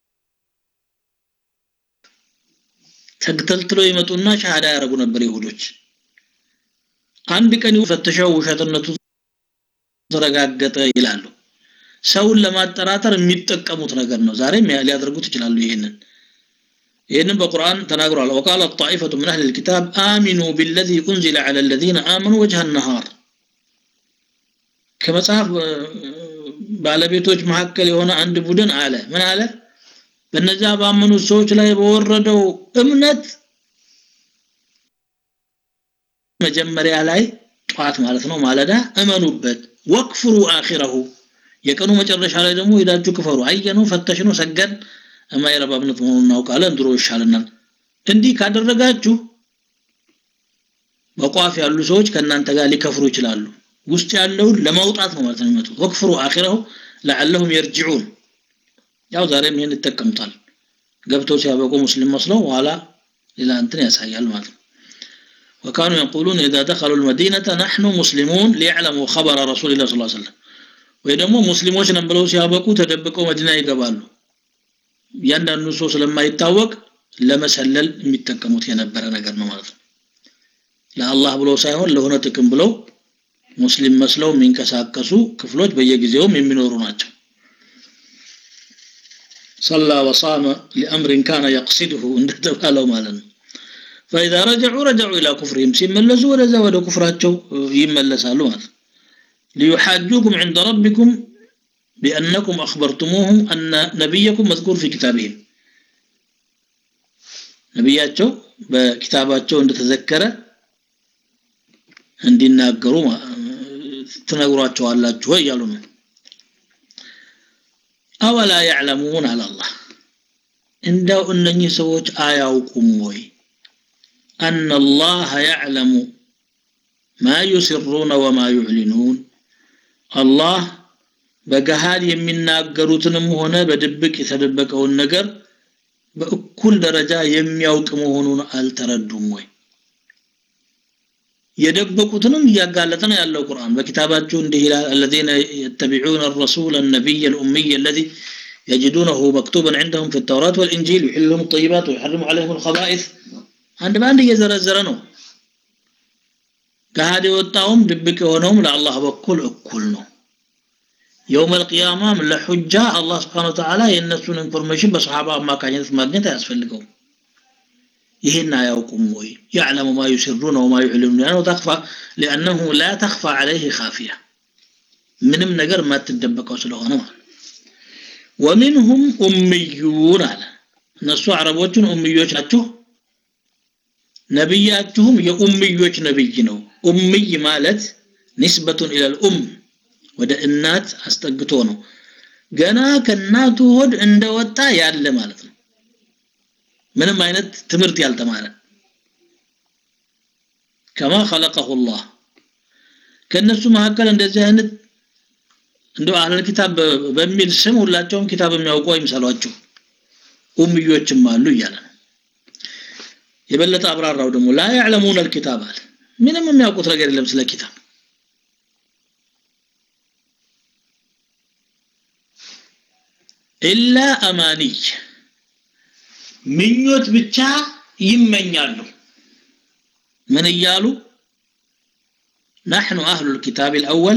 ተግተልትለው ይመጡና ሻሃዳ ያደረጉ ነበር ይሁዶች አንድ ቀን ፈትሸው ውሸትነቱ ተረጋገጠ ይላሉ ሰውን ለማጠራጠር የሚጠቀሙት ነገር ነው ዛሬም ሊያደርጉት ይችላሉ ይሄንን ይህንን በቁርአን ተናግሯል ወቃለ ጣኢፈቱ ምን አህል ልኪታብ አሚኑ ቢለዚ ኡንዚለ ዐለ ለዚነ አመኑ ወጅሀ ነሃር ከመጽሐፍ ባለቤቶች መካከል የሆነ አንድ ቡድን አለ ምን አለ በነዚያ ባመኑት ሰዎች ላይ በወረደው እምነት መጀመሪያ ላይ ጧት ማለት ነው ማለዳ እመኑበት ወክፍሩ አኺረሁ የቀኑ መጨረሻ ላይ ደግሞ ሄዳችሁ ክፈሩ አየኑ ፈተሽኑ ሰገን የማይረባ እምነት መሆኑን እናውቃለን ድሮ ይሻልናል እንዲህ ካደረጋችሁ በቋፍ ያሉ ሰዎች ከእናንተ ጋር ሊከፍሩ ይችላሉ ውስጥ ያለውን ለማውጣት ነው ማለት ነው የሚመጡት ወክፍሩ አኺረሁ ለዓለሁም የርጅዑን ያው ዛሬም ይህን ይጠቀሙታል ገብተው ሲያበቁ ሙስሊም መስለው በኋላ ሌላ እንትን ያሳያል ማለት ነው وكانوا يقولون إذا دخلوا المدينة نحن مسلمون ليعلموا خبر رسول الله صلى الله عليه وسلم ወይ ደግሞ ሙስሊሞች ነን ብለው ሲያበቁ ተደብቀው መዲና ይገባሉ እያንዳንዱ ሰው ስለማይታወቅ ለመሰለል የሚጠቀሙት የነበረ ነገር ነው ማለት ነው ለአላህ ብለው ሳይሆን ለሆነ ጥቅም ብለው ሙስሊም መስለው የሚንቀሳቀሱ ክፍሎች በየጊዜውም የሚኖሩ ናቸው ሰላ ወሳመ ሊአምሪን ካነ የቅሲድሁ እንደተባለው ማለት ነው فإذا رجعوا رجعوا إلى كفرهم سيملسوا ولا زود كفراتهم يملسوا ማለት ليحاجوكم عند ربكم بأنكم أخبرتموهم أن نبيكم مذكور في كتابهم ነቢያቸው በኪታባቸው እንደተዘከረ እንዲናገሩ ትነግሯቸዋላችሁ ወይ እያሉ ነው አወላ ያዕለሙን አላላህ እንደው እነኚህ ሰዎች አያውቁም ወይ أن الله يعلم ما يسرون وما يعلنون الله በገሃድ የሚናገሩትንም ሆነ በድብቅ የተደበቀውን ነገር በእኩል ደረጃ የሚያውቅ መሆኑን አልተረዱም ወይ የደበቁትንም እያጋለጠ ነው ያለው ቁርአን በኪታባቸው እንዲህ ይላል الذين يتبعون الرسول النبي الأمي الذي يجدونه مكتوبا عندهم في التوراة والإنجيل يحل لهم الطيبات ويحرم عليهم الخبائث አንድ በአንድ እየዘረዘረ ነው ገሃድ የወጣውም ድብቅ የሆነውም ለአላህ በኩል እኩል ነው የውም አልቅያማም ለሑጃ አላህ ስብሓን ወተዓላ የእነሱን ኢንፎርሜሽን በሰሓባ አማካኝነት ማግኘት አያስፈልገውም ይህን አያውቁም ወይ ያዕለሙ ማ ዩስሩነ ወማ ዩዕሊኑን ያነው ተክፋ ሊአነሁ ላ ተክፋ ዓለይህ ካፊያ ምንም ነገር የማትደበቀው ስለሆነ ማለት ወሚንሁም ኡምዩን አለ እነሱ አረቦችን ኡምዮች ናችሁ ነብያችሁም የኡምዮች ነብይ ነው ኡምይ ማለት ንስበቱን ኢለል ኡም ወደ እናት አስጠግቶ ነው ገና ከእናቱ ሆድ እንደወጣ ያለ ማለት ነው ምንም አይነት ትምህርት ያልተማረ ከማ خلقه الله ከነሱ መካከል እንደዚህ አይነት እንደው አህለል ኪታብ በሚል ስም ሁላቸውም ኪታብ የሚያውቁ አይምሰሏችሁ ኡምዮችም አሉ እያለ ነው የበለጠ አብራራው ደግሞ ላ ያዕለሙን አልኪታብ አለ ምንም የሚያውቁት ነገር የለም ስለ ኪታብ ኢላ አማኒይ ምኞት ብቻ ይመኛሉ ምን እያሉ نحن أهل الكتاب الأول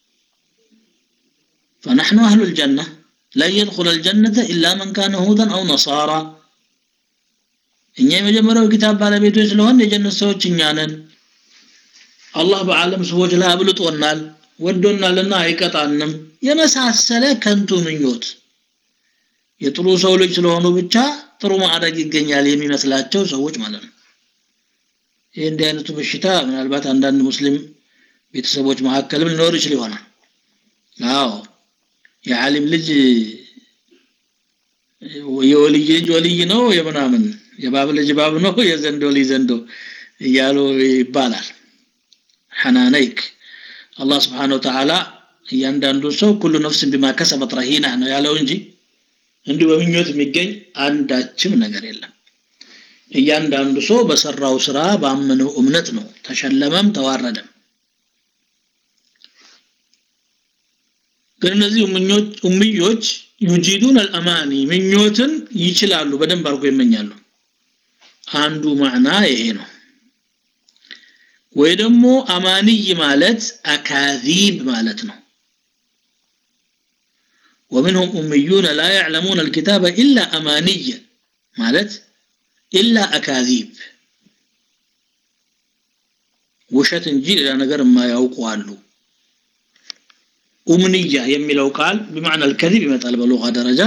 فنحن أهل الجنة لن يدخل الجنة إلا من كان هودا أو نصارى እኛ የመጀመሪያው ኪታብ ባለቤቶች ስለሆን የጀነት ሰዎች እኛ ነን አላህ በዓለም ሰዎች ላይ አብልጦናል ወዶናልና አይቀጣንም የመሳሰለ ከንቱ ምኞት የጥሩ ሰው ልጅ ስለሆኑ ብቻ ጥሩ ማዕረግ ይገኛል የሚመስላቸው ሰዎች ማለት ነው ይህ እንዲህ አይነቱ በሽታ ምናልባት አንዳንድ ሙስሊም ቤተሰቦች መካከልም ሊኖር ይችል ይሆናል አዎ የዓሊም ልጅ የወልይ ልጅ ወልይ ነው የምናምን የባብ ልጅ ባብ ነው የዘንዶ ልጅ ዘንዶ እያሉ ይባላል ሐናነይክ አላህ ስብሓን ወተዓላ እያንዳንዱ ሰው ኩሉ ነፍስን ቢማ ከሰበት ረሂና ነው ያለው እንጂ እንዲሁ በምኞት የሚገኝ አንዳችም ነገር የለም እያንዳንዱ ሰው በሰራው ስራ ባመነው እምነት ነው ተሸለመም ተዋረደም ግን እነዚህ ኡምዮች ዩጂዱን አልአማኒ ምኞትን ይችላሉ በደንብ አድርጎ ይመኛሉ አንዱ ማዕና ይሄ ነው ወይ ደግሞ አማንይ ማለት አካዚብ ማለት ነው ومنهم أميون لا يعلمون الكتاب إلا أمانيا مالت إلا أكاذيب ውሸት እንጂ ሌላ ነገር የማያውቁ አሉ ኡምንያ የሚለው ቃል بمعنى الكذب ይመጣል በሉጋ ደረጃ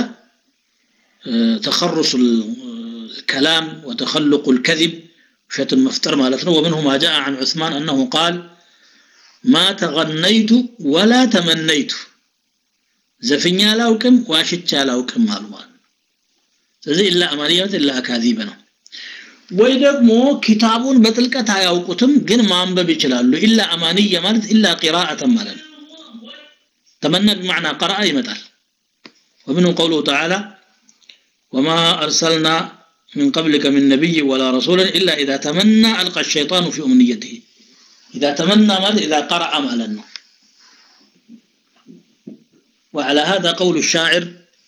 تخرص الكلام وتخلق الكذب ውሸትን መፍጠር ማለት ነው ومنه ما جاء عن عثمان أنه قال ما تغنيت ولا تمنيت ዘፍኛ አላውቅም ዋሽቻ አላውቅም አሉ ማለት ስለዚህ ኢላ አማንያት ኢላ አካዚብ ነው ወይ ደግሞ ኪታቡን በጥልቀት አያውቁትም ግን ማንበብ ይችላሉ ኢላ አማንያ ማለት ኢላ ቂራአተን ማለት ነው ተመና بمعنى قرأ ይመጣል ومنه قوله تعالى وما أرسلنا من قبلك من نبي ولا رسول إلا إذا تمنى ألقى الشيطان في أمنيته إذا تمنى ماذا إذا قرأ مالا وعلى هذا قول الشاعر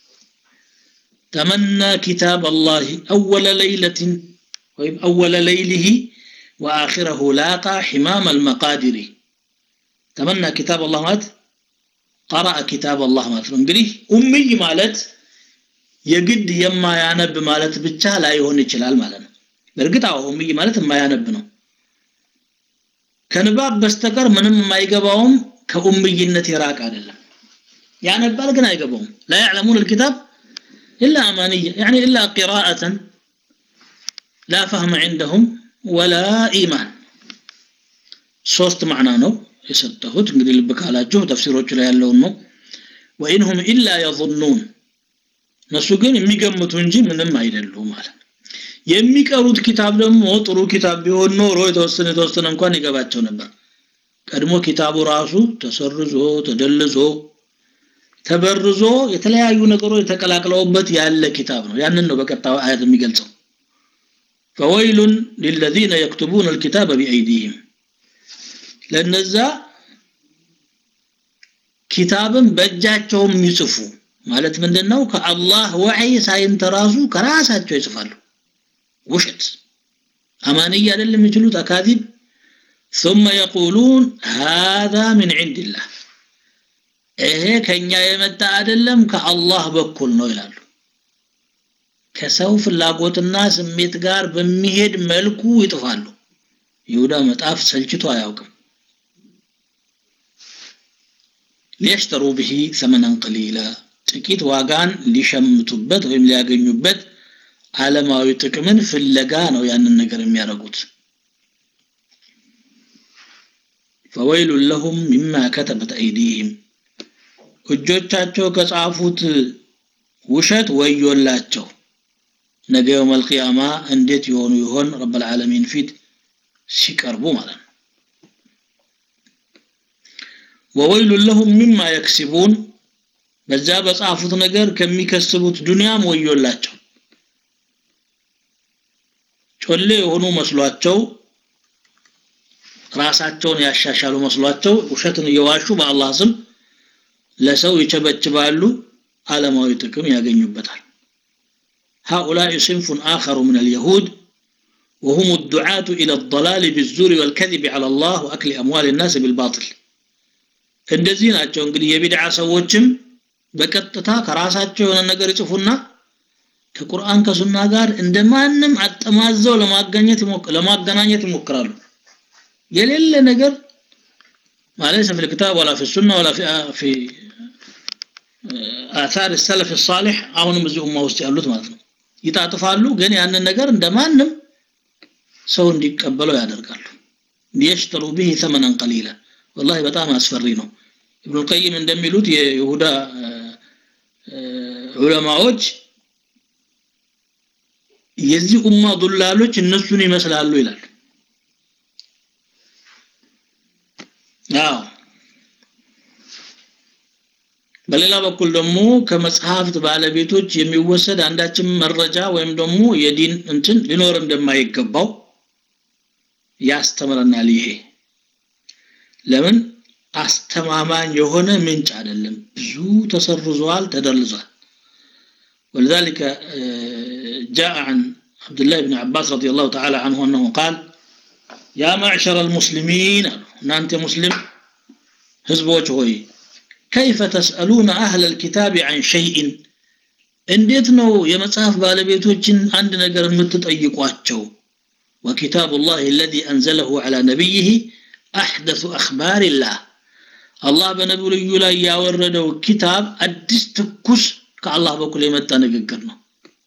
تمنى كتاب الله أول ليلة أول ليله وآخره لاقى حمام المقادر تمنى كتاب الله مات قرأ كتاب الله مات እንግዲህ ኡምይ ማለት የግድ የማያነብ ማለት ብቻ ላይሆን ይችላል ማለት ነው በእርግጥ አዎ ኡምይ ማለት የማያነብ ነው ከንባብ በስተቀር ምንም የማይገባውም ከኡምይነት የራቅ አይደለም ያነባል ግን አይገባውም لا يعلمون الكتاب إلا أمانية يعني إلا قراءة لا فهم عندهم ولا إيمان ሶስት ማዕና ነው የሰጠሁት እንግዲህ ልብ ካላችሁ ተፍሲሮቹ ላይ ያለውን ነው ወኢንሁም ኢላ የظኑን እነሱ ግን የሚገምቱ እንጂ ምንም አይደሉም ማለት የሚቀሩት ኪታብ ደግሞ ጥሩ ኪታብ ቢሆን ኖሮ የተወሰነ የተወሰነ እንኳን ይገባቸው ነበር ቀድሞ ኪታቡ ራሱ ተሰርዞ ተደልዞ ተበርዞ የተለያዩ ነገሮች የተቀላቅለውበት ያለ ኪታብ ነው ያንን ነው በቀጣዩ አያት የሚገልጸው فويل للذين يكتبون الكتاب بأيديهم ለነዛ ኪታብን በእጃቸውም ይጽፉ ማለት ምንድነው ከአላህ ወህይ ሳይንተራሱ ከራሳቸው ይጽፋሉ ውሸት አማንያ አይደለም የሚችሉት አካዚብ ثم يقولون هذا من عند الله ይሄ ከኛ የመጣ አይደለም ከአላህ በኩል ነው ይላሉ ከሰው ፍላጎትና ስሜት ጋር በሚሄድ መልኩ ይጥፋሉ ይሁዳ መጣፍ ሰልችቶ አያውቅም ሊያሽተሩ ብሂ ሰመነን ቀሊላ ጥቂት ዋጋን ሊሸምቱበት ወይም ሊያገኙበት ዓለማዊ ጥቅምን ፍለጋ ነው ያንን ነገር የሚያደርጉት ፈወይሉ ለሁም ሚማ ከተበት አይዲህም እጆቻቸው ከጻፉት ውሸት ወዮላቸው ነገ የውመል ቂያማ እንዴት የሆኑ ይሆን ረብ ልዓለሚን ፊት ሲቀርቡ ማለት ነው ወወይሉ ለሁም ሚማ የክሲቡን በዛ በጻፉት ነገር ከሚከስቡት ዱንያም ወዮላቸው ጮሌ የሆኑ መስሏቸው ራሳቸውን ያሻሻሉ መስሏቸው ውሸትን እየዋሹ በአላህ ስም ለሰው ይቸበችባሉ ዓለማዊ ጥቅም ያገኙበታል هؤلاء صنف آخر من اليهود وهم الدعاة إلى الضلال بالزور والكذب على الله وأكل أموال الناس بالباطل እንደዚህ ናቸው እንግዲህ የቢድዓ ሰዎችም በቀጥታ ከራሳቸው የሆነ ነገር ይጽፉና ከቁርአን ከሱና ጋር እንደማንም አጠማዘው ለማገኘት ለማገናኘት ይሞክራሉ የሌለ ነገር ማለት في الكتاب ولا في السنة ولا في في آثار السلف الصالح አሁንም እዚህ ኡማ ውስጥ ያሉት ማለት ነው ይጣጥፋሉ ግን ያንን ነገር እንደማንም ሰው እንዲቀበለው ያደርጋሉ ሊየሽተሩ به ثمنا قليلا والله በጣም አስፈሪ ነው ኢብኑ ቀይም እንደሚሉት የይሁዳ ዑለማዎች የዚህ ኡማ ዱላሎች እነሱን ይመስላሉ ይላል አዎ በሌላ በኩል ደግሞ ከመጽሐፍት ባለቤቶች የሚወሰድ አንዳችም መረጃ ወይም ደግሞ የዲን እንትን ሊኖር እንደማይገባው ያስተምረናል ይሄ ለምን አስተማማኝ የሆነ ምንጭ አይደለም ብዙ ተሰርዟል ተደልዟል ولذلك جاء عن عبد الله بن عباس رضي الله تعالى عنه أنه قال يا معشر المسلمين أنت مسلم هزبوش هوي ከይፈ ተስአሉነ አህለል ኪታቢ አን ሸይእን እንዴት ነው የመጽሐፍ ባለቤቶችን አንድ ነገር የምትጠይቋቸው وكتاب الله الذي أنزله على نبيه أحدث أخبار الله الله بنبي لا ياوردው ኪታብ አዲስ ትኩስ ከአላህ በኩል የመጣ ንግግር ነው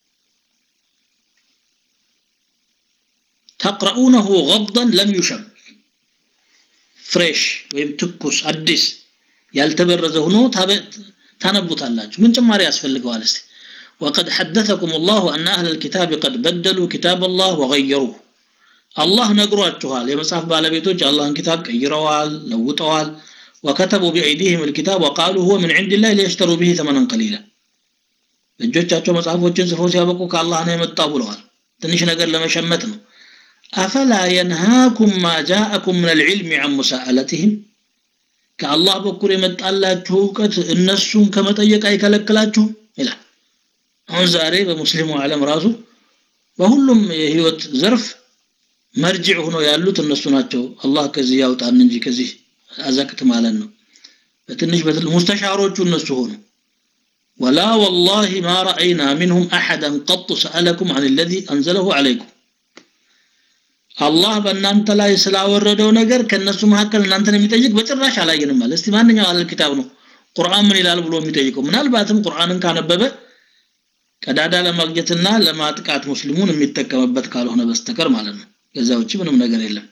ተቅረኡነሁ ገضን ለም ዩሸም ፍሬሽ ወይም ትኩስ አዲስ ያልተበረዘ ሆኖ ታነቡታላችሁ ምን ጭማሪ ያስፈልገዋል እስቲ وقد حدثكم الله أن أهل الكتاب قد بدلوا كتاب الله وغيروه الله ነግሯችኋል የመጽሐፍ ባለቤቶች አላህን ኪታብ ቀይረዋል ለውጠዋል وكتبوا بأيديهم الكتاب وقالوا هو من عند الله ليشتروا به ثمنا قليلا እጆቻቸው መጽሐፎችን ጽፈው ሲያበቁ ከአላህ ነው የመጣው ብለዋል ትንሽ ነገር ለመሸመት ነው አፈላ የንሃኩም ማ ጃአኩም ምን ልዕልም አን ሙሳአለትህም ከአላህ በኩል የመጣላችሁ እውቀት እነሱን ከመጠየቅ አይከለክላችሁም ይላል አሁን ዛሬ በሙስሊሙ ዓለም ራሱ በሁሉም የህይወት ዘርፍ መርጅዕ ሆነው ያሉት እነሱ ናቸው አላህ ከዚህ ያውጣን እንጂ ከዚህ አዘቅት ማለት ነው በትንሽ ሙስተሻሮቹ እነሱ ሆኑ ولا والله ما رأينا منهم أحدا قط سألكم عن الذي أنزله عليكم አላህ በእናንተ ላይ ስላወረደው ነገር ከነሱ መካከል እናንተን የሚጠይቅ በጭራሽ አላየንም ማለት እስቲ ማንኛው አለ ኪታብ ነው ቁርአን ምን ይላል ብሎ የሚጠይቀው ምናልባትም ቁርአንን ካነበበ ቀዳዳ ለማግኘትና ለማጥቃት ሙስሊሙን የሚጠቀምበት ካልሆነ በስተቀር ማለት ነው ከዛ ውጭ ምንም ነገር የለም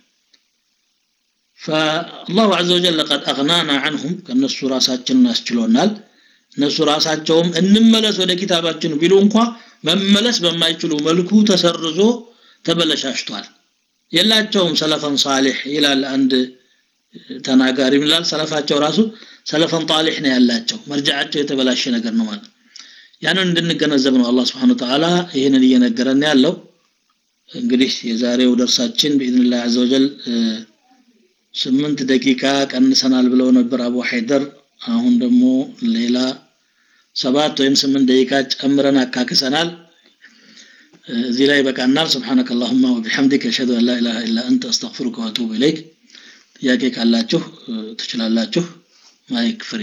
فالله عز وجل قد أغنانا عنهم ከነሱ ራሳችንን አስችሎናል እነሱ ራሳቸውም እንመለስ ወደ ኪታባችን ቢሉ እንኳ መመለስ በማይችሉ መልኩ ተሰርዞ ተበለሻሽቷል የላቸውም ሰለፈን ሳሊሕ ይላል አንድ ተናጋሪ ይላል ሰለፋቸው ራሱ ሰለፈን ጣሊሕ ነው ያላቸው መርጃቸው የተበላሸ ነገር ነው ማለት ያንን እንድንገነዘብ ነው አላህ Subhanahu Ta'ala ይህንን እየነገረን ያለው እንግዲህ የዛሬው ደርሳችን بإذن عز وجل ስምንት ደቂቃ ቀንሰናል ብለው ነበር አቡ ሐይደር አሁን ደግሞ ሌላ ሰባት ወይም ስምንት ደቂቃ ጨምረን አካክሰናል እዚህ ላይ በቃናል سبحانك اللهم وبحمدك اشهد ان لا اله الا انت استغفرك واتوب اليك ጥያቄ ካላችሁ ትችላላችሁ ማይክ ፍሪ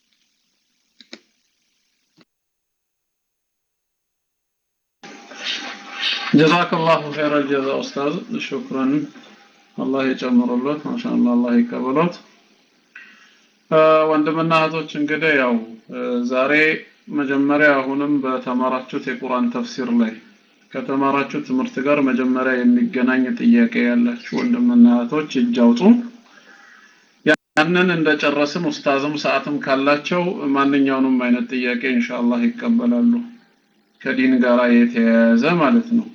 جزاك الله خير الجزاء أستاذ شكرا الله يጨምሩለት ማሻአላህ አላህ ይቀበሎት ወንድምና እህቶች እንግዲህ ያው ዛሬ መጀመሪያ አሁንም በተማራችሁት የቁርአን ተፍሲር ላይ ከተማራችሁ ትምህርት ጋር መጀመሪያ የሚገናኝ ጥያቄ ያላችሁ ወንድምና እህቶች እጅ አውጡ ያንን እንደጨረስን ኡስታዝም ሰዓትም ካላቸው ማንኛውንም አይነት ጥያቄ ኢንሻአላህ ይቀበላሉ ከዲን ጋር የተያያዘ ማለት ነው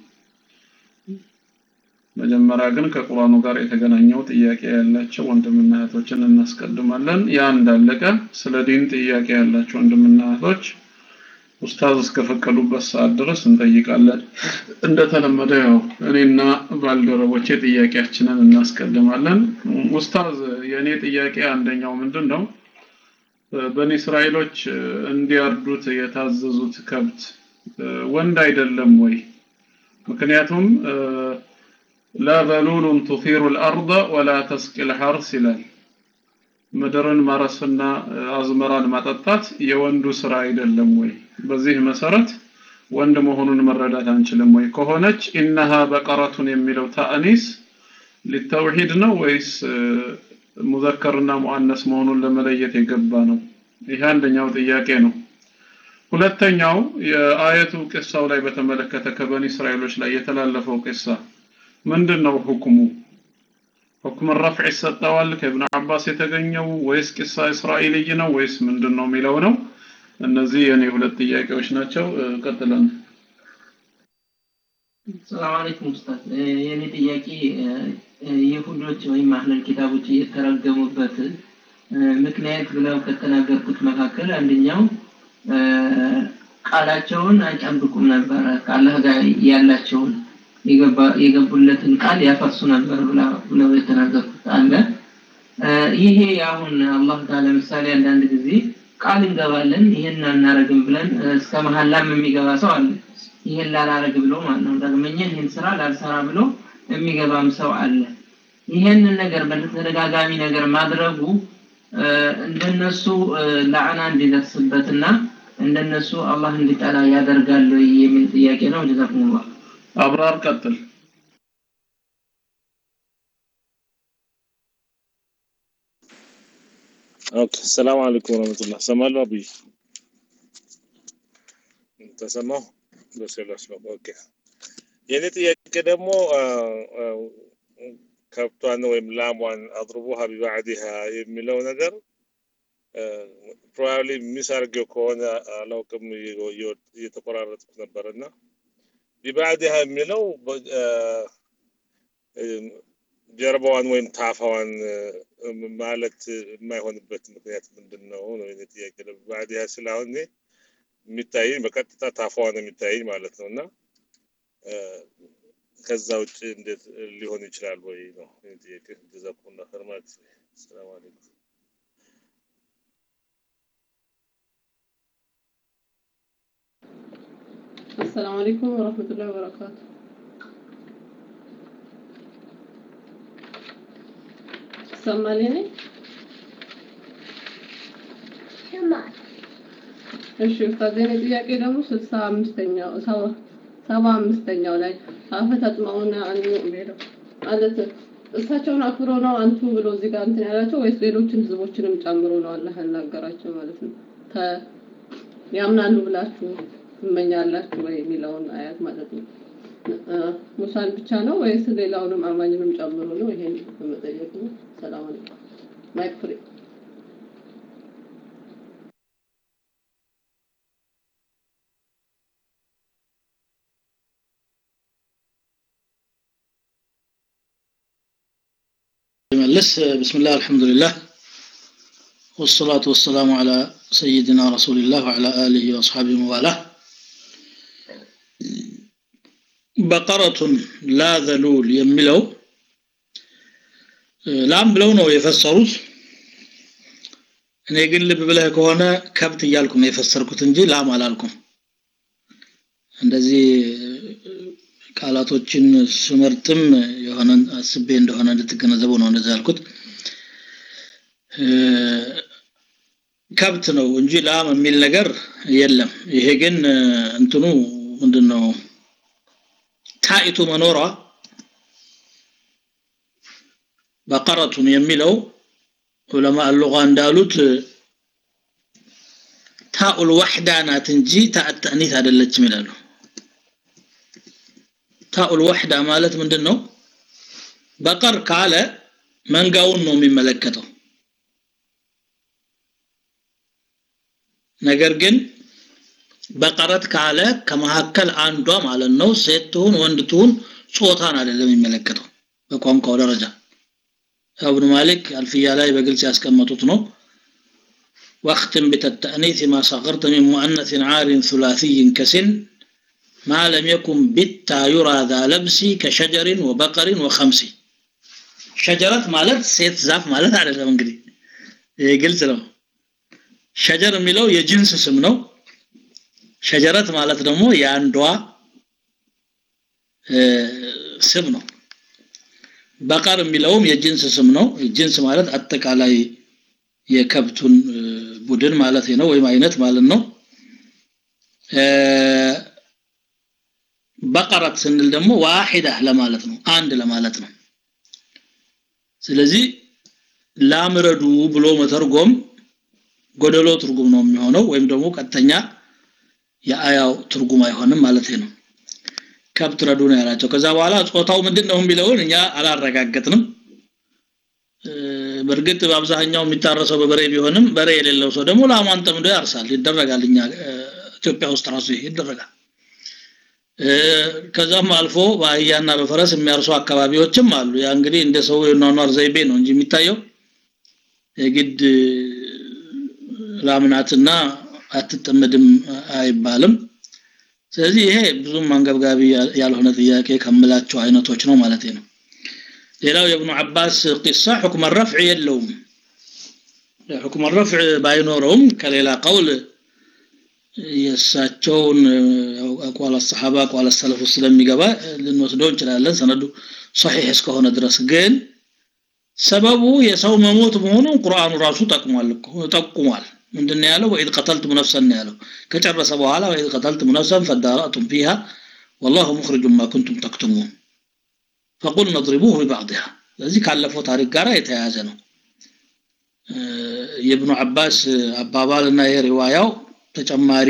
መጀመሪያ ግን ከቁርአኑ ጋር የተገናኘው ጥያቄ ያላቸው ወንድምና እህቶችን እናስቀድማለን ያ እንዳለቀ ስለ ዲን ጥያቄ ያላቸው ወንድምና እህቶች ኡስታዝ እስከፈቀዱበት ሰዓት ድረስ እንጠይቃለን እንደተለመደ ያው እኔና ባልደረቦቼ ጥያቄያችንን እናስቀድማለን ኡስታዝ የእኔ ጥያቄ አንደኛው ምንድን ነው በኒ እስራኤሎች እንዲያርዱት የታዘዙት ከብት ወንድ አይደለም ወይ ምክንያቱም لا ذلول تثير الأرض ولا تسقي الحرث ይላል ምድርን ማረስና አዝመራን ማጠጣት የወንዱ ስራ አይደለም ወይ በዚህ መሰረት ወንድ መሆኑን መረዳት አንችልም ወይ ከሆነች ኢነሃ በቀረቱን የሚለው ታእኒስ ሊተውሂድ ነው ወይስ ሙዘከርና ሙአነስ መሆኑን ለመለየት የገባ ነው ይህ አንደኛው ጥያቄ ነው ሁለተኛው የአየቱ ቅሳው ላይ በተመለከተ ከበኒ እስራኤሎች ላይ የተላለፈው ቅሳ ምንድነው ሁክሙ ሁክም ረፍዕ ይሰጠዋል ከኢብኑ አባስ የተገኘው ወይስ ቂሳ እስራኤልይ ነው ወይስ ምንድነው የሚለው ነው እነዚህ የኔ ሁለት ጥያቄዎች ናቸው ቀጥለን ሰላም አለይኩም ኡስታዝ የኔ ጥያቄ ይሁዶች ወይም አህለል ኪታቦች የተረገሙበት ምክንያት ብለው ከተናገርኩት መካከል አንደኛው ቃላቸውን አይጠብቁም ነበረ ከአላህ ጋር ያላቸውን የገቡለትን ቃል ያፈርሱ ነበር ብለው የተናገርኩት አለ ይሄ አሁን አላህ ጋር ለምሳሌ አንዳንድ ጊዜ ቃል እንገባለን ይሄን አናረግም ብለን እስከ መሀላም የሚገባ ሰው አለ ይሄን ላላረግ ብሎ ማለት ነው ዳግመኛ ይሄን ስራ ላልሰራ ብሎ የሚገባም ሰው አለ ይሄንን ነገር በተደጋጋሚ ነገር ማድረጉ እንደነሱ ለዓና እንዲደርስበትና እንደነሱ አላህ እንዲጠላ ያደርጋል የሚል ጥያቄ ነው። ጀዛኩሙላህ። አብራር ቀጥል። ኦኬ ሰላም አለይኩም ወራህመቱላህ። ሰማሉ አብይ ተሰማው በሰላስ ነው። ኦኬ የኔ ጥያቄ ደግሞ ከብቷን ወይም ላሟን አድርቡሃ ቢባዕዲሃ የሚለው ነገር ፕሮባብሊ ሚስ አድርጌው ከሆነ አላውቅም፣ እየተቆራረጥኩት ነበር እና ቢባዕዲሃ የሚለው ጀርባዋን ወይም ታፋዋን ማለት የማይሆንበት ምክንያት ምንድን ነው ነው የኔ ጥያቄ። ቢባዕዲሃ ስለ አሁን እኔ የሚታየኝ በቀጥታ ታፋዋ ነው የሚታየኝ ማለት ነው እና ከዛ ውጭ እንዴት ሊሆን ይችላል ወይ ነው የኔ ጥያቄ። ጀዛኩሙላህ ኸይር ማለት ሰላም አለይኩም። السلام عليكم ورحمة الله وبركاته ሰማሌኔ እሺ ኡስታዝ የኔ ጥያቄ ደግሞ ስልሳ አምስተኛው ሰባ አምስተኛው ላይ አፈ ተጥመውና አንዱ ሄደው ማለት እሳቸውን አክብሮ ነው አንቱ ብሎ እዚህ ጋር እንትን ያላቸው ወይስ ሌሎችን ህዝቦችንም ጨምሮ ነው አላህ ያናገራቸው ማለት ነው? ያምናሉ ብላችሁ ትመኛላችሁ ወይ የሚለውን አያት ማለት ነው። ሙሳን ብቻ ነው ወይስ ሌላውንም አማኝንም ጨምሮ ነው? ይሄን በመጠየቅ ነው። ሰላም አለይኩም። ማይክ ፍሪ መልስ ብስምላህ አልሐምዱሊላህ ወሰላቱ ወሰላሙ አላ ሰይድና ረሱልላህ ወዓላ አሊሂ ወአስሓቢሂ ወዋላህ በቀረቱን ላ ዘሉል የሚለው ላም ብለው ነው የፈሰሩት። እኔ ግን ልብ ብለህ ከሆነ ከብት እያልኩ ነው የፈሰርኩት እንጂ ላም አላልኩም። እንደዚህ ቃላቶችን ስመርጥም የሆነ አስቤ እንደሆነ እንድትገነዘበው ነው እንደዛ ያልኩት። ከብት ነው እንጂ ላም የሚል ነገር የለም። ይሄ ግን እንትኑ ምንድን ነው ታኢቱ መኖሯ በቀረቱን የሚለው ዑለማ አልሉጋ እንዳሉት ታኡል ዋሕዳ ናት እንጂ ታእ ተእኒት አይደለችም ይላሉ። ታኡል ዋሕዳ ማለት ምንድን ነው? በቀር ካለ መንጋውን ነው የሚመለከተው። ነገር ግን በቀረት ካለ ከመካከል አንዷ ማለት ነው ሴት ትሁን ወንድ ትሁን ጾታን አይደለም የሚመለከተው በቋንቋው ደረጃ እብኑ ማሊክ አልፍያ ላይ በግልጽ ያስቀመጡት ነው واختم بالتأنيث ما صغرت من مؤنث عار ثلاثي كسن ما لم يكن بالتا يرى ذا لبس كشجر وبقر وخمس شجرة ማለት ሴት ዛፍ ማለት አይደለም እንግዲህ ይሄ ግልጽ ነው ሸጀር የሚለው የጅንስ ስም ነው ሸጀረት ማለት ደግሞ የአንዷ ስም ነው በቀር የሚለውም የጅንስ ስም ነው ጅንስ ማለት አጠቃላይ የከብቱን ቡድን ማለት ነው ወይም አይነት ማለት ነው በቀረት ስንል ደግሞ ዋሂዳ ለማለት ነው አንድ ለማለት ነው ስለዚህ ላምረዱ ብሎ መተርጎም ጎደሎ ትርጉም ነው የሚሆነው ወይም ደግሞ ቀጥተኛ የአያው ትርጉም አይሆንም ማለት ነው ከብት ረዱ ነው ያላቸው ከዛ በኋላ ጾታው ምንድን ነው የሚለውን እኛ አላረጋገጥንም በእርግጥ በአብዛኛው የሚታረሰው በበሬ ቢሆንም በሬ የሌለው ሰው ደግሞ ላሟን ጠምዶ ያርሳል ይደረጋል እኛ ኢትዮጵያ ውስጥ ራሱ ይሄ ይደረጋል ከዛም አልፎ በአህያና በፈረስ የሚያርሱ አካባቢዎችም አሉ ያ እንግዲህ እንደ ሰው የኗኗር ዘይቤ ነው እንጂ የሚታየው የግድ ላምናትና አትጠመድም አይባልም ስለዚህ ይሄ ብዙም አንገብጋቢ ያልሆነ ጥያቄ ከምላቸው አይነቶች ነው ማለት ነው ሌላው የእብኑ አባስ ቂሳ ሁክም ረፍዕ የለውም ሁክም ረፍዕ ባይኖረውም ከሌላ ቀውል የእሳቸውን አቋል ሰሓባ አቋል ሰለፉ ስለሚገባ ልንወስደው እንችላለን ሰነዱ ሰሒሕ እስከሆነ ድረስ ግን ሰበቡ የሰው መሞት መሆኑን ቁርአኑ ራሱ ጠቅሟል እኮ ጠቁሟል ምንድነው ያለው ወኢድ ቀተልቱም ነፍሰን ነው ያለው ከጨረሰ በኋላ ወኢድ ቀተልቱም ነፍሰን ፈዳራቱም ፊሃ والله مخرج ما كنتم تكتمون فقلنا اضربوه ببعضها ስለዚህ ካለፈው ታሪክ ጋር የተያያዘ ነው የኢብኑ አባስ አባባልና የሪዋያው ተጨማሪ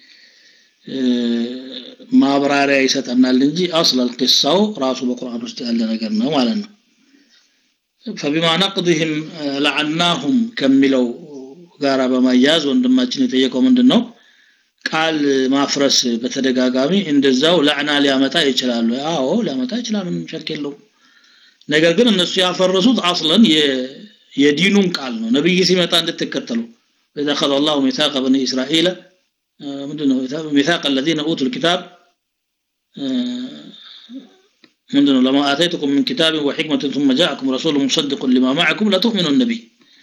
ማብራሪያ ይሰጠናል እንጂ አስለል ቂሳው ራሱ በቁርአን ውስጥ ያለ ነገር ነው ማለት ነው فبما نقضهم لعناهم ከሚለው ጋራ በማያያዝ ወንድማችን የጠየቀው ምንድነው ቃል ማፍረስ በተደጋጋሚ እንደዛው ለዕና ሊያመጣ ይችላሉ አዎ ሊያመጣ ይችላል ምንም ሸክ የለውም ነገር ግን እነሱ ያፈረሱት አስለን የዲኑን ቃል ነው ነብይ ሲመጣ እንድትከተሉ إذا أخذ الله ميثاق بني إسرائيل ምንድነው ميثاق الذين أوتوا الكتاب ምንድነው لما آتيتكم من كتاب وحكمة ثم جاءكم رسول مصدق لما معكم لتؤمنون به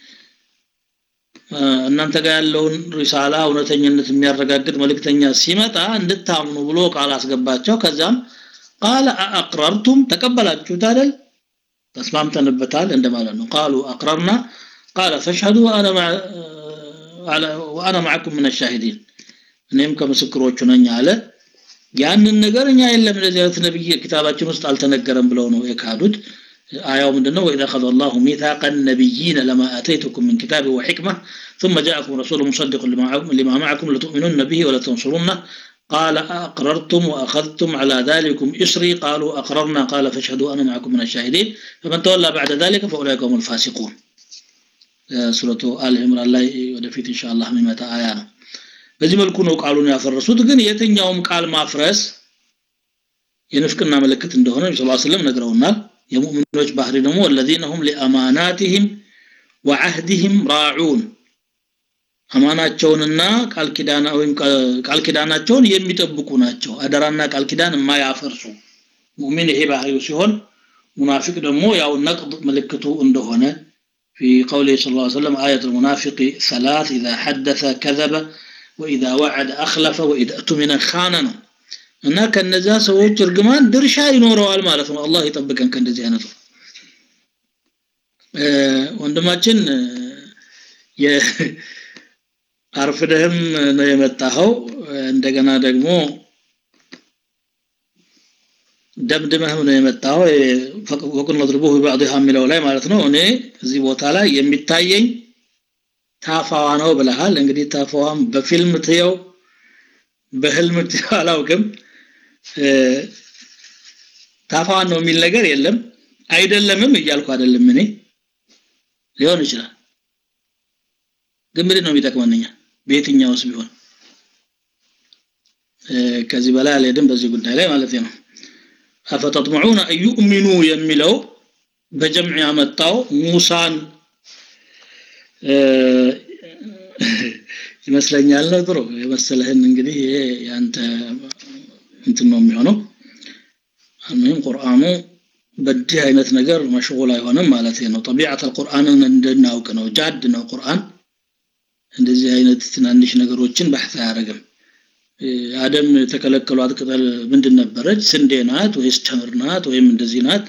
እናንተ ጋር ያለውን ሪሳላ እውነተኝነት የሚያረጋግጥ መልእክተኛ ሲመጣ እንድታምኑ ብሎ ቃል አስገባቸው ከዛም ቃል አቅረርቱም ተቀበላችሁት አይደል ተስማምተንበታል እንደማለት ነው ቃሉ አቅረርና ቃለ ፈሽሀዱ ወአና ማዕኩም ምን ሻሂዲን እኔም ከምስክሮቹ ነኝ አለ ያንን ነገር እኛ የለም እንደዚህ አይነት ነብይ ኪታባችን ውስጥ አልተነገረም ብለው ነው የካዱት آية من دنو وإذا أخذ الله ميثاق النبيين لما آتيتكم من كتاب وحكمة ثم جاءكم رسول مصدق لما معكم لتؤمنن به ولتنصرنه قال أقررتم وأخذتم على ذلكم إسري قالوا أقررنا قال فاشهدوا أنا معكم من الشاهدين فمن تولى بعد ذلك فأولئك هم الفاسقون سورة آل عمران ላይ ወደፊት ኢንሻአላህ የሚመጣ አያ ነው በዚህ መልኩ ነው ቃሉን ያፈረሱት ግን የትኛውም ቃል ማፍረስ የንፍቅና ምልክት እንደሆነ ነብዩ ሰለላሁ ዐለይሂ ወሰለም ነግረውናል የሙእሚኖች ባህሪ ደግሞ الذين هم لأماناتهم وعهدهم راعون አማናቸውንና ቃል ኪዳና ወይም ቃል ኪዳናቸውን የሚጠብቁ ናቸው አደራና ቃል ኪዳን የማያፈርሱ ሙእሚን ይሄ ባህሪው ሲሆን ሙናፊቅ ደግሞ ያው ነቅድ ምልክቱ እንደሆነ في قوله صلى الله عليه وسلم آية المنافق ثلاث إذا حدث كذب وإذا وعد أخلف وإذا أتمن خان ነው እና ከነዛ ሰዎች እርግማን ድርሻ ይኖረዋል ማለት ነው አላህ ይጠብቀን ከእንደዚህ አይነቱ ወንድማችን አርፍደህም ነው የመጣኸው እንደገና ደግሞ ደምድመህም ነው የመጣኸው ወቁን መድርቡህ ቢባዕድሃ የሚለው ላይ ማለት ነው እኔ እዚህ ቦታ ላይ የሚታየኝ ታፋዋ ነው ብለሃል እንግዲህ ታፋዋም በፊልም ትየው በህልም ትየው አላውቅም ታፋዋን ነው የሚል ነገር የለም አይደለምም እያልኩ አይደለም እኔ ሊሆን ይችላል ግን ምንድን ነው የሚጠቅመንኛ በየትኛውስ ቢሆን ከዚህ በላይ አልሄድም በዚህ ጉዳይ ላይ ማለት ነው አፈተጥመዑነ አዩእሚኑ የሚለው በጀምዕ ያመጣው ሙሳን ይመስለኛል ነው ጥሩ የመሰለህን እንግዲህ ይሄ ያንተ እንትን ነው የሚሆነው አልሙሂም ቁርአኑ በዚህ አይነት ነገር መሽጉል አይሆንም ማለት ነው ጠቢዓት አልቁርአንን እንድናውቅ ነው ጃድ ነው ቁርአን እንደዚህ አይነት ትናንሽ ነገሮችን በሕት አያደርግም አደም የተከለከሏት ቅጠል ምንድን ነበረች ስንዴ ናት ወይስ ተምር ናት ወይም እንደዚህ ናት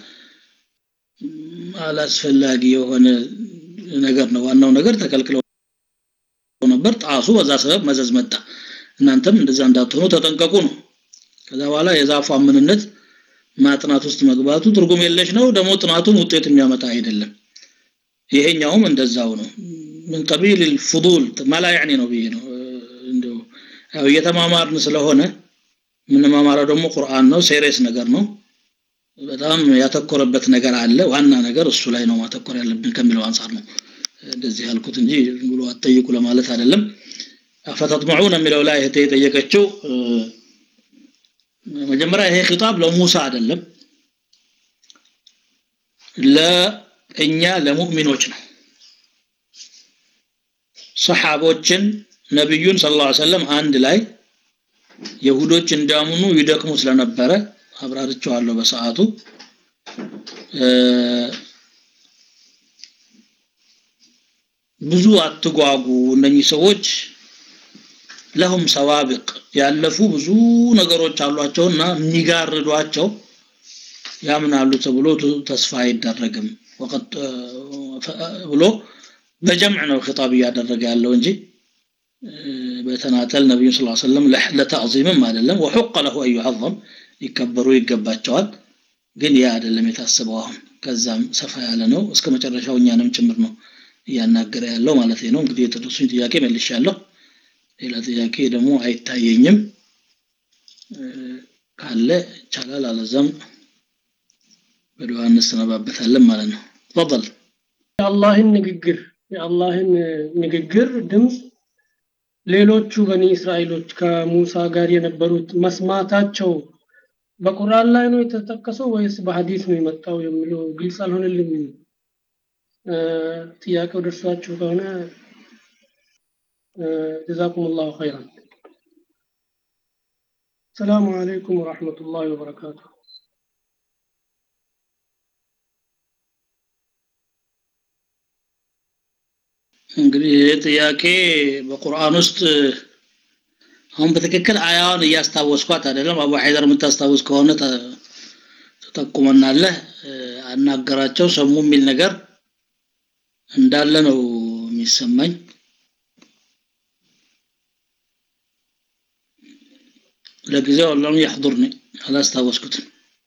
አላስፈላጊ የሆነ ነገር ነው ዋናው ነገር ተከልክለው ነበር ጣሱ በዛ ሰበብ መዘዝ መጣ እናንተም እንደዛ እንዳትሆኑ ተጠንቀቁ ነው ከዛ በኋላ የዛፏ ምንነት ማጥናት ውስጥ መግባቱ ትርጉም የለሽ ነው ደግሞ ጥናቱም ውጤት የሚያመጣ አይደለም ይሄኛውም እንደዛው ነው ምን ቀቢል الفضول ማላ ያኒ ነው ብዬ ነው እንደው ያው እየተማማርን ስለሆነ ምንማማረው ደግሞ ቁርአን ነው ሴሪየስ ነገር ነው በጣም ያተኮረበት ነገር አለ ዋና ነገር እሱ ላይ ነው ማተኮር ያለብን ከሚለው አንጻር ነው እንደዚህ ያልኩት እንጂ ብሎ አጠይቁ ለማለት አይደለም አፈተጥመዑን የሚለው ላይ እህቴ የጠየቀችው መጀመሪያ ይሄ ኺጣብ ለሙሳ አይደለም ለእኛ ለሙእሚኖች ነው ሰሓቦችን ነብዩን ሰለላሁ ዐለይሂ ወሰለም አንድ ላይ የሁዶች እንዳምኑ ይደክሙ ስለነበረ አብራርቸዋለሁ በሰዓቱ ብዙ አትጓጉ እነኚህ ሰዎች ለሁም ሰዋብቅ ያለፉ ብዙ ነገሮች አሏቸውና የሚጋርዷቸው ያምናሉ ተብሎ ተስፋ አይደረግም ወቀድ ብሎ በጀምዕ ነው ኺጣብ እያደረገ ያለው እንጂ በተናጠል ነቢዩ ስ ሰለም ለተዕዚምም አይደለም ወሑቀ ለሁ አን ዩዓظም ይከበሩ ይገባቸዋል ግን ያ አይደለም የታስበው አሁን ከዛም ሰፋ ያለ ነው እስከ መጨረሻው እኛንም ጭምር ነው እያናገረ ያለው ማለት ነው እንግዲህ የደረሱኝ ጥያቄ መልሻለሁ ሌላ ጥያቄ ደግሞ አይታየኝም ካለ ይቻላል አለዛም በዱዓ እንሰነባበታለን ማለት ነው ተፈضل የአላህን ንግግር የአላህን ንግግር ድምፅ ሌሎቹ በኒ እስራኤሎች ከሙሳ ጋር የነበሩት መስማታቸው በቁርአን ላይ ነው የተጠቀሰው ወይስ በሐዲስ ነው የመጣው የሚለው ግልጽ አልሆነልኝም ጥያቄው ደርሷችሁ ከሆነ ጀዛኩም ላሁ ኸይራን ሰላሙ አለይኩም ወረሕመቱላሂ ወበረካቱ እንግዲህ ይህ ጥያቄ በቁርአን ውስጥ አሁን በትክክል አያዋን እያስታወስኳት አይደለም አቡ ሐይደር የምታስታውስ ከሆነ ተጠቁመናለህ አናገራቸው ሰሙ የሚል ነገር እንዳለ ነው የሚሰማኝ ለጊዜው ለም ያሕضርኒ አላስታወስኩትም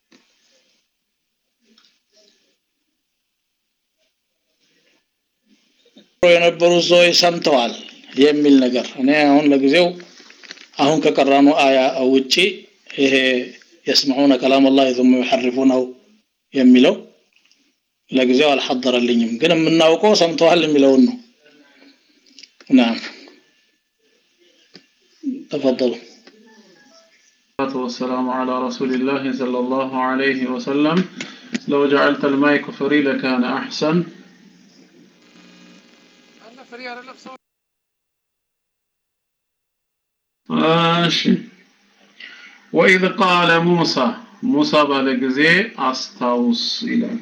የነበሩ ሰዎች ሰምተዋል የሚል ነገር እኔ አሁን ለጊዜው አሁን ከቀራኑ አያ ውጪ ይሄ የስምዑነ ከላም አላህ ثم يحرفونه የሚለው ለጊዜው አልሐضረልኝም ግን የምናውቀው ሰምተዋል የሚለውን ነው ናም تفضلوا والصلاة والسلام على رسول الله صلى الله عليه وسلم لو جعلت المايك فري لكان أحسن ماشي وإذ قال موسى موسى ባለጊዜ አስታውስ ይላል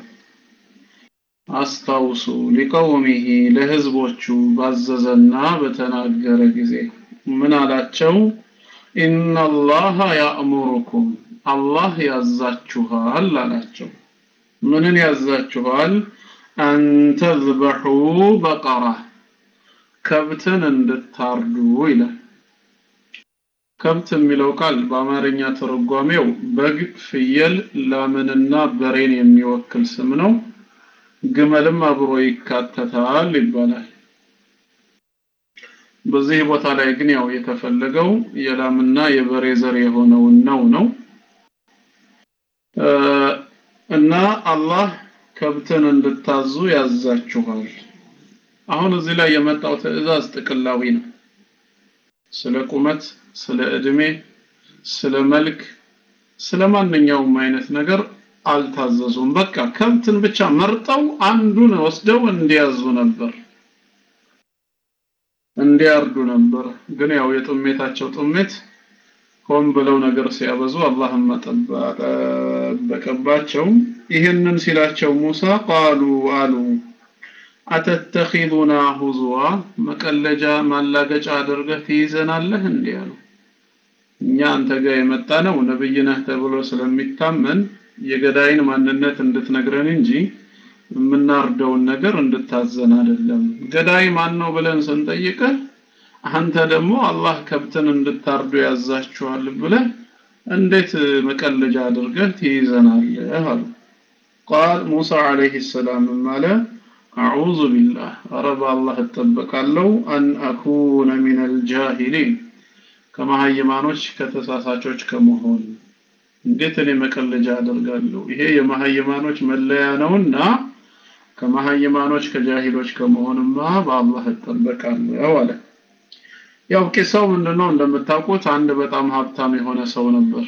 አስታውሱ ሊቀውሚሂ ለህዝቦቹ ባዘዘና በተናገረ ጊዜ ምን አላቸው ኢነላሃ ያእሙሩኩም አላህ ያዛችኋል አላቸው ምንን ያዛችኋል አንተዝበሑ በቀራ ከብትን እንድታርዱ ይላል ከብት የሚለው ቃል በአማርኛ ትርጓሜው በግ ፍየል ላምንና በሬን የሚወክል ስም ነው ግመልም አብሮ ይካተታል ይባላል በዚህ ቦታ ላይ ግን ያው የተፈለገው የላምና የበሬ ዘር የሆነውን ነው ነው እና አላህ ከብትን እንድታዙ ያዛችኋል አሁን እዚህ ላይ የመጣው ትዕዛዝ ጥቅላዊ ነው ስለ ቁመት ስለ እድሜ ስለ መልክ ስለ ማንኛውም አይነት ነገር አልታዘዙም በቃ ከብትን ብቻ መርጠው አንዱን ወስደው እንዲያዙ ነበር እንዲያርዱ ነበር ግን ያው የጥሜታቸው ጥሜት ሆን ብለው ነገር ሲያበዙ አላህም ጠበቀባቸው ይህንን ሲላቸው ሙሳ ቃሉ አሉ አተተኺዙና ሁዙዋ መቀለጃ ማላገጫ አድርገህ ትይዘናለህ እንዲህ አሉ እኛ አንተ ጋር የመጣ ነው ነብይ ነህ ተብሎ ስለሚታመን የገዳይን ማንነት እንድትነግረን እንጂ የምናርደውን ነገር እንድታዘን አይደለም ገዳይ ማን ነው ብለን ስንጠይቅህ አንተ ደግሞ አላህ ከብትን እንድታርዱ ያዛችኋል ብለህ እንዴት መቀለጃ አድርገህ ትይዘናለህ አሉ ቃል ሙሳ አለይሂ ሰላም ማለ አዑዙ ቢላህ ረብ አላህ እጠበቃለሁ አን አኩነ ሚን አልጃሂሊን ከመሀይማኖች ከተሳሳቾች ከመሆን እንዴት እኔ መቀለጃ አደርጋለሁ ይሄ የመሀይማኖች መለያ ነውና ከመሀይማኖች ከጃሂሎች ከመሆንማ በአላህ እጠበቃለሁ አለ ያው ቂሳው ምንድነው እንደምታውቁት አንድ በጣም ሀብታም የሆነ ሰው ነበር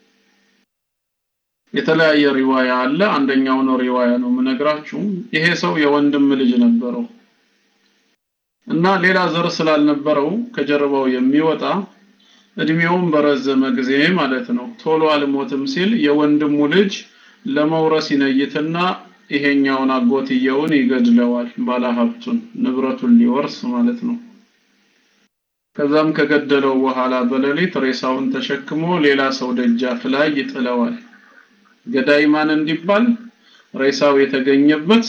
የተለያየ ሪዋያ አለ አንደኛው ነው ሪዋያ ነው የምነግራችሁ ይሄ ሰው የወንድም ልጅ ነበረው እና ሌላ ዘር ስላልነበረው ከጀርባው የሚወጣ እድሜውን በረዘመ ጊዜ ማለት ነው ቶሎ አልሞትም ሲል የወንድሙ ልጅ ለመውረስ ይነይትና ይሄኛውን አጎትየውን ይገድለዋል ባለሀብቱን ንብረቱን ሊወርስ ማለት ነው ከዛም ከገደለው በኋላ በሌሊት ሬሳውን ተሸክሞ ሌላ ሰው ደጃፍ ላይ ይጥለዋል ገዳይ ማን እንዲባል ሬሳው የተገኘበት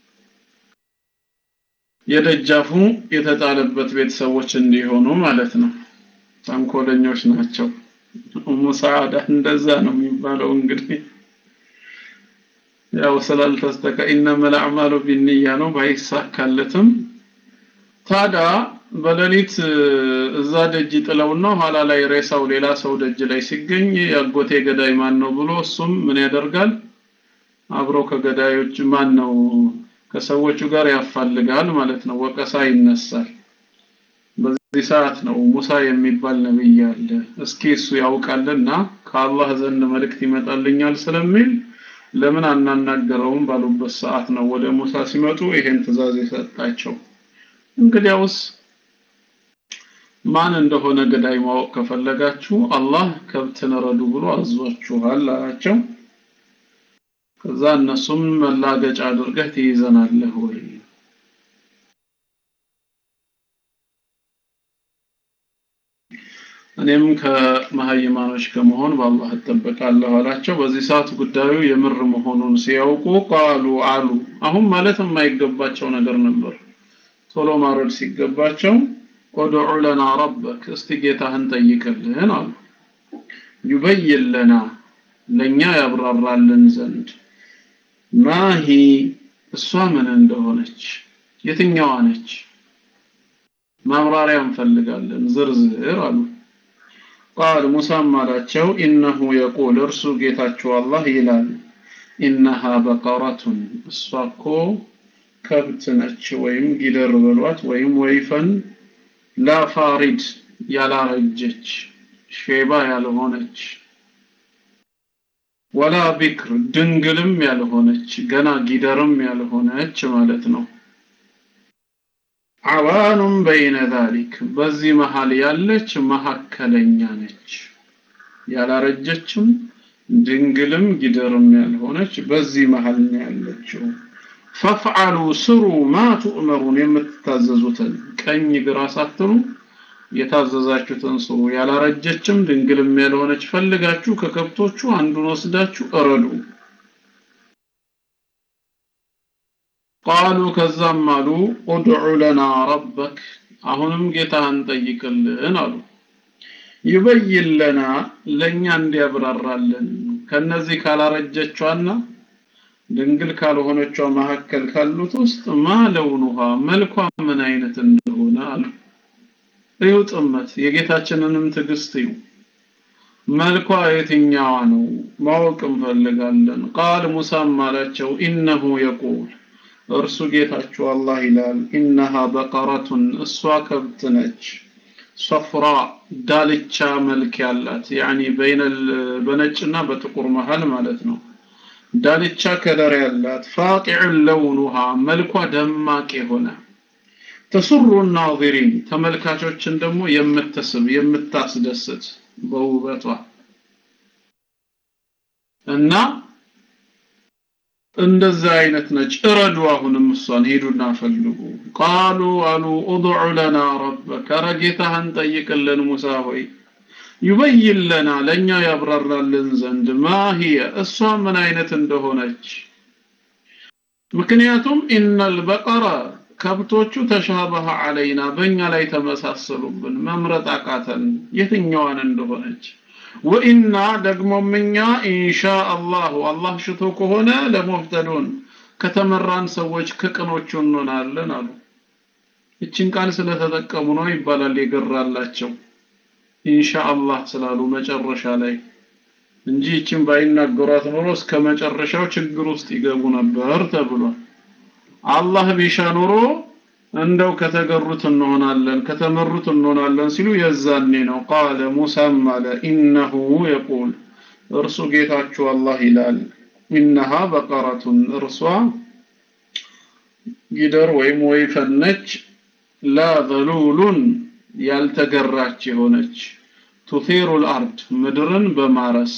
የደጃፉ የተጣለበት ቤተሰቦች እንዲሆኑ ማለት ነው። ተንኮለኞች ናቸው። ኡሙ ሰዓዳ እንደዛ ነው የሚባለው እንግዲህ ያው ስላልተስተካ ኢነመል አዕማሉ ቢንያ ነው ባይሳካለትም ታዲያ በሌሊት እዛ ደጅ ጥለውና ኋላ ላይ ሬሳው ሌላ ሰው ደጅ ላይ ሲገኝ ያጎቴ ገዳይ ማን ነው ብሎ እሱም ምን ያደርጋል አብሮ ከገዳዮች ማን ነው ከሰዎቹ ጋር ያፋልጋል ማለት ነው ወቀሳ ይነሳል በዚህ ሰዓት ነው ሙሳ የሚባል ነብይ አለ እስኪ እሱ ያውቃልና ከአላህ ዘንድ መልእክት ይመጣልኛል ስለሚል ለምን አናናገረውም ባሉበት ሰዓት ነው ወደ ሙሳ ሲመጡ ይሄን ትእዛዝ የሰጣቸው እንግዲያውስ ማን እንደሆነ ገዳይ ማወቅ ከፈለጋችሁ አላህ ከብትን ረዱ ብሎ አዟችኋል አላቸው ከዛ እነሱም መላገጫ አድርገህ ትይዘናለህ ወይ እኔም ከመሀይማኖች ከመሆን በአላህ እጠበቃለሁ አላቸው በዚህ ሰዓት ጉዳዩ የምር መሆኑን ሲያውቁ ቃሉ አሉ አሁን ማለት የማይገባቸው ነገር ነበር ቶሎ ማረድ ሲገባቸው ኦድዑ ለና ረበክ እስቲ ጌታህን ጠይቅልን አሉ ዩበይን ለና ለእኛ ያብራራልን ዘንድ ማሂ እሷ ምን እንደሆነች የትኛዋ ነች ማብራሪያ እንፈልጋለን ዝርዝር አሉ ቃል ሙሳም አላቸው ኢነሁ የቁል እርሱ ጌታችሁ አላህ ይላል ኢነሃ በቀረቱን እሷ እኮ ከብት ነች ወይም ጊደር በሏት ወይም ወይፈን ላፋሪድ ያላረጀች ሼባ ያልሆነች ወላ ቢክር ድንግልም ያልሆነች ገና ጊደርም ያልሆነች ማለት ነው አዋኑም በይነ ዛሊክ በዚህ መሃል ያለች መካከለኛ ነች ያላረጀችም ድንግልም ጊደርም ያልሆነች በዚህ መሃል ነው ያለችው ፈፍዓሉ ስሩ ማ ቱእመሩን የምትታዘዙትን ቀኝ ግራ ሳትሉ የታዘዛችሁትን ስሩ ያላረጀችም ድንግልም ያልሆነች ፈልጋችሁ ከከብቶቹ አንዱን ወስዳችሁ እረዱ ቃሉ ከዛም አሉ ኡድዑ ለና ረበክ አሁንም ጌታህን ጠይቅልን አሉ ይበይን ለና ለእኛ እንዲያብራራልን ከነዚህ ካላረጀቿና ድንግል ካልሆነቿ መካከል ካሉት ውስጥ ማ ለውኑሃ መልኳ ምን አይነት እንደሆነ አሉ እዩ ጥመት የጌታችንንም ትዕግስት እዩ መልኳ የትኛዋ ነው ማወቅ እንፈልጋለን ቃል ሙሳም አላቸው ኢነሁ የቁል እርሱ ጌታችሁ አላህ ይላል ኢነሃ በቀረቱን እሷ ከብት ነች ሶፍራ ዳልቻ መልክ ያላት ያኒ በይነል በነጭና በጥቁር መሃል ማለት ነው ዳልቻ ከለር ያላት ፋቂዕ ለውኑሃ መልኳ ደማቅ የሆነ ተሱሩ ናዚሪን ተመልካቾችን ደግሞ የምትስብ የምታስደስት በውበቷ እና እንደዛ አይነት ነች እረዱ አሁንም እሷን ሄዱና ፈልጉ ቃሉ አሉ ኡድዑ ለና ረበከ ኧረ ጌታህን ጠይቅልን ሙሳ ሆይ ይበይን ለና ለእኛ ያብራራልን ዘንድ ማሂየ እሷ ምን አይነት እንደሆነች ምክንያቱም ኢነል በቀረ ከብቶቹ ተሻበሀ አለይና በእኛ ላይ ተመሳሰሉብን መምረጥ አቃተን የትኛዋን እንደሆነች ወኢና ደግሞም እኛ ኢንሻ አላሁ አላህ ሽቶ ከሆነ ለሙህተዱን ከተመራን ሰዎች ከቅኖቹ እንሆናለን አሉ እችን ቃል ስለተጠቀሙ ነው ይባላል የገራላቸው ኢንሻ አላህ ስላሉ መጨረሻ ላይ እንጂ እችን ባይናገሯት ኖሮ እስከ መጨረሻው ችግር ውስጥ ይገቡ ነበር ተብሏል አላህ ቢሻ ኖሮ እንደው ከተገሩት እንሆናለን ከተመሩት እንሆናለን ሲሉ የዛኔ ነው ቃለ ሙሳም አለ ኢነሁ የቁል እርሱ ጌታችሁ አላህ ይላል ኢነሃ በቀረቱን እርሷ ጊደር ወይም ወይፈን ነች ላ ዘሉሉን ያልተገራች የሆነች ቱፊሩ ልአርድ ምድርን በማረስ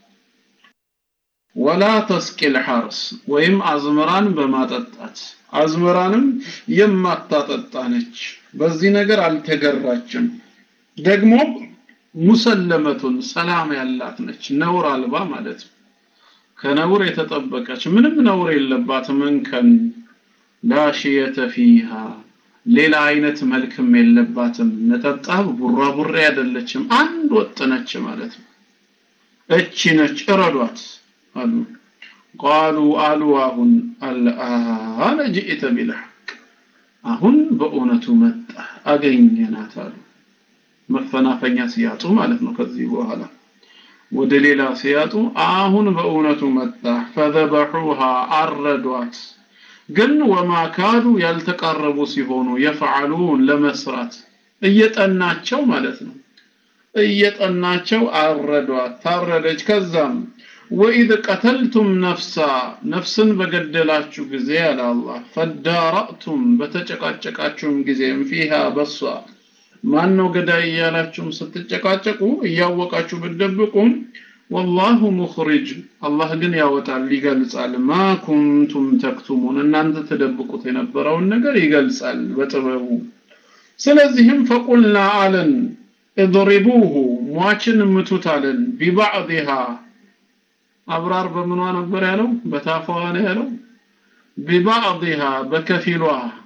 ወላ ተስቂል ሐርስ ወይም አዝመራን በማጠጣት አዝመራንም የማታጠጣ ነች በዚህ ነገር አልተገራችም ደግሞ ሙሰለመቱን ሰላም ያላት ነች ነውር አልባ ማለት ነው ከነውር የተጠበቀች ምንም ነውር የለባትም እንከን ላሽየተ ፊሃ ሌላ አይነት መልክም የለባትም ነጠብጣብ ቡራቡሬ አይደለችም አንድ ወጥ ነች ማለት ነው እቺ ነች እረዷት አሉ ቃሉ አሉ አሁን አልአነ ጅእተ ቢልሐቅ አሁን በእውነቱ መጣ አገኘናት አሉ መፈናፈኛ ሲያጡ ማለት ነው ከዚህ በኋላ ወደ ሌላ ሲያጡ አሁን በእውነቱ መጣ ፈዘበሑሃ አረዷት ግን ወማ ካዱ ያልተቃረቡ ሲሆኑ የፈዓሉን ለመስራት እየጠናቸው ማለት ነው እየጠናቸው አረዷት ታረደች ከዛም ወኢዝ ቀተልቱም ነፍሳ ነፍስን በገደላችሁ ጊዜ አለ አላህ ፈዳረእቱም በተጨቃጨቃችሁም ጊዜም ፊሃ በሷ ማን ነው ገዳይ እያላችሁም ስትጨቃጨቁ እያወቃችሁ ብትደብቁም ወላሁ ሙኽሪጅ አላህ ግን ያወጣል ይገልጻል ማ ኩንቱም ተክቱሙን እናንተ ተደብቁት የነበረውን ነገር ይገልጻል በጥበቡ ስለዚህም ፈቁልና አለን እድሪቡሁ ሟችን ምቱት አለን ቢባዕድሃ አብራር በምኗ ነበር ያለው በታፋዋ ነው ያለው ቢባዕድሃ በከፊሏ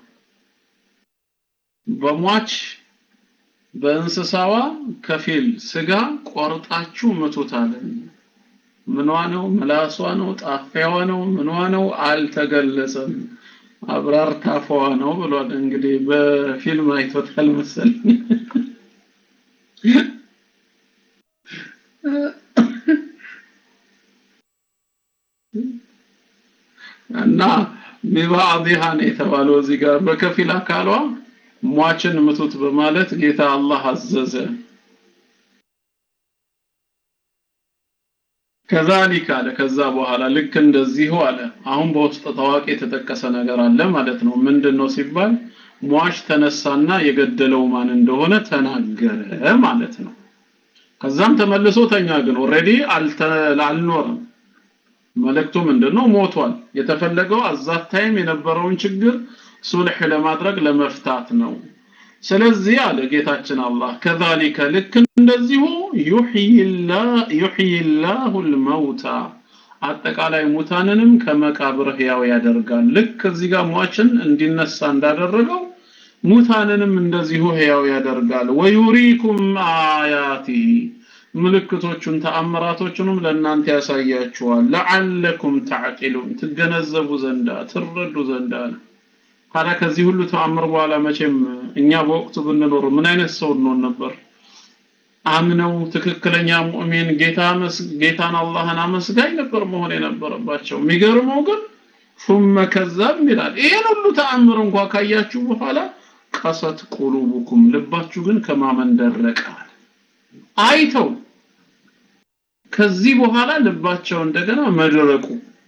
በሟች በእንስሳዋ ከፊል ስጋ ቆርጣችሁ ምቱት አለን ምኗ ነው ምላሷ ነው ጣፊያዋ ነው ምኗ ነው አልተገለጸም አብራር ታፋዋ ነው ብሏል እንግዲህ በፊልም አይቶታል መሰለኝ እና ቢባዕድሃ ነው የተባለው እዚህ ጋር በከፊል አካሏ ሟችን ምቱት በማለት ጌታ አላህ አዘዘ ከዛሊክ አለ ከዛ በኋላ ልክ እንደዚሁ አለ አሁን በውስጥ ታዋቂ የተጠቀሰ ነገር አለ ማለት ነው ምንድነው ሲባል ሟች ተነሳና የገደለው ማን እንደሆነ ተናገረ ማለት ነው ከዛም ተመልሶ ተኛ ግን ኦሬዲ አልኖርም መልእክቱ ምንድነው ሞቷል የተፈለገው አዛት ታይም የነበረውን ችግር ሱልህ ለማድረግ ለመፍታት ነው ስለዚህ አለ ጌታችን አላህ ከዛሊከ ልክ እንደዚሁ ዩሕይ ላሁ ልመውታ አጠቃላይ ሙታንንም ከመቃብር ህያው ያደርጋል ልክ እዚህ ጋር ሟችን እንዲነሳ እንዳደረገው ሙታንንም እንደዚሁ ህያው ያደርጋል ወዩሪኩም አያቲህ ምልክቶቹን ተአምራቶቹንም ለእናንተ ያሳያችኋል ለዓለኩም ተዕቂሉን ትገነዘቡ ዘንዳ ትረዱ ዘንዳ ነው ታዲያ ከዚህ ሁሉ ተአምር በኋላ መቼም እኛ በወቅቱ ብንኖር ምን አይነት ሰው እንሆን ነበር አምነው ትክክለኛ ሙእሚን ጌታ ጌታን አላህን አመስጋኝ ነበር መሆን የነበረባቸው የሚገርመው ግን ثم ከዛብ ይላል ይሄን ሁሉ ተአምር እንኳ ካያችሁ በኋላ ቀሰት ቁሉቡኩም ልባችሁ ግን ከማመን ደረቀ አይተው ከዚህ በኋላ ልባቸው እንደገና መድረቁ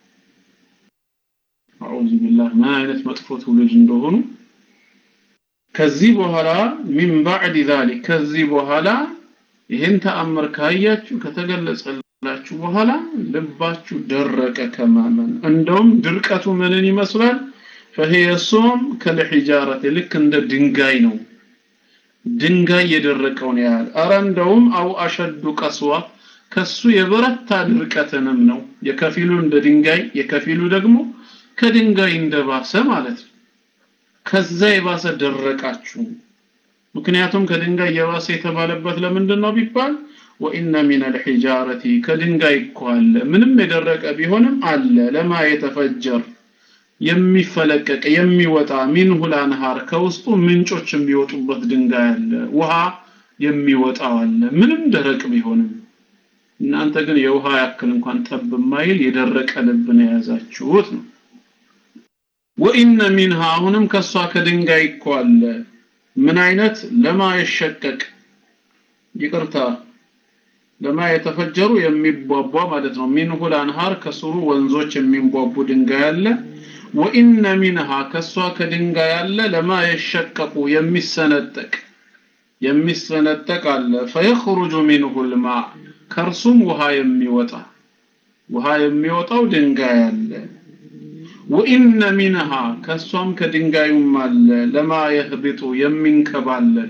አዑዙ ቢላህ ምን አይነት መጥፎ ትውልድ እንደሆኑ ከዚህ በኋላ ሚን ባዕድ ዛሊክ ከዚህ በኋላ ይህን ተአምር ካያችሁ ከተገለጸላችሁ በኋላ ልባችሁ ደረቀ ከማመን እንደውም ድርቀቱ ምንን ይመስላል ፈሂየ ሶም ከልሒጃረት ልክ እንደ ድንጋይ ነው ድንጋይ የደረቀውን ያህል አረ እንደውም አው አሸዱ ቀስዋ ከሱ የበረታ ድርቀትንም ነው የከፊሉ እንደ ድንጋይ የከፊሉ ደግሞ ከድንጋይ እንደባሰ ማለት ነው ከዛ የባሰ ደረቃችሁ ምክንያቱም ከድንጋይ የባሰ የተባለበት ለምንድን ነው ቢባል ወኢነ ሚን አልሒጃረቲ ከድንጋይ እኮ አለ ምንም የደረቀ ቢሆንም አለ ለማ የተፈጀር የሚፈለቀቅ የሚወጣ ሚንሁ ላንሃር ከውስጡ ምንጮች የሚወጡበት ድንጋይ አለ ውሃ የሚወጣው አለ ምንም ደረቅ ቢሆንም እናንተ ግን የውሃ ያክል እንኳን ጠብ የማይል የደረቀ ልብን የያዛችሁት ነው ወኢነ ሚንሃ አሁንም ከሷ ከድንጋይ እኮ አለ ምን አይነት ለማ የሸቀቅ ይቅርታ ለማ የተፈጀሩ የሚቧቧ ማለት ነው ሚንሁ ላንሃር ከስሩ ወንዞች የሚንቧቡ ድንጋይ አለ ወኢነ ሚንሃ ከሷ ከድንጋይ አለ ለማ የሸቀቁ የሚሰነጠቅ የሚሰነጠቅ አለ ፈየኽሩጁ ሚንሁ ልማ ከእርሱም ውሃ የሚወጣ ውሃ የሚወጣው ድንጋይ አለ ወኢነ ሚንሃ ከሷም ከድንጋዩም አለ ለማ የህቢጡ የሚንከባለል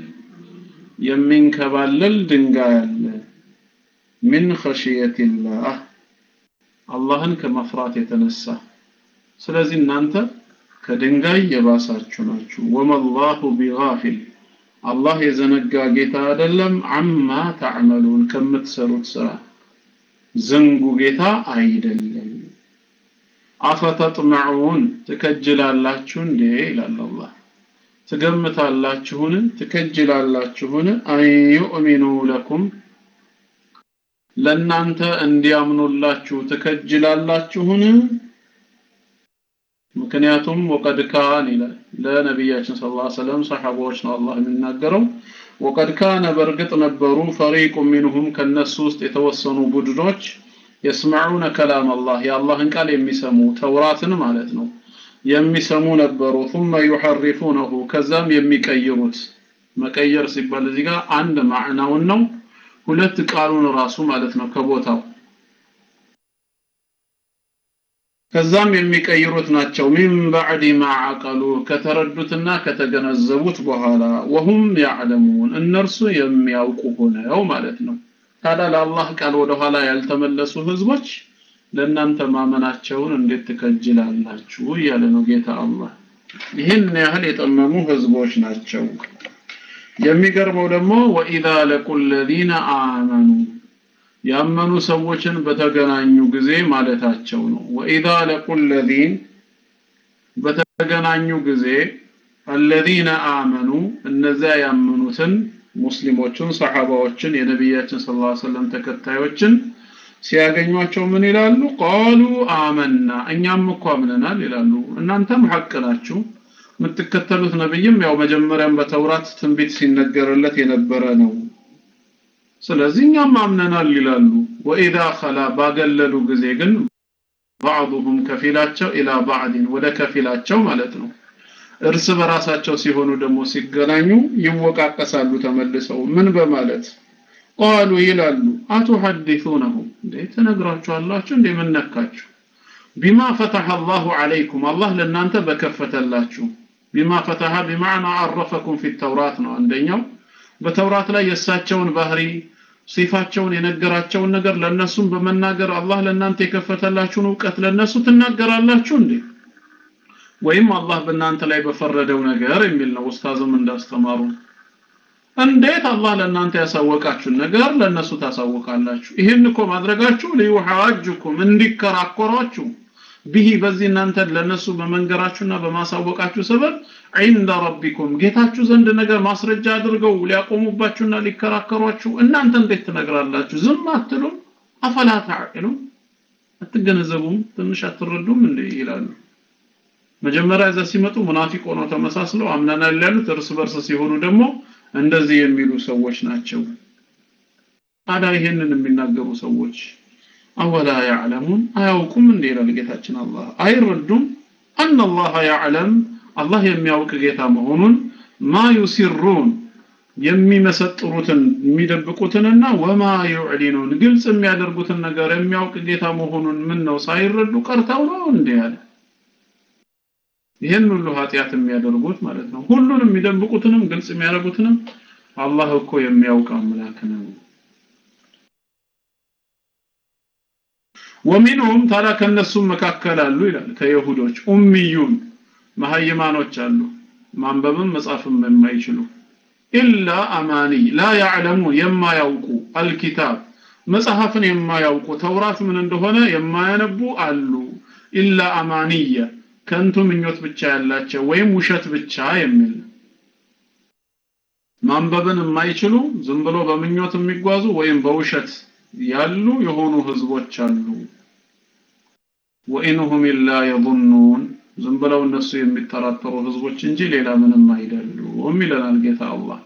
የሚንከባለል ድንጋይ አለ ሚን ኸሽየትላህ አላህን ከመፍራት የተነሳ ስለዚህ እናንተ ከድንጋይ የባሳችሁ ናችሁ ወመላሁ ቢጋፊል አላህ የዘነጋ ጌታ አይደለም አማ ተዕመሉን ከምትሰሩት ስራ ዝንጉ ጌታ አይደለም አፈተጥመዑን ትከጅላላችሁ እንዴ ይላል አላህ ትገምታላችሁን ትከጅላላችሁን አን ዩእሚኑ ለኩም ለእናንተ እንዲያምኑላችሁ ትከጅላላችሁን ምክንያቱም ወቀድ ካን ይላል ለነቢያችን ስለ ላ ሰለም ሰሓባዎች ነው አላህ የሚናገረው ወቀድ ካነ በእርግጥ ነበሩ ፈሪቁ ሚንሁም ከነሱ ውስጥ የተወሰኑ ቡድኖች የስመዑነ ከላም አላህ የአላህን ቃል የሚሰሙ ተውራትን ማለት ነው የሚሰሙ ነበሩ ثم يحرفونه ከዛም የሚቀይሩት መቀየር ሲባል እዚህ ጋር አንድ ማዕናውን ነው ሁለት ቃሉን ራሱ ማለት ነው ከቦታው ከዛም የሚቀይሩት ናቸው ሚን ባዕድ ማ አቀሉ ከተረዱትና ከተገነዘቡት በኋላ ወሁም ያዕለሙን እነርሱ የሚያውቁ ሆነው ማለት ነው ታዲያ ለአላህ ቃል ወደኋላ ያልተመለሱ ህዝቦች ለእናንተ ማመናቸውን እንዴት ትከጅላላችሁ እያለ ነው ጌታ አላህ ይህን ያህል የጠመሙ ህዝቦች ናቸው የሚገርመው ደግሞ ወኢዛ ለቁ ለዚነ አመኑ ያመኑ ሰዎችን በተገናኙ ጊዜ ማለታቸው ነው ወኢዛ ለቁ ለዚን በተገናኙ ጊዜ አለዚነ አመኑ እነዚያ ያመኑትን ሙስሊሞችን ሰሓባዎችን የነቢያችን ስ ሰለም ተከታዮችን ሲያገኟቸው ምን ይላሉ ቃሉ አመና እኛም እኮ አምነናል ይላሉ እናንተም ሐቅ ናችሁ የምትከተሉት ነብይም ያው መጀመሪያም በተውራት ትንቢት ሲነገርለት የነበረ ነው ስለዚህ እኛም አምነናል ይላሉ ወኢዛ ኸላ ባገለሉ ጊዜ ግን ባዕضهم ከፊላቸው ኢላ ባዕድን ወደ ከፊላቸው ማለት ነው እርስ በራሳቸው ሲሆኑ ደግሞ ሲገናኙ ይወቃቀሳሉ ተመልሰው ምን በማለት ቃሉ ይላሉ አቱሐዲሱነሁም እንዴ ትነግራችኋላችሁ እንዴ ምን ነካችሁ ቢማ ፈተሐ አላሁ ዐለይኩም አላህ ለእናንተ በከፈተላችሁ ቢማ ፈተሐ ቢማዕና አረፈኩም ፊ ተውራት ነው አንደኛው በተውራት ላይ የእሳቸውን ባህሪ ሲፋቸውን የነገራቸውን ነገር ለእነሱም በመናገር አላህ ለእናንተ የከፈተላችሁን እውቀት ለእነሱ ትናገራላችሁ እንዴ ወይም አላህ በእናንተ ላይ በፈረደው ነገር የሚል ነው ኡስታዝም እንዳስተማሩ እንዴት አላህ ለእናንተ ያሳወቃችሁን ነገር ለእነሱ ታሳውቃላችሁ ይህን እኮ ማድረጋችሁ ሊዩሐጅኩም እንዲከራከሯችሁ ቢሂ በዚህ እናንተ ለነሱ በመንገራችሁና በማሳወቃችሁ ሰበብ ዒንደ ረቢኩም ጌታችሁ ዘንድ ነገር ማስረጃ አድርገው ሊያቆሙባችሁና ሊከራከሯችሁ እናንተ እንዴት ትነግራላችሁ ዝም አትሉም አፈላ ተዕቂሉም አትገነዘቡም ትንሽ አትረዱም እንዴ ይላሉ መጀመሪያ እዛ ሲመጡ ሙናፊቅ ሆነው ተመሳስለው አምናናል ያሉት እርስ በርስ ሲሆኑ ደግሞ እንደዚህ የሚሉ ሰዎች ናቸው ታዲያ ይሄንን የሚናገሩ ሰዎች አወላ ያዕለሙን አያውቁም እንዴ ይላል ጌታችን አላህ አይረዱም አን አላህ ያዕለም አላህ የሚያውቅ ጌታ መሆኑን ማ ዩሲሩን የሚመሰጥሩትን የሚደብቁትንና ወማ ዩዕሊኑን ግልጽ የሚያደርጉትን ነገር የሚያውቅ ጌታ መሆኑን ምን ነው ሳይረዱ ቀርተው ነው እንዴ ያለ ይህን ሁሉ ኃጢአት የሚያደርጉት ማለት ነው ሁሉንም የሚደብቁትንም ግልጽ የሚያደርጉትንም አላህ እኮ የሚያውቅ አምላክ ነው ወሚንሁም ታዲያ ከነሱም መካከል አሉ ይላል ከይሁዶች ኡሚዩን መሀይማኖች አሉ ማንበብም መጻፍም የማይችሉ ኢላ አማኒ ላ ያዕለሙ የማያውቁ አልኪታብ መጽሐፍን የማያውቁ ተውራት ምን እንደሆነ የማያነቡ አሉ ኢላ አማንየ ከንቱ ምኞት ብቻ ያላቸው ወይም ውሸት ብቻ የሚል ማንበብን የማይችሉ ዝም ብሎ በምኞት የሚጓዙ ወይም በውሸት ያሉ የሆኑ ህዝቦች አሉ ወኢንሁም ኢላ የظنون ዝም ብለው እነሱ የሚጠራጠሩ ህዝቦች እንጂ ሌላ ምንም አይደሉም ይለናል ጌታ አላህ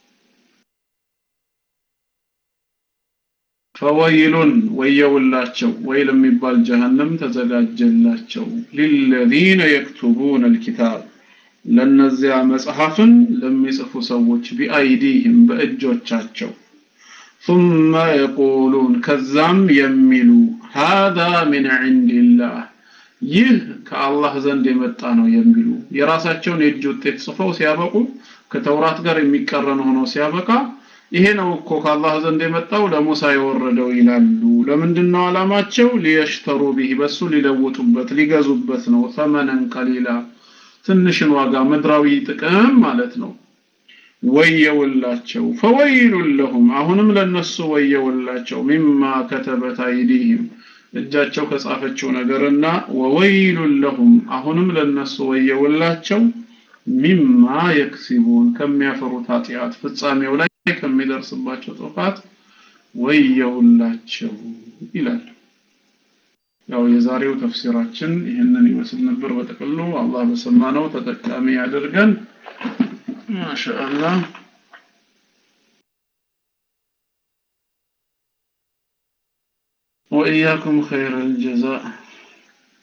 ፈወይሉን ወየውላቸው ወይል የሚባል ጀሃነም ተዘጋጀላቸው ሊለዚነ የክቱቡን አልኪታብ ለነዚያ መጽሐፍን ለሚጽፉ ሰዎች ቢአይዲህም በእጆቻቸው ثم يقولون ከዛም የሚሉ هذا من عند الله ይህ ከአላህ ዘንድ የመጣ ነው የሚሉ የራሳቸውን የእጅ ውጤት ጽፈው ሲያበቁ ከተውራት ጋር የሚቀረን ሆኖ ሲያበቃ ይሄ ነው እኮ ከአላህ ዘንድ የመጣው ለሙሳ የወረደው ይላሉ። ለምንድን ነው ዓላማቸው? ሊየሽተሩ ቢህ በሱ ሊለውጡበት ሊገዙበት ነው። ተመነን ቀሊላ ትንሽን ዋጋ ምድራዊ ጥቅም ማለት ነው። ወየውላቸው ፈወይሉን ለሁም አሁንም ለነሱ ወየውላቸው ሚማ ከተበት አይዲህም እጃቸው ከጻፈችው ነገርና ወወይሉን ለሁም አሁንም ለነሱ ወየውላቸው ሚማ የክሲቡን ከሚያፈሩት ኃጢአት ፍጻሜው ላይ ከሚደርስባቸው ጥፋት ወየውላቸው ይላል። ያው የዛሬው ተፍሲራችን ይህንን ይመስል ነበር። በጥቅሉ አላህ በሰማነው ተጠቃሚ ያድርገን። ማሻአላህ وإياكم خير الجزاء